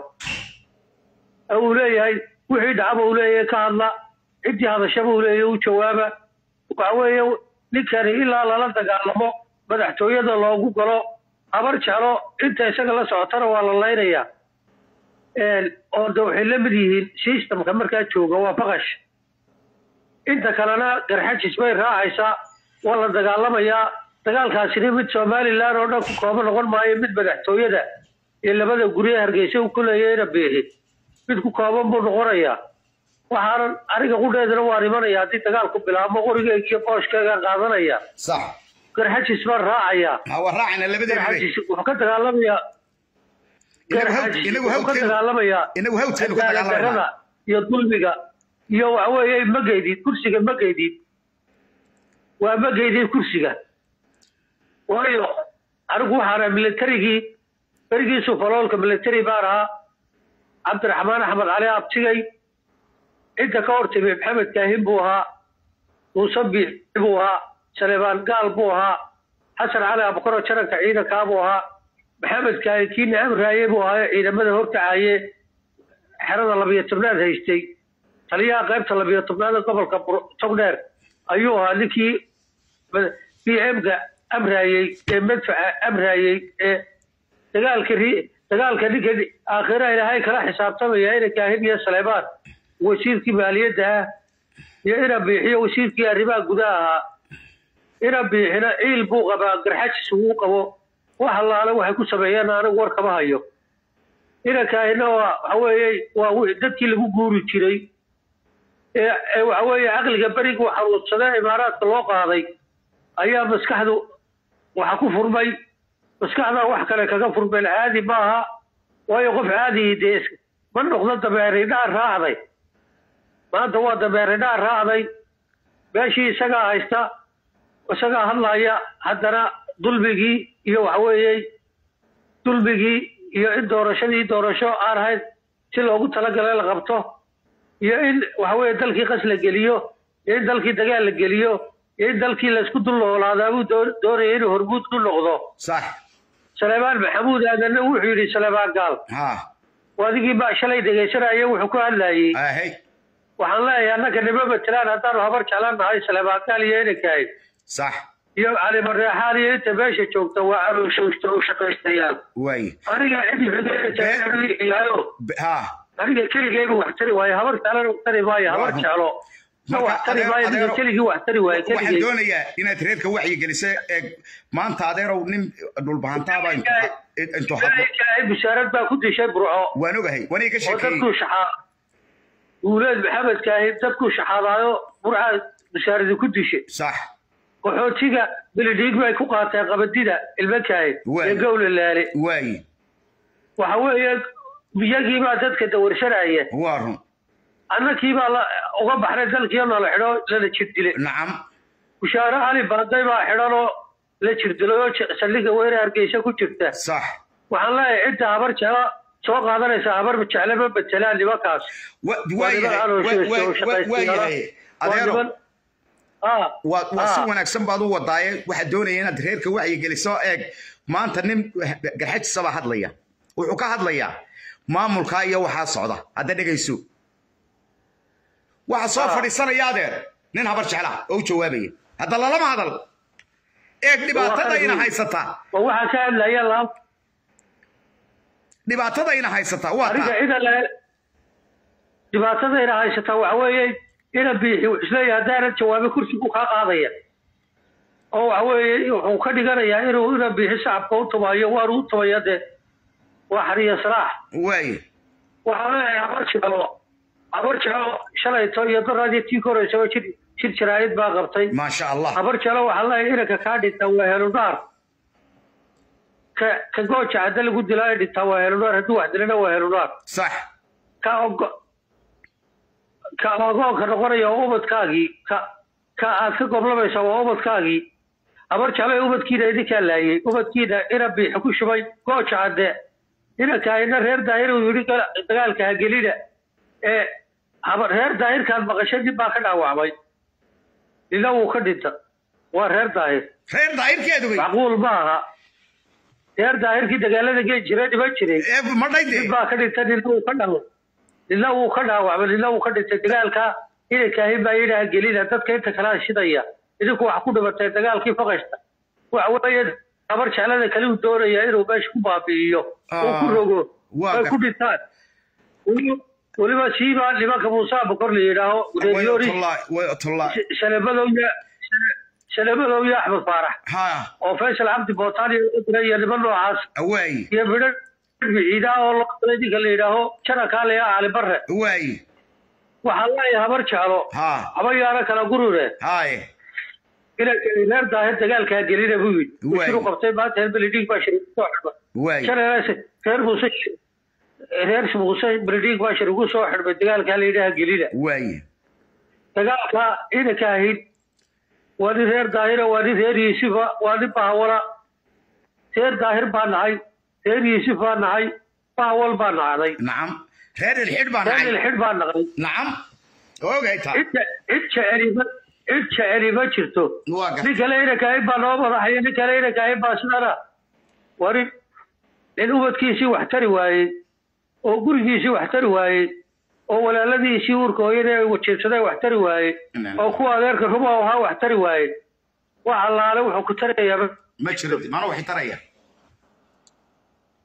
ee uu leeyahay wixii dhacaba uu leeyahay ka hadla ciddii hadashaba uu leeyahay u jawaaba waxa weeye ninkani ilaa lala dagaalamo madaxtooyada loogu galo habar jeclo inta isaga la socotana waa la laynayaa Een, oo de waxay la mid yihiin systemka markaa jooga waa baqash inta kalena garxajis bay raacaysaa waa la dagaalamayaa dagaalkaasina mid somalilan oo dhan ku kooban noqon maayo mid madaxtooyada iyo labada guri ee hargeysa uu ku leeyahayna beehe mid ku kooban buu noqonayaa waxaanan aniga qudheedana waan imanaya haddii dagaalku bilaabmo qorigeyga iyo booshkeygaan qaadanaya sax garxajis baan raacayaa waa raacayna labadeena garxajis wuxuu ka dagaalamayaa Inagu hawd- garxajis inagu wuxuu ka hawdkeenu- dagaalamayaa inagu hawdkeenu ka cadaalad dagaalamaynaa. darrada iyo dulmiga iyo waxa weeye ma geydid kursiga ma geydid waa ma geydid kursiga waayo anigu waxaan ahaa militarigii berigiisu faloolka military baan ahaa cabdiraxmaan axmed cali abtigay cidda ka hortimi maxamed kaahin buu ahaa muuse biixi buu ahaa saleebaan gaal buu ahaa xasan cali abukaro jaranka ciidankaa buu ahaa maxamed kaahin kii nacam raaye buu ahaa ee ciidamada horkacaye xerada labiyo tobnaad haystay taliyaha qaybta labiyo tobnaad ee gobolka Bur- togdheer ayuu ahaa ninkii b m-ga amraayey ee madfaca amraayey ee dagaalka ri- dagaalka ninka aakhira ilaahay kala xisaabtamaya ina kaahin iyo saleebaan wasiirkii maaliyadda ah iyo ina biixiyo wasiirkii arrimaha gudaha ahaa ina biixina ciil buu qabaa garxajis uu qabo wax allaale waxay ku sameeyeen anigu war kama hayo ina kaahina waa waxa weeye waa wi- dadkii lagu guuri jiray ee ee waxa weeye caqliga beriguu xanuunsadee imaaraadka loo qaaday ayaa maskaxdu waxa ku furmay maskaxdaa wax kale kaga furmeen caadi maaha waayo qof caadi dee is- ma noqdo dameeridhaa raacday maanta waa dameeridhaa raacday meeshii isagaa haysta isagaa hadlaya haddana dulmigii iyo waxa weeye dulmigii iyo in doorashadii doorasho aan ahayn si loogu talagalay la qabto iyo in waxa weeye dalkii qas la geliyo iyo in dalkii dagaal la geliyo iyo in dalkii laysku dul noolaadaa buu doo- doonaya inuu hormuud ku noqdo sax saleebaan maxamuud aadanna wuxuu yidhi saleebaan gaal ha adigii baa shalay dhegaysanaya wuxuu ku hadlayey ahey waxaan leeyahay annaka nima matelaan haddaanu habar jeclan nahay saleebaan gaal iyo inankahay sax iyo cali mareexaan iyo inta meesha joogta waa arooshoogta u shaqaystayaan waay aniga cidi xidayaayo ha aniga keligeyba wax tari waayo habar jeclana wax tari maayo habar jeclo ma wax tari maayo aniga keligii wax tari waayo waxaan keligey doonayaa inaad reerka wacyi geliso ee maanta adeerow nin dhulbahantaaba intuu hadlo ilaahay bishaarad baa ku dishay burco waan ogahay wanay ka oo sheekeeyey dadkuu shaxaa guuleed maxamedka ahi dadkuu shaxaadaayo burca bishaaradii ku dishay sax qaxootiga bilidhiig bay ku qaateen qabadida ilmakahay Waay. ee gowla laale waay waxa weeye iyagii baa dadka dawarsanaya waa run annakii baa la uga baxnay dalkii oo nala xidho lana jir dilay nacam bushaare cali baaday baa xidhanoo la jir dilay oo j- saldhigga weyne hargeysa ku jirta sax waxaan leeyahay cidda habar jecla soo qaadanaysa habar jecla ma betelaan nimankaas Wa- Waa waa niman yahay caloosha wa- wa- oo wa- shaqaysta waa yara. yahay Waa adeero niman- Ah, waa waa si ah. wanaagsan baad u wadaaye waxaad doonaya inaad reerka wacyi geliso eeg maanta nin garxajisa baa hadlaya wuxuu ka hadlayaa maamulkaa iyo waxaa socda hadda dhegayso waxa soo fadhiisanaya adeer nin habar jecla oo u jawaabaya hadda lalama hadal eeg dhibaatadayna haysataa ma waxaa ka hadlaya laam dhibaatadayna haysataa waa aniga taa cida le dhibaatadayna haysataa waxa weeye ina biixi wuxuu isleeyahay haddaanan jawaabin kursigu kaa qaadaya oo waxa weeye wuxuu ka dhiganayaa inuu ina biixi shacabka u tumayo waanu u tumaya dee waa xariya salaax waay waxaan leeyahay habar jeclo habar jeclo shalayto iyo daraadii tii ka horeysaba jir jir jaraa'id baa qabtay maasha allah habar jeclo waxaan leeyahay inanka kaa dhintaa waa helunaar ka ka gooja hadda lagu dilaa ee dhintaa waa helunaar hadduu wax dilana waa helunaar sax ka ogo ka ogoonka noqonaya waa ubadkaagii ka ka aad ka goblamaysa waa ubadkaagii habar jeclay ubadkiina idinkaa laayay ubadkiina ina biixi ku shubay gooja cadde inankaayna reer daahir uu yidhi gal- dagaalka ha gelina ee habar reer daahirkaan maqashay nin baa ka dhaawacmay nina wuu ka dhinta waa reer daahir reer daahirkeedu wey macquul ma aha reer daahirkii dagaalada geli jiray dhiman jiray madhayde nin baa ka dhintay nina wuu ka dhawo nina wuu ka dhaawacmay nina wuu ka dhintay dagaalka inankaahin baa yidhaha gelina dadka inta kalea shidaya idinku wax ku dhimatay dagaalkii faqashta waxa weeye habar jeclada kale uu doonaya inuu meesha ku baabi'iyo oo ku rogo waa ay gar- ku dhintaan Weli- weliba siiba nimanka muuse bokor la yidhaaho reeryoori shalabadowya shalabadowya axmed faarax oo faysal cabdi bootaan iyo dira iyo niman noocaas waay iyo midho ciidaa oo loo qalay ninka la yidhaaho janakaale cali barre waay waxaan leeyahay habar jeclo ha haba yaana kala gurure haye inanka reer daahir dagaalkaa gelina buu yidhi Waay. usiru qabtay maanta reer beledhiig baa shir ugu soo xidhmay waay shalay reer muuse reer muuse beledhiig baa shir ugu soo xidhmay dagaalkaa la yidhaha gelina waay dagaalka inanka ahayd waa nin reer daahira waa nin reer yuusufa waa nin bahawala reer daahir baa nahay reer yuusuf baa nahay bahawal baa nacday nacam reer ilxidh baa reer nacay ilxidh baa naqday nacam ogay taa cid cid jeceli ma cid jeceli ma jirto waa gar- nin kale inanka ahayd baa noo madaxaya nin kale inanka ahayd baa sidana waa nin nin ubadkiisii wax tari waayey oo gurigiisii wax tari waayey oo walaaladiisii uurka hooyada ay wajeebsadeen wax tari waayey oo kuwa adeerka ruma ahaa wax tari waayey wax allaale wuxuu ku tarayaa ma jiro mana waxay taraya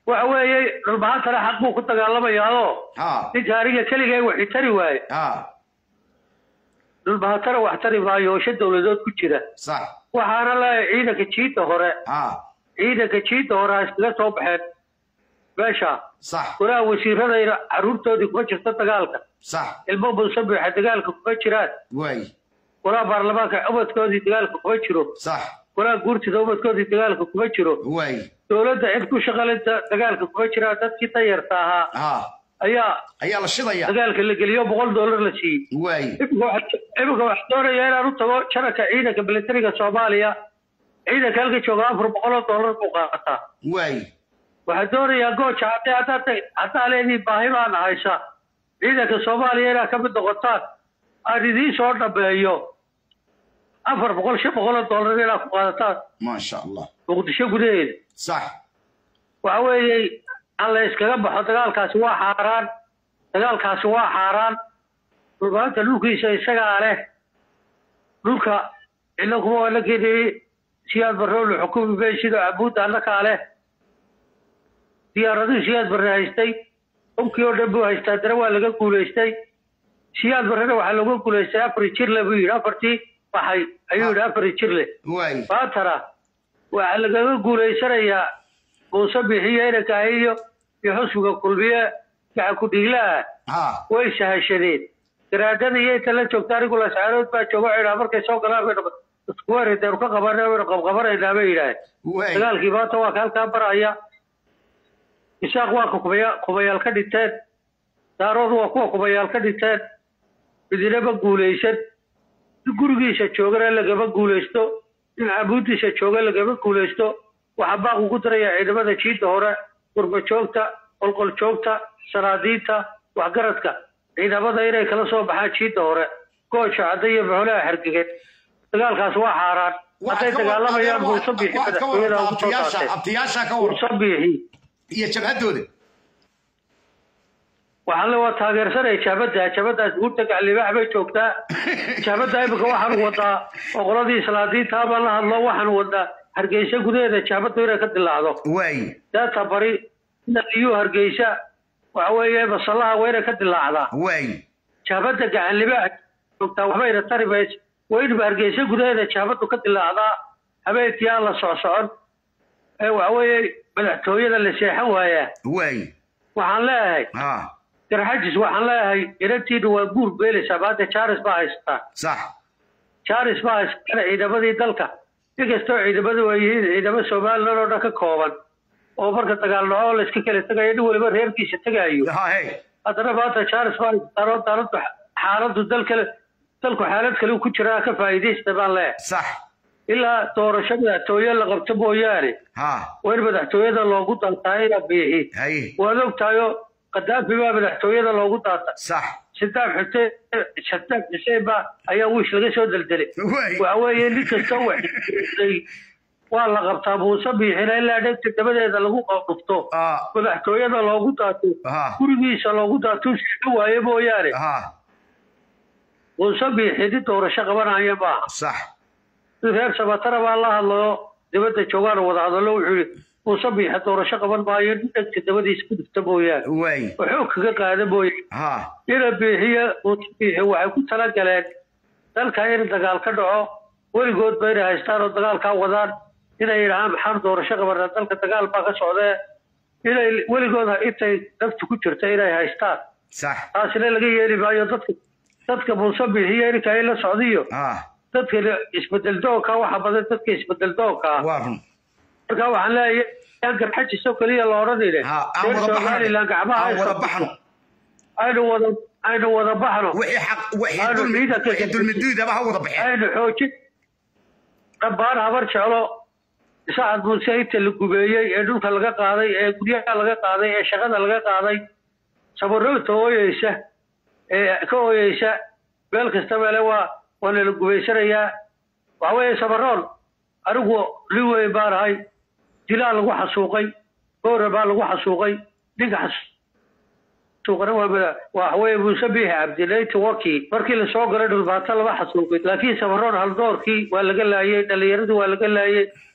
waxa weeye dhulbahantana xaq buu ku dagaalamayaao ha ninka aniga keligay waxi tari waaye ha dhulbahantana wax tari maayo oo shan dowladood ku jira sax waxaana leeyahay ciidanka jiidda hore ha ciidanka jiidda hore ha iskaga soo baxeen meesha sax golaha wasiiradayna carruurtoodii kuma jirto dagaalka sax ilmo musabixa dagaalka kuma jiraan waay golaha baarlamaanka ubadkoodii dagaalka kuma jiro sax golaha guurtida ubadkoodii dagaalka kuma jiro waay dowladda cid ku shaqalinta dagaalka kuma jiraan dadkii danyarta ahaa ha ayaa ayaa la shidaya dagaalka la geliyo boqol dollar la siiyey waay iminka waxa- iminka waxaa doonaya inaan u tago janarka ciidanka militariga soomaaliya ciidanka halka jooga afar boqol oo dollar buu qaataa waay waxaa doonayaa gooja haddii haddaad tag- haddaa leediin baahi baana haysa ciidanka soomaaliya inaad ka mid noqotaan aan idiin soo dhameeyo afar boqol shan boqol oo dollar inaad ku qaadataan maasha allah muqdisho gudaheeda sax waxa weeye aan la iskaga baxo dagaalkaasi waa xaaraan dagaalkaasi waa xaaraan dhulbaanta dhulkiisa isagaa leh dhulka cidna kuma waa la geliyey siyaad barre la xukumi bay sida cabuudda annakaa leh diyaaradihii siyaad barre haystay hubkii oo dhan buu haystaa dana waa laga guulaystay siyaad barrena waxaa looga guulaystay afar jirle buu yidhi afartii baxay ayuu yidhi afar jirle waay maantana waxaa lagaga guulaysanayaa muuse bixiyo inankahi iyo iyo xusbiga kulmiye gacan ku-dhiiglaha ha way sahashadeen garaadada iyo inta la joogta anigu lascaarood baa jooga cidhaa markay soo galaan baynu iskuwaredeenu ka qabana waynu qabqabanaynaa bay yidhaaheen waay dagaalkii maanta waa ka halkaa baraya isaaq waa ka kubaya kubayaal ka dhinteen daaroodu waa kuwa kubayaal ka dhinteen midinama guulaysan in gurigiisa joogana lagama guulaysto in cabuudiisa jooga lagama guulaysto waxaa baaq ugu daraya ciidamada jiidda hore gurba joogta qolqol joogta sanaadiinta waxgaradka ciidamada inay kala soo baxaan jiidda hore gooja cadda iyo maxolaha xergegen dagaalkaas waa xaaraan hadday dagaalamayaan muuse biixi waxaad ka madaxtooyada warrantaa ugu soo abtiyaasha saarteen abtiyaasha ka waran muuse biixi iyo jabhaddooda waxaan le waa taageersanaya jaabadda jaabaddaas guurta gaclibaax bay joogtaa jaabadda imika waxaan wadaa oo qoladii islaadiinta baan la hadlo waxaan wadaa hargeysa gudaheeda jaabaddu inay ka dilaacdo waay daata bari iyuu hargeysa waxa weeye masallaha waa inay ka dilaacdaa waay jaabadda gacanlibaax joogtaa waxbayna tari mayso waa inba hargeysa gudaheeda jaabaddu ka dilaacdaa habeenkii aan la socsocon ee waxa weeye madaxtooyada la seexan waayaa waay waxaan leeyahay ha garxajis waxaan leeyahay inantiina waa guur beelaysaa maanta jaaris baa haysataa sax jaaris baa haysatana ciidamadii dalka inkastoo ciidamadu ay yihiin ciidamo somalilan oo dhan ka kooban oo marka dagaal dhaco la iska kala tegayo nin waliba reerkiisa tegaayo ha hey haddana maanta jaaris baa haysataan oo daaladu xaaladdu dalkale dalku xaalad kale ku jiraa ka faa'iidaysta baan leeyahay sax ilaa doorasho madaxtooye la qabto mooyaane ha waa in madaxtooyada loogu dantaa inaa biixi hay waad ogtahayo kadaafi baa madaxtooyada loogu daata sax sadaam xuseen sadaam xuseen baa ayaa wiish laga soo deldelay waay waxa weeye nin kasta waxay waa la qabtaa muuse biixina ilaa dhegta dabadeeda lagu dhufto ah madaxtooyada loogu daato ha gurigiisa loogu daato sii waaye mooyaane ha muuse biixi nin doorasho qabanaya maaha sax nin reer sabatara baa la hadlayo dibadda joogaan wada hadallo wuxuu yihi muuse biixi doorasho qaban maayo nin dhegta dabadiisa ku dhufta mooyaane waay wuxuu kaga qaada mooye ha ina biixiyo muuse biixi waxay ku talagaleen dalka in dagaal ka dhaco weligoodba inay haystaan oo dagaalkaa wadaan inay yidhahaan maxaan doorasho qabanaa dalka dagaal baa ka socdee inay weligood intay naftu ku jirta inay haystaan sax taasina laga yeeli maayo dadka dadka muuse biixiyo ininka in la socdiyo ha dadka isbedel doonka waxa badan dadka isbedel doonka ah waa run marka waxaan leeyahay yaan garxajisoo keliya la odhanayne ha aan reer wada somalilan baxno gacmaha aan wada haysta- baxno aynu wada aynu wada baxno wixii xaq wixii Aanu dulmi ciidanka wixii dulmiduudaba ha wada baxeen aynu xoojin dhammaan habar jeclo sacad muuse inta la gubeeyey ee dhulka laga qaaday ee guryaha laga qaaday ee shaqada laga qaaday sabarroogta ooyeysa ee ka ooyeysa meel kasta meele waa waana la gubaysanayaa waxa weeye sabaroon anigu nin weyn baan ahay dilaa lagu xasuuqay goora baa lagu xasuuqay ninka xasuuqana waa mada waxa weeye muuse biixi cabdilayti waki markii lasoo galay dhulbaato lama xasuuqin laakiin sabaroon haldoorkii waa laga laayey dhallinyaradii waa laga laayey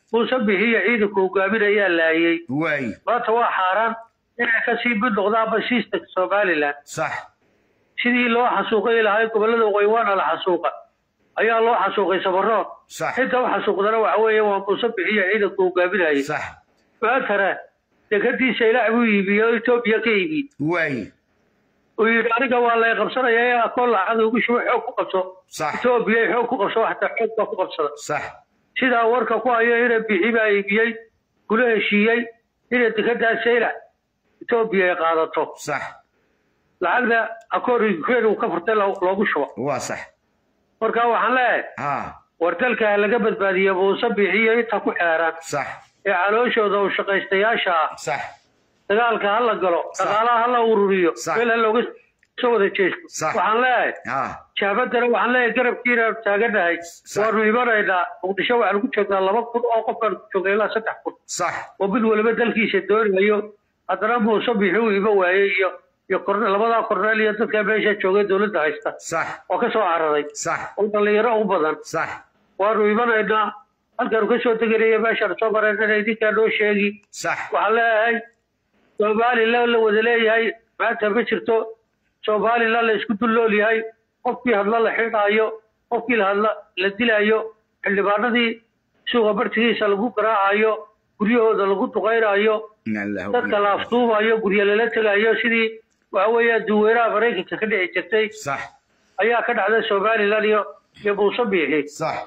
muuse bixiya ciidanku hogaaminayaa laayey waay maanta waa xaaraan inay kasii mid noqdaan basiista somalilan sax sidii loo xasuuqay lahay gobollada waqooyi waana la xasuuqa ayaa loo xasuuqay sabarood sax inta u xasuuqdana waxa weeye waa muuse bixiya ciidanku hogaaminayay sax maantana dekadiisa ilaah buu iibiyey oo etoobiya ka iibiyey waay uu yidhi aniga waa lay qabsanaya ee akoon lacag ugu shubo xoog ku qabso sax etoobiya xoog ku qabso xataa xoog baa ku qabsada sax sidaa warka ku hayo ina bixi baa iibiyey kula heshiiyey inay dekedaa sayla etoobiya ay qaadato sax lacagna akoon ukraine uu ka furtay lo- loogu shubo waa sax marka waxaan leeyahay ha war dalka ha laga badbaadiyo muuse bixiyo inta ku xeeran sax ee calooshooda u shaqaystayaasha ah sax dagaalka ha la galo dhaqaalaha ha la ururiyo Sax. meel ha looga soo wada jeesto Sax. waxaan leeyahay ha jaabadana waxaan leeyahay garabkiina taaganahay waanu imanaynaa muqdisho waxaan ku joognaa laba kun oo qofkaan ku joognaa ilaa saddex kun sax oo mid waliba dalkiisa doonayo haddana muuse bixi uu ima waayey iyo iyo korne labadaa korneel iyo dadka meesha joogay dowladda haysta sax oo ka soo cararay sax oo dhallinyaro u badan sax waanu imanaynaa halkaanu ka soo deganaya meeshaan soo maraynana idinkaa noo sheegi sax waxaan leeyahay somalilan la wada leeyahay maanta ma jirto somalilan la isku dullool yahay qofkii hadla la xidhaayo qofkii la hadla la dilaayo xildhibaanadii suuqa bartigiisa lagu garaacayo guryahooda lagu duqaynayo dadka la afduubayo guryo lala tegayo sidii waxa weeya duweynaha maraykanka ka dhici jirtay sax ayaa ka dhacday somalilan iyo iyo muuse biixi sax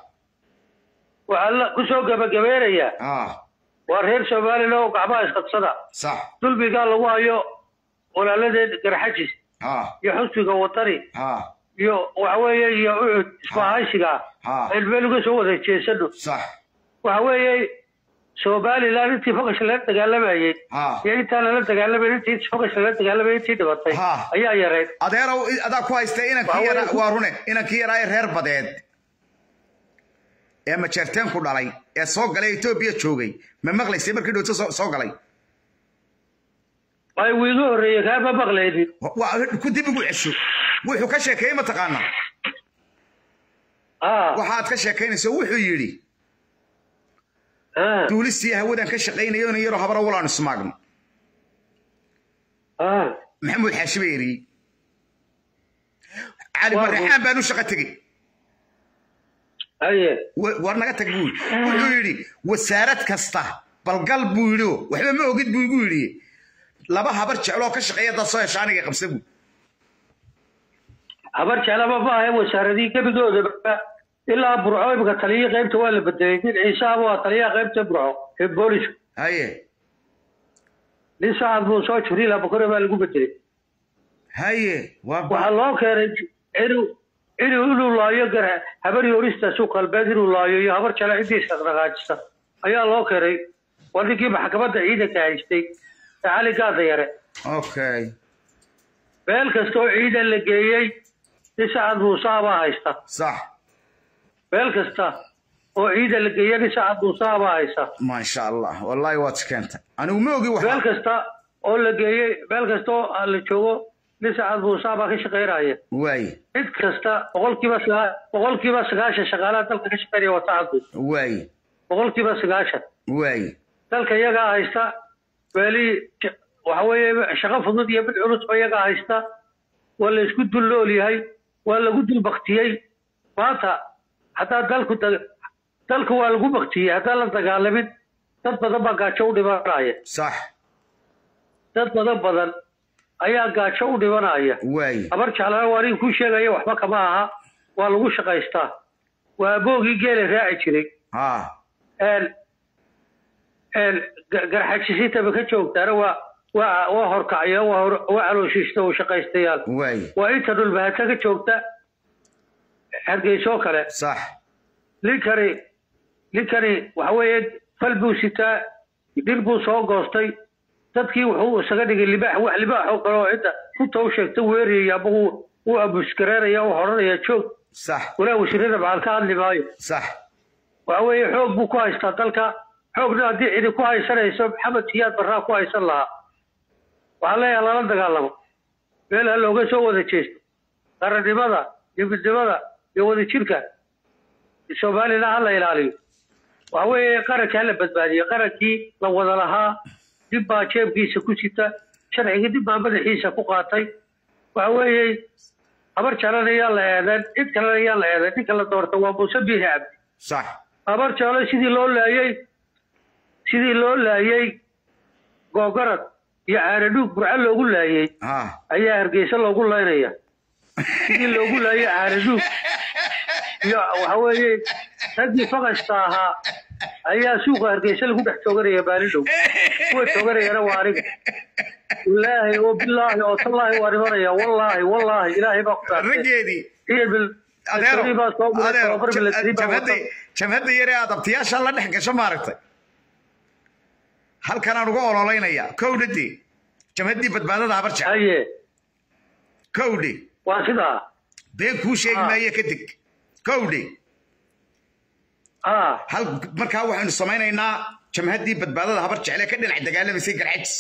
waxaa la kusoo gabagabeynayaa ha waa reer somalilan oo gacmaha isqabsada sax dulmigaa lagu hayo walaaladeen garxajis ha iyo xusbiga watani ha iyo waxa weeye iyo ucud isku ahaysiga ha aynu meel uga soo wada jeesano sax waxa weeye somalilan intii fogash lala dagaalamayey ha iyo intaan lala dagaalamayn intii fogash lala dagaalamayay intii dhibatay Ha. ayaa yareyd adeerow adaa ku haysta inankii Waa yaraa weyn. waa rune inankii yaraa ee reer badeed ee majeerteen ku dhalay ee soo galay etoobiya joogay ma maqlaysay markii dhowto soo soo galay ay wiigu horreeyey kaama maqlaynin waa ku dib ugu cesho wuxuu ka sheekeeyey mataqaanaa ah waxaad ka sheekaynayso wuxuu yidhi ah duulistii hawadan ka shaqaynayo ina yaroo habara walaanu ismaagno ah maxamuud xaashi baa eriyey cali Waa marreexaan baan u shaqo tegey aye wa- war naga tag buu yidhi wuxuu yidhi wasaarad kasta balgal buu yidhi oo waxba ma ogid buu igu yidhi laba habar jecloo ka shaqeeya dad soo hesha aniga qabsa buu habar jeclaba ma ahe wasaaradii gebigoodaba ilaa burco imika taliyihii qaybta waa la bedelay nin ciisaaba waa taliyaha qaybta burco ee booliska haye nin sacad buu soo jiriila bukore baa lagu bedelay haye waa ba- waxaa loo keenay inuu inuu inuu laayo gar habar yorista suuq galbeed inuu laayo iyo habar jecla cidiisa dhaqaajista ayaa loo keenay waa ninkii maxkamadda ciidanka haystay ee cali gaada yare okay meel kasta oo ciidan la geeyey nin sacad muusaabaa haysta sax meel kasta oo ciidan la geeyey nin sacad muusaabaa haysta maasha allah wallahi waad keentay anigu ma ogi meel waxa kasta oo la geeyey meel kasta oo la joogo nin sacad muusaabaa ka shaqaynaya waaye cid kasta boqolkiiba sagaa boqolkiiba sagaashan shaqaalaha dalka ka shaqaynaya waa sacad muuse waaye boqolkiiba sagaashan waaye dalka iyagaa haysta meelihii j- waxa weeye shaqo fudud iyo mid culusba iyagaa haysta waa la isku dul nool yahay waa lagu dul baktiyey maanta haddaa dalku da- dalku waa lagu baktiyey haddaan la dagaalamin dad badan baa gaajo u dhimanaya sax dad badan badan ayaa gaajo u dhimanaya waaye habar jeclana waa nin kuu sheegaya waxba kama aha waa lagu shaqaystaa waa aboogii geela raaci jiray ha een een ga- garxajisintaba ka joogtaana waa waa waa horkacya waa hor- waa calooshiista oo shaqaystayaal waaye waa inta dhulbahata ka joogta hargeyso kale sax ninkani ninkani waxa weeye fal buu sitaa dhir buu soo goostay dadkii wuxuu isaga dhigay libaax wax libaax oo kale oo cidda runta u sheegta weerayaya ama uu uu abusgareeraya u odhanaya joog sax walaa wasiirada maxal ka hadli maayo sax waxa weeye xoog buu ku haystaa dalka xoogna haddii cidi ku haysanayso maxamed siyaad barraa ku haysan lahaa waxaa leeyahay lala dagaalamo meel ha looga soo wada jeesto qarannimada iyo midnimada iyo wadajirka somalilan ha la ilaaliyo waxa weeye qarankaa la badbaadiyey qarankii la wada lahaa dib baa jeebkiisa ku sita sharcigii dib baa madaxiisa ku qaatay waxa weeye habar jalana yaa la eedan cid kalena yaa la eedan ninka la doorta waa muuse biixi cabdi sax habar jalo sidii loo laayey sidii loo laayey googarad iyo caanadhuug burco loogu laayey ayaa hargeysa loogu laynaya sidii loogu laayey caanadhuug iyo waxa weeye raggii faqasta ahaa ayaa suuqa hargeysa lagu dhex tooganaya maalin kuwa tooganayana waa aniga ilaahi oo bilaahi oo tallaahi waa dhimanaya wallaahi wallaahi ilaahay baa ku raggeedii jabhadda yare aad abtiyaasha la dhex gasho maaragtay halkan aan uga ololaynaya kowdhade jabhaddii badbaadada habar jecel kowdhe waa sidaa been kuu sheegi maayo ka deg kowdhe hal markaa waxaynu samaynaynaa jamhaddii badbaadada habar jecle ka dhinac dagaalamaysay garxajis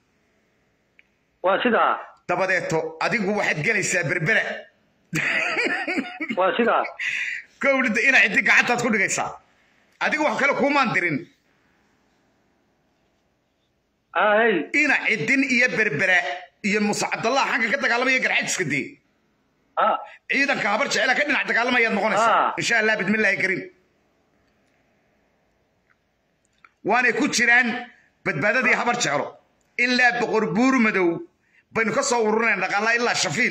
waa sidaa dabadeeto adigu waxaad gelaysaa berbera waa sidaa kowdhada ina ciddi gacantaad ku dhigaysaa adigu wax kale kuumaan dirin ina ciddin iyo berbera iyo muuse cabdallah xagga ka dagaalamaya garxajiska dee ciidanka habar jecela ka dhinac dagaalamayaad noqonaysaa insha allah bidmillaahi kariim waanay ku jiraan badbaadadii habar jeclo ilaa boqor buur madow baynu ka soo ururinayn dhaqaala ilaa shafiil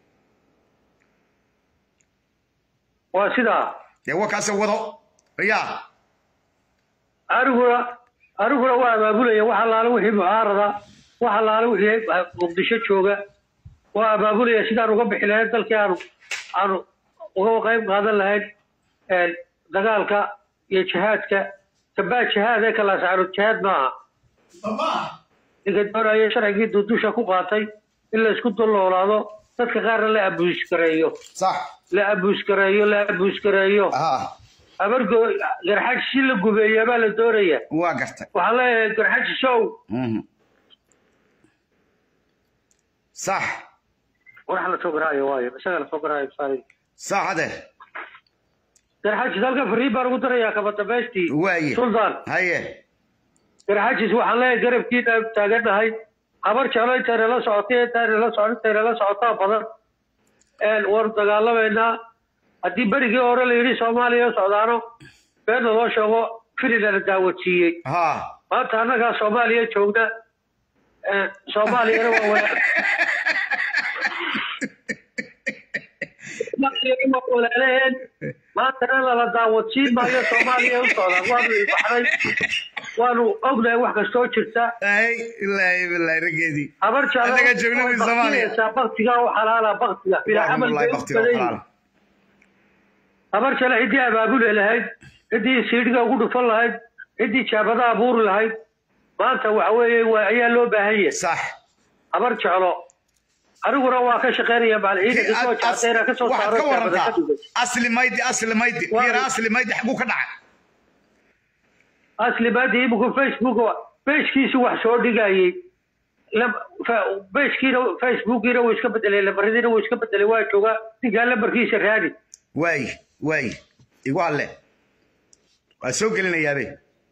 waa sidaa dee wakaase wado yaa aniguna aniguna waa abaabulaya wax allaale wixii mucaarada wax allaale wixii muqdisho jooga waa abaabulaya sidaan uga bixi lahayn dalkii aanu aanu uga qayb qaadan lahayn dagaalka iyo jihaadka kabaa jihaad ee kalaasaaro jihaad maaha ninka doonaya sharcigii dudusha ku qaatay in la isku dulnoolaado dadka qaarna la abuuskareeyo la abuuskareeyo la abuuskareeyo abargo garxaji si la gubeeyaa baa la doonaya waa gartay waxaan leeyahay garxaji sow sax warax la soo garaayo waayo isaga la soo garaayo sax ade garxajis halka fariin baan ugu darayaa kaba dambaystii waaye suldaan haye garxajis waxaan leeyahay garabkiina taagannahay habar jeclo intayna la socotay intayna la socon intayna la socotaa badan waanu dagaalamaynaa haddii berigii hore la yidhi soomaaliya socdaano beenna loo sheego filina daawadsiiyey maanta annagaa soomaaliya joogna soomaaliyana waa walaal waa walaalaheen maantana lala daawadsiin maayo soomaaliya u socdaan waanu ilbaxday waanu ognahay wax kastoo jirta habar jeclsaa baktiga u xalaala baktiga bilaa camal bay u badan habar jale ciddii abaabuli lahayd ciddii siidhiga ugu dhufan lahayd ciddii jaabada abuuri lahayd maanta waxa weeye waa ayaa loo baahan yahay sax habar jeclo aniguna waa ka shaqaynaya macalciidanka soo jacdayna ka soo saaro jaabada ka dhigay asli maydi asli maydi fiira asli maydi xaguu ka dhacay asli maydi iminku facebook bejkiisu wax soo dhigayey bejkiina facebookiina wuu iska bedelay lambaradiina wuu iska bedelay waa joogaa ninkaa lambarkiisa raadi waay waay igu alle waan soo gelinayaabe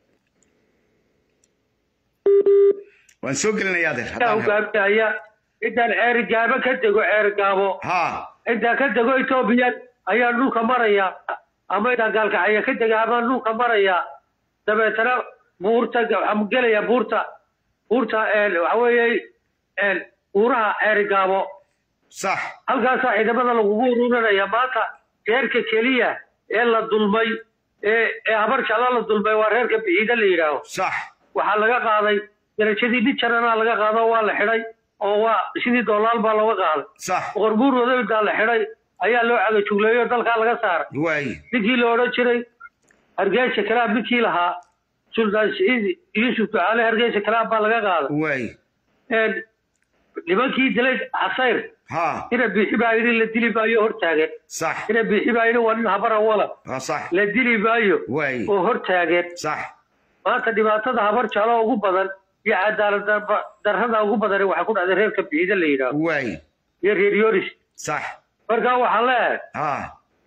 waan soo gelinayaade hogaaminaya intaan ceeri gaabo ka dego ceeri gaabo intaan ka dego etoobiya ayaan dhulka maraya ama intaan gaalkacaya ka dega amaan dhulka maraya dabeetana buurta waxaan gelaya buurta buurta waxa weeye buuraha ceeri gaabo sax halkaasaa ciidamada lagugu ururinaya maanta reerka keliya ee la dulmay ee ee habar jeclo la dulmay waa reerka biciida la yidhaaho sax waxaa laga qaaday darajadii mid jarana laga qaado waa la xidhay oo waa sidii doolaal baa looga qaaday sax boqor buur wadawdaa la xidhay ayaa loo cagajugleeyo dalkaa laga saaray waay ninkii la odhan jiray hargeysa kalaab ninkii lahaa suldaan siciid yuusuf ducaale hargeysa kalaab baa laga qaaday waay nimankii dilay xasayr ina biixi baa yidhi la dili maayo hortaagan sax ina biixi baa yidhi waa nin habara wala sax la dili maayo waay oo hortaagan sax maanta dhibaatada habar jeclo ugu badan iyo cadaalad darrada ugu badani waxay ku dhacday reerka bixida la yidhaaho waay iyo reer yoris sax markaa waxaan leeyahay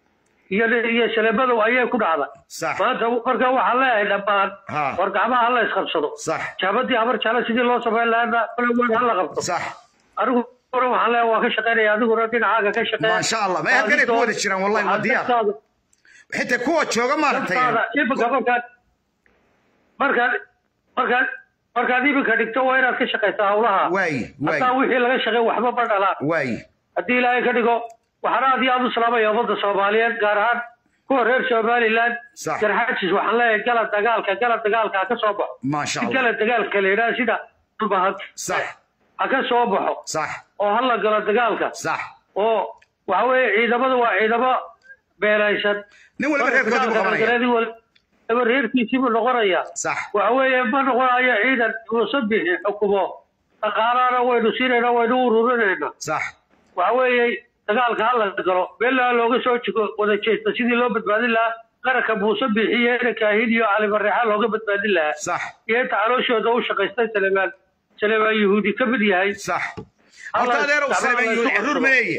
iyo iyo shaleemadow ayay ku dhacda sax maanta marka waxaan leeyahay dhammaan Ha. war gacmaha hala isqabsado sax jaabadii habar jecla sidii loo samayn lahaana kulawaan hala qabto sax anigu ora waxaan leeyahay waa ka shaqaynaya adiguna dhinacaaga ka shaqeeya maasha allah ma halkanay ku wada jiraan wallahi waa diyaar xitaa kuwa jooga maaragtay iminka markaad markaad markaad markaad iminka dhigto waa inaad ka shaqaysaa hawlaha waay waay hataa wixii laga shaqey waxba ma dhalaan waay haddii ilaahay ka dhigo waxaan aad iyo aad u salaamaya ummadda soomaaliyeed gaar ahaan kuwa reer somaliland Sax. garxajis waxaan leeyahay gala dagaalka gala dagaalka ha ka soo baxo maasha si allah gala dagaalka la yidhaha sida dhulbahad sax ha ka soo baxo sax oo hala galo dagaalka sax oo waxa weeye ciidamadu waa ciidamo beelaysan nin waliba reerkooda buu qabanaya Dagaaladii waliba reerkiisii buu noqonaya sax waxa weeye ma noqonayo ciidan uusan bixin xukumo dhaqaalaana waynu siinayna waynu ururinayna sax waxa weeye dagaalka hala galo meelaa looga soo jego wada jeesta sidii loo badbaadin lahaa qaranka muuse bixiye ina kaahin iyo cali bareexa looga badbaadin lahaa sax iyo inta calooshooda u shaqaystay salemaan salemaan yahuudi ka mid yahay sax horta adeerow saleeman yuhuud caruur ma leeye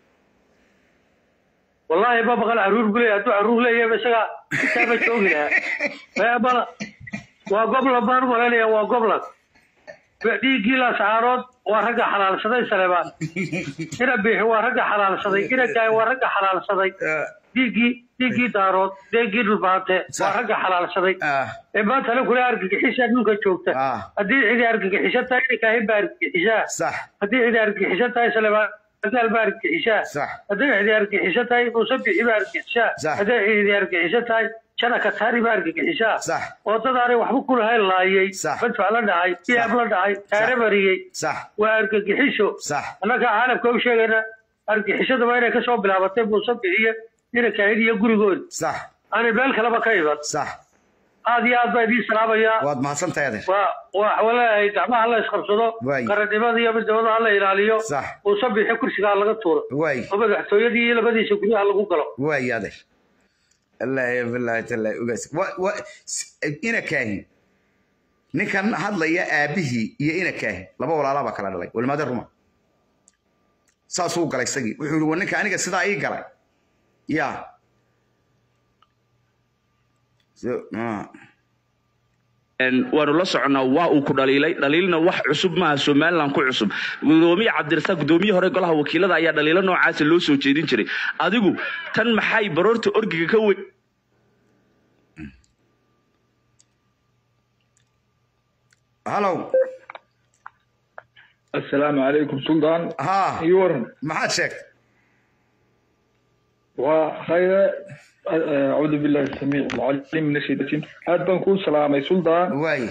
wallaahi ma maqal caruur buu leeyahay hadduu caruur leeyahay isaga intaaba joogi lahaa ee bala waa goblan baan u malaynaya waa goblan dhiiggii laascaarood waa ragga xalaalsaday salemaan ina biixi waa ragga xalaalsaday ina gaay waa ragga xalaalsaday dhiiggii dhiiggii daarood dhiiggii dhulbaante waa ragga xalaalsaday ee maanta la kula argagixisa dhulka joogta haddii cidi argagixisa tahay ina kaahin baa argagixisaa sax haddii cidi argagixisa tahay salemaan gaal baa argagixisaa sax haddii cidi argagixiso tahay muuse bixi baa argagixisaa Sax. haddii cidi argagixiso tahay jana kataari baa argagixisaa sax oo dad aanay waxba ku lahayn laayay Sax. madfac la dhacay biyaab la dhacay taare mariyey sax waa argagixiso sax annaga caalamka u sheegayna argagixisada waa inay kasoo bilaabatay muuse bixiye ina kaahid iyo gurigooda sax aanay meel kaleba ka iman sax aad iyo aad baa idiin salaamayaa waad mahadsantahay adeer waa waa walaalahay gacmaha la isqabsado Waay. qarannimada iyo midnimada hala ilaaliyo sax muuse bixi kursigaa laga tuuro waay oo madaxtooyadii iyo labadiisa guryaha lagu galo waay adeer allaahi bilaahi tallaahi ogaas wa- wa- s- ina kaahin ninkan hadlaya aabihii iyo ina kaahin laba walaalaa baa kala dhalay walmaade ruma saasuu galay isagii wuxuu yihi wa ninka aniga sidaa ii galay ya So- ah. waanu la soconnaa waa uu ku dhaliilay dhaliilna wax cusub maaha somalilan ku cusub gudoomiye cabdirasaaq gudoomiyihii hore golaha wakiilada ayaa dhaliilo noocaasa loo soo jeedin jiray adigu tan maxay baroorta orgiga ka weyn hallow asalaamu calaykum suldaan ha iyo waran maxaad sheegtay waa khayre acuudu billahi samiic alcaliim min ashaytaan aad baan kuu salaamay suldaan waay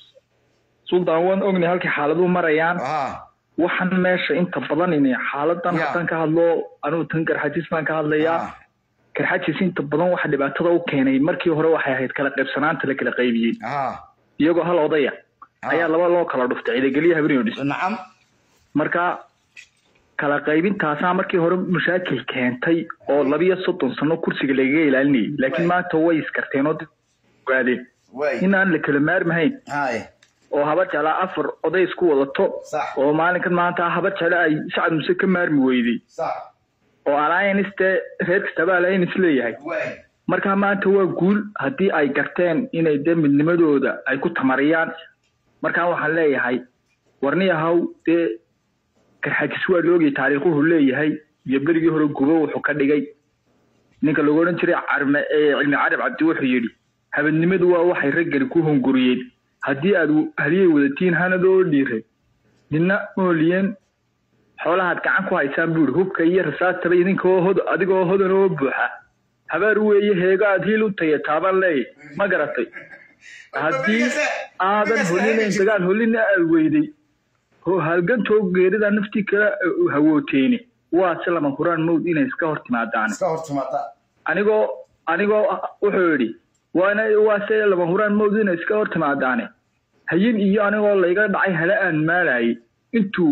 suldaan waan ognay halkay xaaladuhu marayaan ha waxaan meesha inta badan inay xaaladan Ya. haddaan ka hadlo anugu tan garxajis baan ka hadlayaa ha garxajis inta badan waxa dhibaatada u keenay markii hore waxay ahayd kala qaybsanaanta la kala qaybiyey ha iyagoo hal odaya Ah. ayaa laba loo kala dhuftay ciidageliya habeenoo dhis nacam marka kala qaybintaasaa markii hore mashaakil keentay oo labiyo soddon sano kursiga lagaga ilaalinayay laakiin maanta way iskarteen oo dad ogaadeen waay in aan la kala maarmahayn hay oo habar jeclaa afar oday isku wadato Sax. oo maalinkan maanta habar jeclo ay sacad muse ka maarmi weyday sax oo alliance dee reer kastaba alliance leeyahay waay marka maanta waa guul haddii ay garteen inay dee midnimadooda ay ku tamariyaan markaa waxaan leeyahay warni ahaw dee garxajis waa loogay taariikhuhu leeyahay iyo berigii hore gubo wuxuu ka dhigay ninka lagu odhan jiray carme ee cilmi carab cabdi wuxuu yidhi habadnimadu waa waxay raggani ku hunguriyeen haddii aad haliyay wadatiin hanadoo dhiiray ninna mooliyeen xoolahaad gacan ku haysaan buu yidhi hubka iyo rasaastaba idinkoo hod adigoo hodan oo buuxa habaar weeye heego aad hiil u taya taaban leey ma garatay haddii aadan holinayn dagaal holina aad weyday ho halgantoo geerida naftii kala uh, hawooteeni waa si lama huraan mawd inay iska hor timaadaan iska hor timaada anigoo anigoo wuxuu yidhi waana waa se lama huraan mawd inay iska hor timaadaane hayin iyo anigoo layga dhacay hala aan maalayay intuu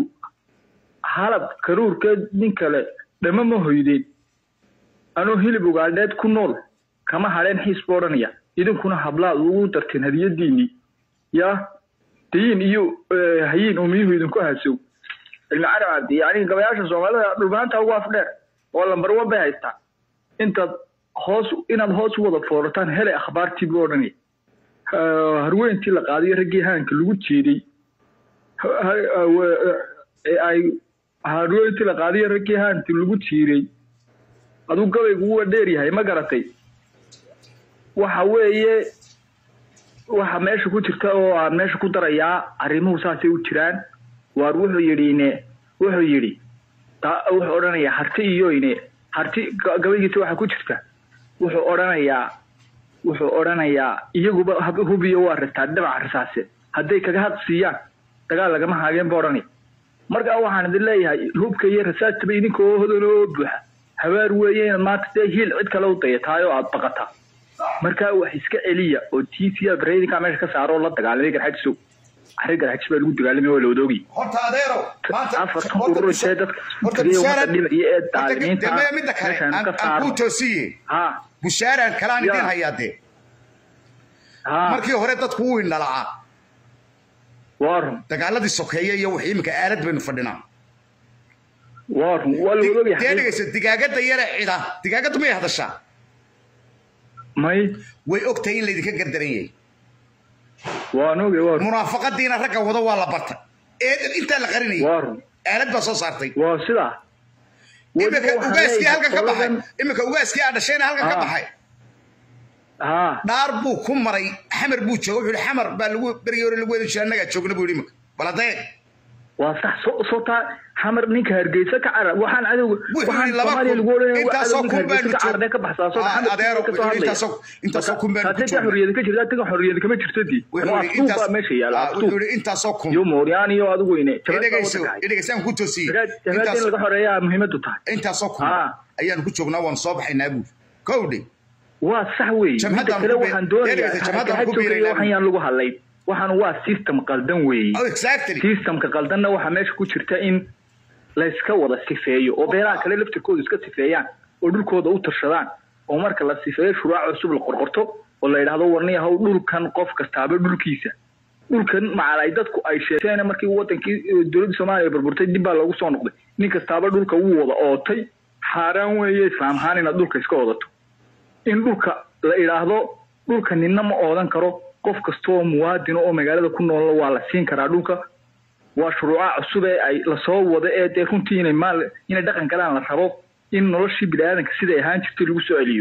halab karuurkeed nin kale dhama ma hoydeen anoo hilib ugaadheed ku nool kama hadheen xiis buu odhanaya idinkuna hablaad ugu darteen hadiyadiinii yaa dayin iyo eh, hayin umiyuhu idinku hasow cilmi carab cabdi yani gabayaasha soomaalida dhulmaanta ugu afdheer oo lambar wan bay haystaa intaad hoos inaad hoos u wada foorataan hele akhbaartii buu odhanaya Ha- harweyntii la qaadayo raggii haanka lagu jeeday ha- ha- wa- ee ay harweyntii la qaadayo raggii haanka lagu jiiray aduu gabaygu waa dheer yahay ma garatay waxa weeye waxa meesha ku jirta oo aan meesha ku darayaa arrimuhu saasay u jiraan waar wuxuu yidhi ne wuxuu yidhi ta- wuxuu odhanayaa harti iyo ine harti ga- gabaygiisa waxaa ku jirta wuxuu odhanayaa wuxuu odhanayaa iyaguba hab- hubiyo waa rastaa dhinaca rasaase hadday kaga had siiyaan dagaal lagama haageen buu odhanaya marka waxaan idin leeyahay hubka iyo rasaastaba idinka oo hodan oo buuxa habaar weeye inaad maanta dee hiil cid kale u dayataay oo aad baqataa markaa wax iska celiya oo tca brayinka meesha ka saaro oo la dagaalamay garxajisow arrin garxajis baa lagu dagaalamay waa la wadoogi horta adeero maanta afartan urur ee dadka horta tiriya bushaara wadda dhinac iyo ee daalimiinta demaya midda kale meeshaan aan ka aan kuu saaro toosiye ha bushaaraan kalaan Ya. idin hayaa dee ha markii hore dadku wuu indhalacaa waa run dagaaladii sokeeye iyo wixii iminka aalad baynu fadhinaa waa run waa la wadoogi dee dhegayso digaagada yare cida digaagaddu may hadashaa may way ogtahay in laydinka gardaran yahay waan oge waa run munaafaqadiina ragga wado waa la barta ee intaa la qarinayay waa run aalad baa soo saartay waa sidaa iminka waxaan ugaaskii leeyahay halkan ka baxay qoladan- iminka ugaaskii aa dhashayna halkan ka Ah. baxay ha dhaar buu ku maray xamar buu jooga wuxuu yihi xamar baa lagu berigii hore lagu wada jira annagaa joogna buu yidhi iminka bal haddee waa sax soo soo taa xamar ninka hargeysa ka cara waxaan cadowga Wuxuu waxaan yidhi laba soomaaliya kun. lagu odhanaya waa Intaasoo cadow ninka kun baanu hargeysa ka joog- cararee ka baxsaa soo Ah, xamar adeero, ka soo wuxuu yidhi hadlaya intaasoo- intaasoo kun baanu ku taasee joognaa. xorriyada ka jirta adiga xorriyada kama jirto dii wuxuu waa yidhi aftuub intaas baa meesha yaala ah, aftuub wuxuu yidhi intaasoo kun iyo mooryaan iyo adigu ine idhegayso idhegaysaan ku toosiyey jabaad in laga xoreeyaa muhiimadu tahay intaasoo kun Ah. ayaanu ku joognaa waanu soo baxaynaa buuri kowdhe waa sax wey midda Jamhaddan kale ku bi- waxaan doonayaa Ergeysa, jamhaddan ku garxajowga iyo biiraynaa. waxaan yaan lagu hadlayn waxaan waa system qaldan weeye Oh, exactly systemka qaldanna waxaa meesha ku jirta in layska wada sifeeyo oo beelaha kale laftirkooda iska sifeeyaan oo dhulkooda u tashadaan oo marka la sifeeyo shuruuc cusub la qorqorto oo la yidhaahdo warniyahow dhulkan qof kastaaba dhulkiisa dhulkan macal ay dadku ay sheegteen markii wadankii eh, dowladda soomaaliya burburtay dib baa loogu soo noqday nin kastaaba dhulka wuu wada ootay xaaraan weeye islaamhaan inaad dhulka iska odato in dhulka la idhaahdo dhulka ninna ma oodan karo qof kasta oo muwaadin oo magaalada ku nool waa la siin karaa dhulka waa shuruuca cusub ee ay lasoo wado ee dee runtii inay maal inay dhaqan galaan la rabo in noloshii biniaadanka siday ahaan jirtay lagu soo celiyo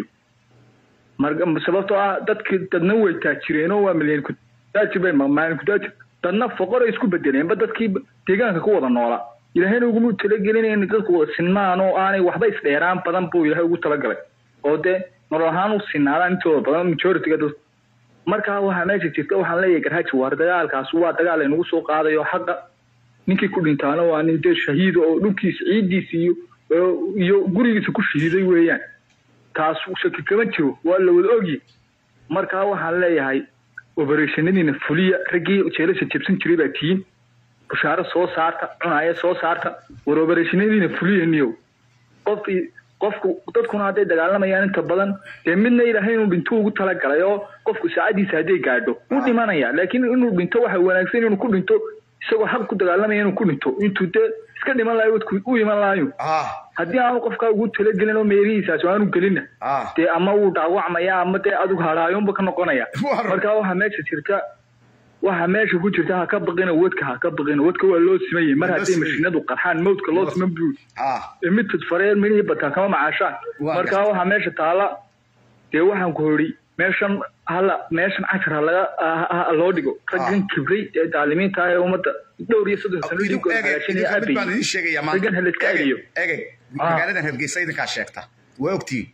marka sababtoo ah dadki dadna way taajireenoo waa milyan kutaajir bay maalin kutaajir dadna foqoray isku bedeleenba dadkii deegaanka ku wada noolaa ilaahayna uguma talagelin in dadku wada sinmaan oo aanay waxba isdheeraan badan buu ilaahay ugu talagalay oo dee nolol ahaan u sinaadaan intooda badan majoritiga dad markaa waxaa meesha jirta waxaan leeyahay garhaaji waar dagaalkaas waa dagaal aynagu soo qaadayo xaqa ninkii ku dhintaana waa nin dee shahiida oo dhulkiisa ciiddiisa iyo iyo gurigiisa ku shahiiday weeyaan taas shaki kama jiro waa la wada ogyi markaa waxaan leeyahay obereshanadiina fuliya raggii jeelasha jebsan jiray baa tihiin bushaaro soo saarta cunaaya soo saarta war obereshanadiina fuliya niyow qof qofku dadkuna hadday dagaalamayaan inta badan dee midna ilaahay inuu dhinto ugu talagalay oo qofku saacadiisa hadday gaadho wuu dhimanaya laakiin inuu dhinto waxa wanaagsan inuu ku dhinto isagoo xaq ku dagaalamaya inuu ku dhinto intuu dee iska dhiman lahayo wadku u iman lahayo haddii aanu qofkaa ugu talagelin oo meerihiisaas aanu gelinna dee ama wuu dhaawacmaya ama dee adigu hadhaayunba ka noqonaya marka waxaa meesha jirta waxa meesha ku jirta ha ka baqina wadka ha ka baqina wadka waa loo siman yahay mar hadday mashiinadu qarxaan mawdka loo siman buu mid tudfareen midhii bataa kama macaashaan marka waxaa meesha taala dee waxaan ku hori meeshan hala meeshan cashar ha laga loo dhigo raggan kibray ee daalimiinta ah ee ummadda dhowr iyo soddon sano idinku hagaashanaya aabay raggan ha layska celiyo magaaladan hargeysa idinkaa sheegta waa ogtiin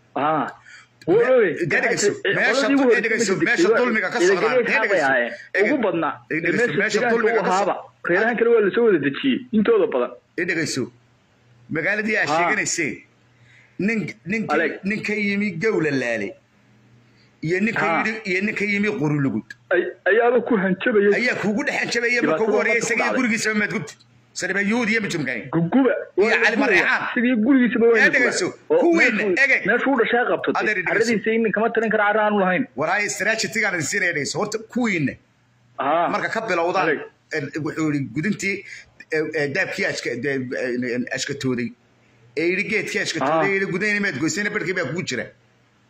meesha dulmiga ka ugu badnaa ahaaba reerahan kale waa lasoo wada dejiyey intooda badan dhegeyso magaaladii aa sheeganayseen nin nin nin ka yimi gowla laale iyo ninka yidhi iyo ninka yimi qurulugud ayaaba ku hanjabaya ayaa kuugu dhex hanjabaya marka ugu horreeya isaga iyo gurigiisaba maad gubti sarbayuud iyo mijumkani guguba iyo cali mareexaan sidii gurigiisaba waa dhegeyso kuwiina egeg meeshuu dhashaa qabto caradiisa in kama tarin kara carra aanu lahayn waraaya strategigaan idin siinaya dhegeyso horta kuwiina marka ka bilowdaan wuxuu yidhi gudintii daabkii ashkatooday ee yidhi geedkii ashkatooday yidhi gudayna maad goysayna barhkii baa kugu jira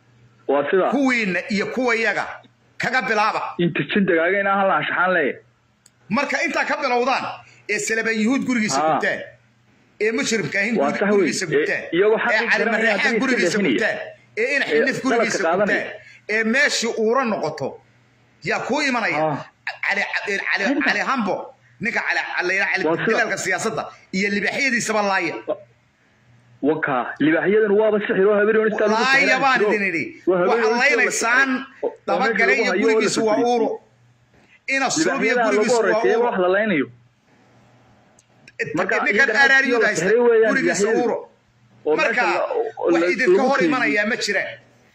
waa sida kuwiinna iyo kuwayaga kaga bilaaba inta jindagaaga inaa hal anshaxaan leeyahay marka intaa ka bilowdaan ee salaban yuhuud gurigiisa Haa. gubtaan ee mushrifka ahin Waa sax wey. gurigiisa gubtaan Ee, iyagoo xaq ee u garanaya calimareexaan haddii gurigiisa iska gubtaan ee ina Ee, xinif gurigiisa dalabka qaadanaya. gubtaan ee meeshii uura noqoto yaa kuu imanaya cali cali cali hambo ninka cali cali Waa cali sida- dilaalka siyaasadda iyo libaxyadiisaba laaya waka libaaxyadan waaba sixir oo habeen istaa lagu laaya sixiraan baan jiro. idin idhi Waa habeen waxaad oo laynaysaan oo dabagale meesha iyo lagu hayo oo la gurigiisu waa fadhiyo. uuro ina suubiya libaaxyadaha lagu gurigiisu waa horeysiiyey uuro wax la laynayo marka ninkan iyaga aaraariyuda la haysta xiray weeyaan gurigiisa libaaxyadu. uuro oo marka meesha la- oo wax la- idinka lagu hor keydiyey. imanayaa ma jiraan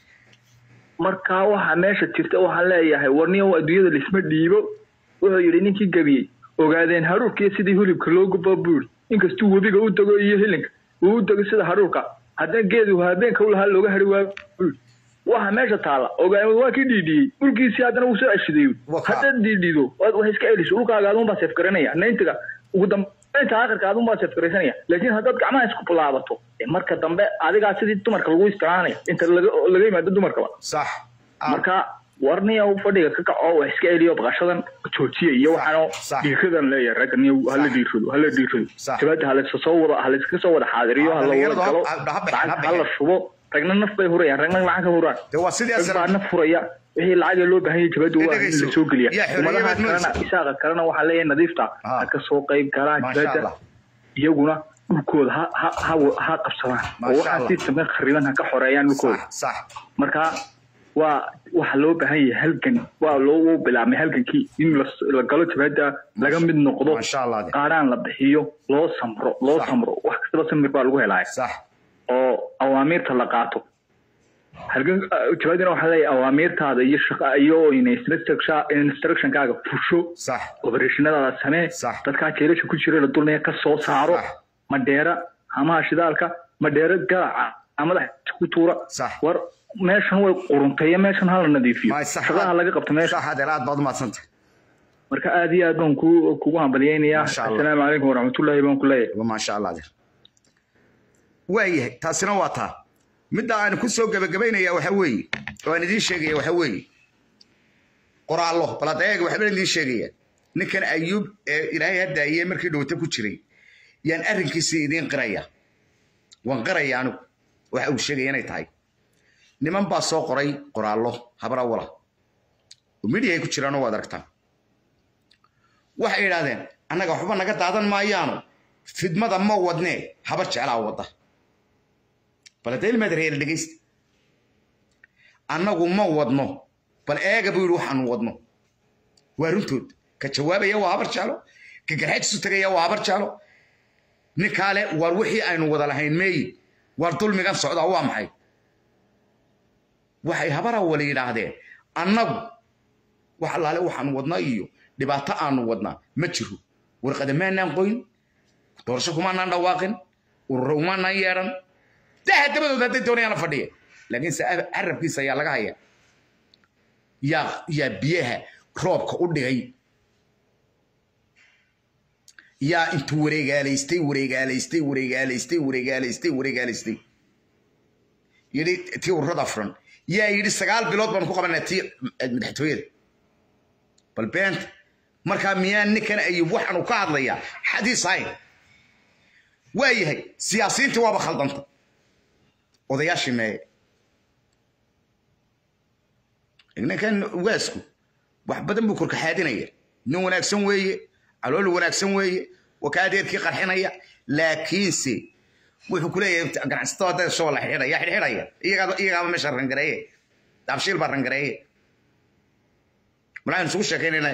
marka waxa meesha jirta waxaan leeyahay warniyo adduunyada lisma dhiibo wuxuu yidhi ninkii gebiyey ogaadeen haruurkiiyo sidii hulibka loo gubo buuri inkastuu webiga u dego iyo hilinka uu u dego sida haruurka haddana geedu habeenka u lahaa looga hari waa buuri waxa meesha taala ogaadeen waa kii dhiidhiyey dhulkiisii haddana wuu soo ceshiday haddaad dhiidhido waad wax iska celiso dhulkaaga adun baa seefgaranaya nayntiga ugu dambeynta aakhirka adun baa seefgaraysanaya laakiin haddaad gacmaha isku bilaabato dee marka dambe adigaa sidii dumarka lagu isticmaalaya inta laga laga yimaado dumarkaba sax marka warniya fadhiga ka kaco wax iska celiyo baqashadan joojiya iyo waxaano dhiiradan leeyahay ragga niyo hala dhiirado hala dhiirado jabaada halayska soo wada halayska soo wada xaadiriyo hala wada galo lacag hala shubo ragna naf bay hurayaan ragna lacag ka huraan rag baa naf huraya wixii lacag loo baahan yahay jabaada waa in la soo geliya ummadaha kalena isaaqa kalena waxaa leeyahay nadiifta ha ka soo qayb galaa jabaada iyaguna dhulkooda ha ha ha ha qabsadaan oo waxaa si sameen khariban ha ka xoreeyaan dhulkooda marka waa waxa loo baahan yahay halgan waa loo bilaabmay halgankii in la galo jabaada laga mid noqdo qaadhaan la bixiyo loo samro loo samro wax kastaba samir baa lagu helaya oo awaamiirta la qaato halgan jabaadina waxaa leeyahay awaamiirtaada iyo shaqa iyo instructionkaaga fusho operationnadaada samee dadkaa jeelasha ku jira la dulnaya ka soo saaro madheera hamaha shidaalka madheera galaca madaxa ku tuura war meeshan way quruntay meeshan hala nadiifiyo shaqaha laga qabto meesha aad baad umadsanta marka aad iyo aad baan ku kugu hambalyaynayaa assalaamu calaykum waraxmatullaahi baan ku leeyahay maasha allah adeer waayahay taasina waa taa midda aan ku soo gebagabaynaya waxa weeye oo aan idiin sheegaya waxa weeye qoraallo baladeega waxbaan idiin sheegaya ninkan ayuub ee ilaahay haddaayee markii dhowta ku jiray yaan arrinkiisii idiin qiraya waan qiraya anigu waxa uu sheegaya inay tahay niman baa soo qoray qoraallo habra wala oo midhiyahay ku jiraanoo waad aragtaan waxay idhaahdeen annaga waxba naga daadan maayaano fidmada ma wadnee habar jeclaa wadda baladeilmaad reer dhegaysta annagu ma wadno bal eega buu yidhi waxaanu wadno waa runtood ka jawaabaya waa habar jeclo ka garxajisu tagaya waa habar jeclo ninkaale waar wixii aynu wada lahayn meeyi waar dulmigan socdaa waa maxay waxay habara wala yidhaahdeen annagu wax allaale waxaanu wadnaa iyo dhibaato aanu wadnaa ma jiro warqada maanaan qoyn doorasho kumaanaan dhawaaqin ururo umaanaan yeedhan daha dabadood hadday doonayaan la fadhiya laakiinse carabkiisa ayaa laga haya yaa yaa biyaha roobka u dhigay yaa intuu wareegaalaystay wareegaalaystay wareegaalaystay wareegaalaystay wareegaalaystay yidhi tii ururada furan yaa yidhi sagaal bilood baan ku qabanaa tii madaxtooyada bal beenta markaa miyaa ninkan ayub waxaanu ka hadlayaa xadiis hayn waa yahay siyaasiyiintii waaba khaldanta odayaashii meeye ninkan ugaasku wax badan buu korkaxaadinaya nin wanaagsan weeye calool wanaagsan weeye wakaa adeerkii qarxinaya laakiinse wuxuu ku leeyahay ganacsatada hadda shoo la xidhaya xidhxidhaya iyagaaba meesha rangareeye daabshiil baa rangareeye malaaynu isugu sheekaynayna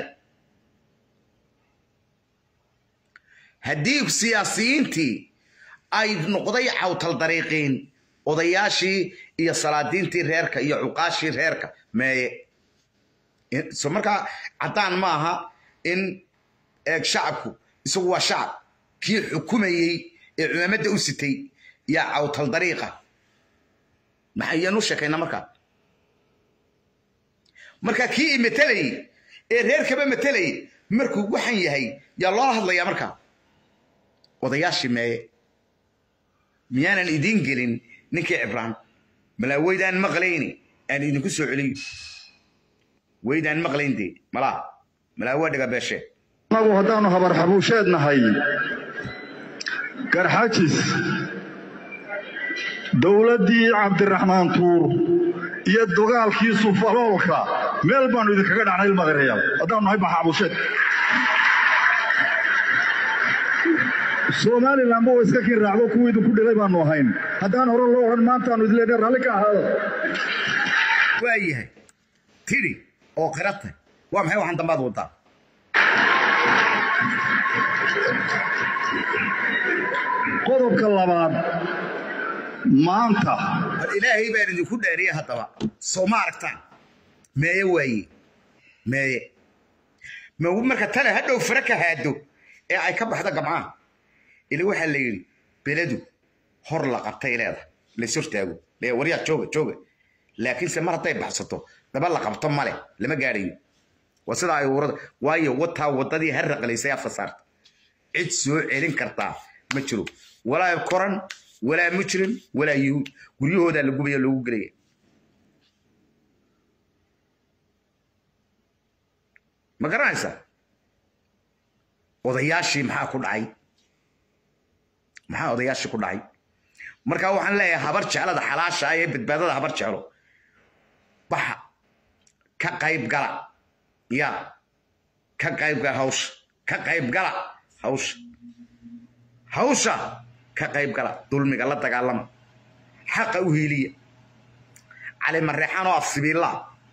haddii siyaasiyiintii ay noqday cawtal dariiqiin odayaashii iyo salaadiintii reerka iyo cuqaashii reerka meeye so markaa caddaan ma aha in eeg shacabku isagu waa shacab kii xukumayey ee cumaamadda u sitay yaa cawtal dariiqa maxayaan u sheekaynaa markaa marka kii i matelayey ee reerkaba matelayey markuu waxan yahay yaa loola hadlayaa markaa odayaashii meeye miyaanan idiin gelin ninkii cibraan malaaweydaan maqlayni aan idinku soo celiyo weydaan maqlayn dee malaa malaa waa dhiga beeshee annagu haddaannu habar xabuusheed nahay garxajis dowladdii cabdiraxmaan tuur iyo dagaalkii sufaloolka meel baannu idinkaga dhacnay ilmadareyaal haddaannu nahay maxabuusheed somalilanba waa iska kii raacdo kuwii idinku dhilay baannu ahayn haddaan hore loo odhan maantaannu idin leenahay ralli ka ahaada waa yahay tidhi oo qiratay waa maxay waxaan dambaad wadaa qodobka labaad maanta ilaahay baan idinku dheeriya haddaba soo ma aragtaan meeye waaye meeye ma marka tale hadhow fara ka haado ee ay ka baxda gamcaan ili waxaa la yidhi beledu hor la qabtay leedahay lays hortaago lee waryaa jooga jooga laakiinse mar hadday baxsato daba la qabto male lama gaadhayo waa sidaa ay urada waayo wataa waddadii ha raqlaysay afka saarta cid soo celin kartaa ma jiro walaa koran walaa mujrim walaa yuhuud guryahoodaa la gubaya loogu gelaya ma garanaysaa odayaashii maxaa ku dhacay maxaa odayaashii ku dhacay marka waxaan leeyahay habar jeclada xalaasha ah ee badbaadada habar jeclo baxa ka qayb gala ya ka qayb gala hawsha ka qayb gala hawsha hawsha ka qayb gala dulmiga la dagaalama xaqa u hiiliya cali mareexaan oo afsibiilla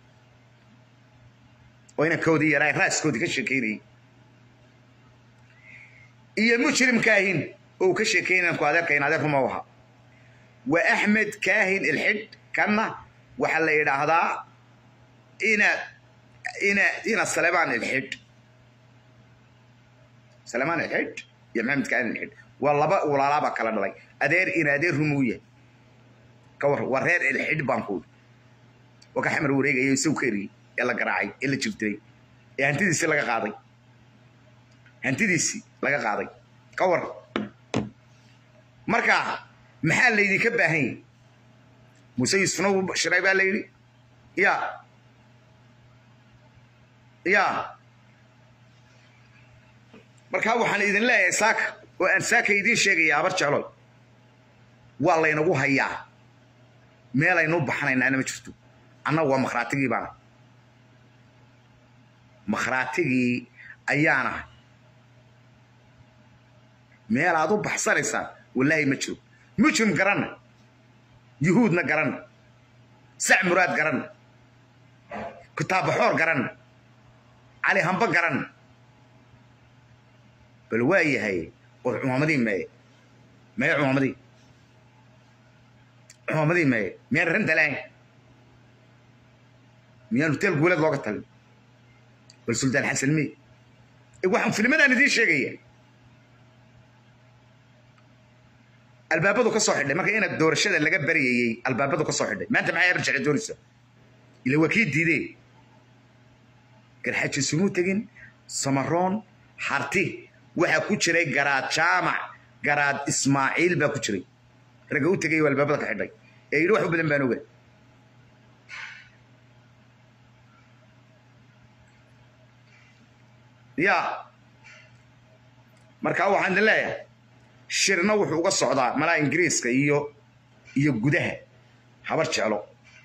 oo inankoodii yaraa raaskoodii ka sheekeynayay iyo mujrim kaahin oo uu ka sheekeynaya ku adeerkayn adeer ruma ahaa waa axmed kaahin ilxidh kanna waxaa la yidhaahdaa ina ina ina salemaan ilxidh salemaan ilxidh iyo maxamed kaahin ilxidh waa laba walaalaaba kala dhalay adeer in adeer rumuu yahay ka war waa reer ilxidh baan kuudi waa ka xamar wareegaya isagu ka eriyey ee la garaacay ee la jirtiray ee hantidiisii laga qaaday hantidiisii laga qaaday ka war marka maxaa laydinka baahan yahi muuse yuusufna wuu shiray baa la yidhi ya ya markaa waxaan idin leeyahay saaka oo aan saaka idiin sheegaya habar jecloy waa laynagu hayaa meelaynu baxnaynaana ma jirto annagu waa makhraatigii baana makhraatigii ayaana meel aad u baxsanaysaan wallaahi ma jiro mujrim garanna yuhuudna garanna sac muraad garanna kitaabaxoor garanna cali hamba garanna bal waa yahay oo cumaamadii meeye meye cumaamadii cumaamadii meye miyaan ranta lahayn miyaan hoteel guuleed looga talin bal suldaan xasan mey waxaan filmadaan idiin sheegaya albaabadu ka soo xidhay marka inaad doorashada laga baryayey albaabadu ka soo xidhay maanta maxay arjaci doonaysa ila waa kii diideen garxaji sumuu tegin samaroon harti waxaa ku jiray garaad jaamac garaad ismaaciil baa ku jiray ragga u tegay albaabada ka xidhay ee yidhi wax u badan baan oga ya marka waxaan idin leeyahay shirna wuxuu uga socdaa malaa ingiriiska iyo iyo gudaha habar jeclo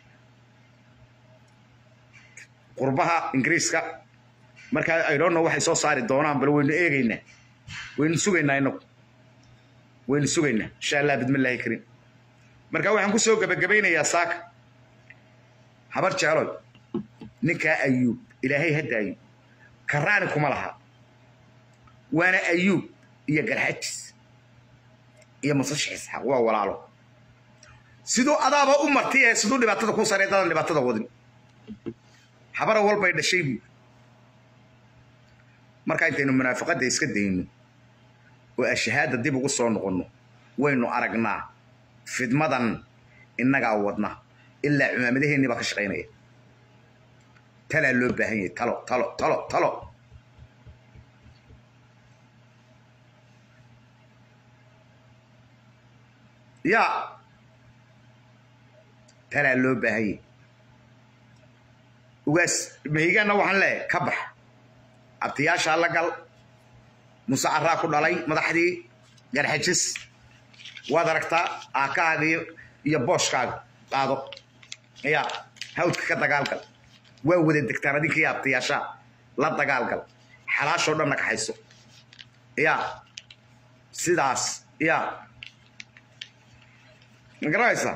qurbaha ingiriiska markaa idhonno waxay soo saari doonaan bal waynu eegaynaa waynu sugaynaa inagu waynu sugaynaa insha allah bidmillaahi kariim marka waxaan ku soo gebagabaynayaa saaka habar jecloy ninkaa ayuub ilaahay hadda ayuub karaani kuma laha waana ayuub iyo garxajis iyo musashi isxaaq waa walaalo siduu adaaba u martay ee siduu dhibaatada ku saray dadan dhibaatada wadin habara walbay dhashay buu marka intaynu munaafiqadda iska dayno oo ashahaada dib ugu soo noqonno waynu aragnaa fidmadan innagaa wadna ilaa cumaamadaheenni baa ka shaqaynaya talaa loo baahan yahay talo talo talo talo yaa talaa loo baahan yahay ugaas mahigaanna waxaan leeyahay ka bax abtiyaashaa la gal muse caraa ku dhalay madaxdii garxajis waad aragtaa aakahaaga iyo booshkaaga qaado ya hawdka ka dagaalgal waa wada degtaan adinkii abtiyaashaa la dagaalgal xalaashoo dhanna kaxayso ya sidaas ya ma garanaysaa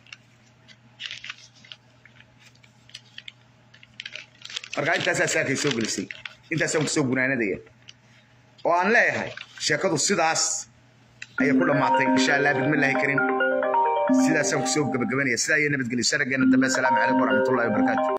marka intaasaa saakay soo gelisay intaasaan kusoo gunaanadaya oo aan leeyahay sheekadu sidaas ayay ku dhammaatay insha allah bidmillaahi karim sidaasaan kusoo gabagabanaya sidaa iyo nabadgelyo sharaggeena dambe asalaamu calaykum waraxmatullahi wabarakaatu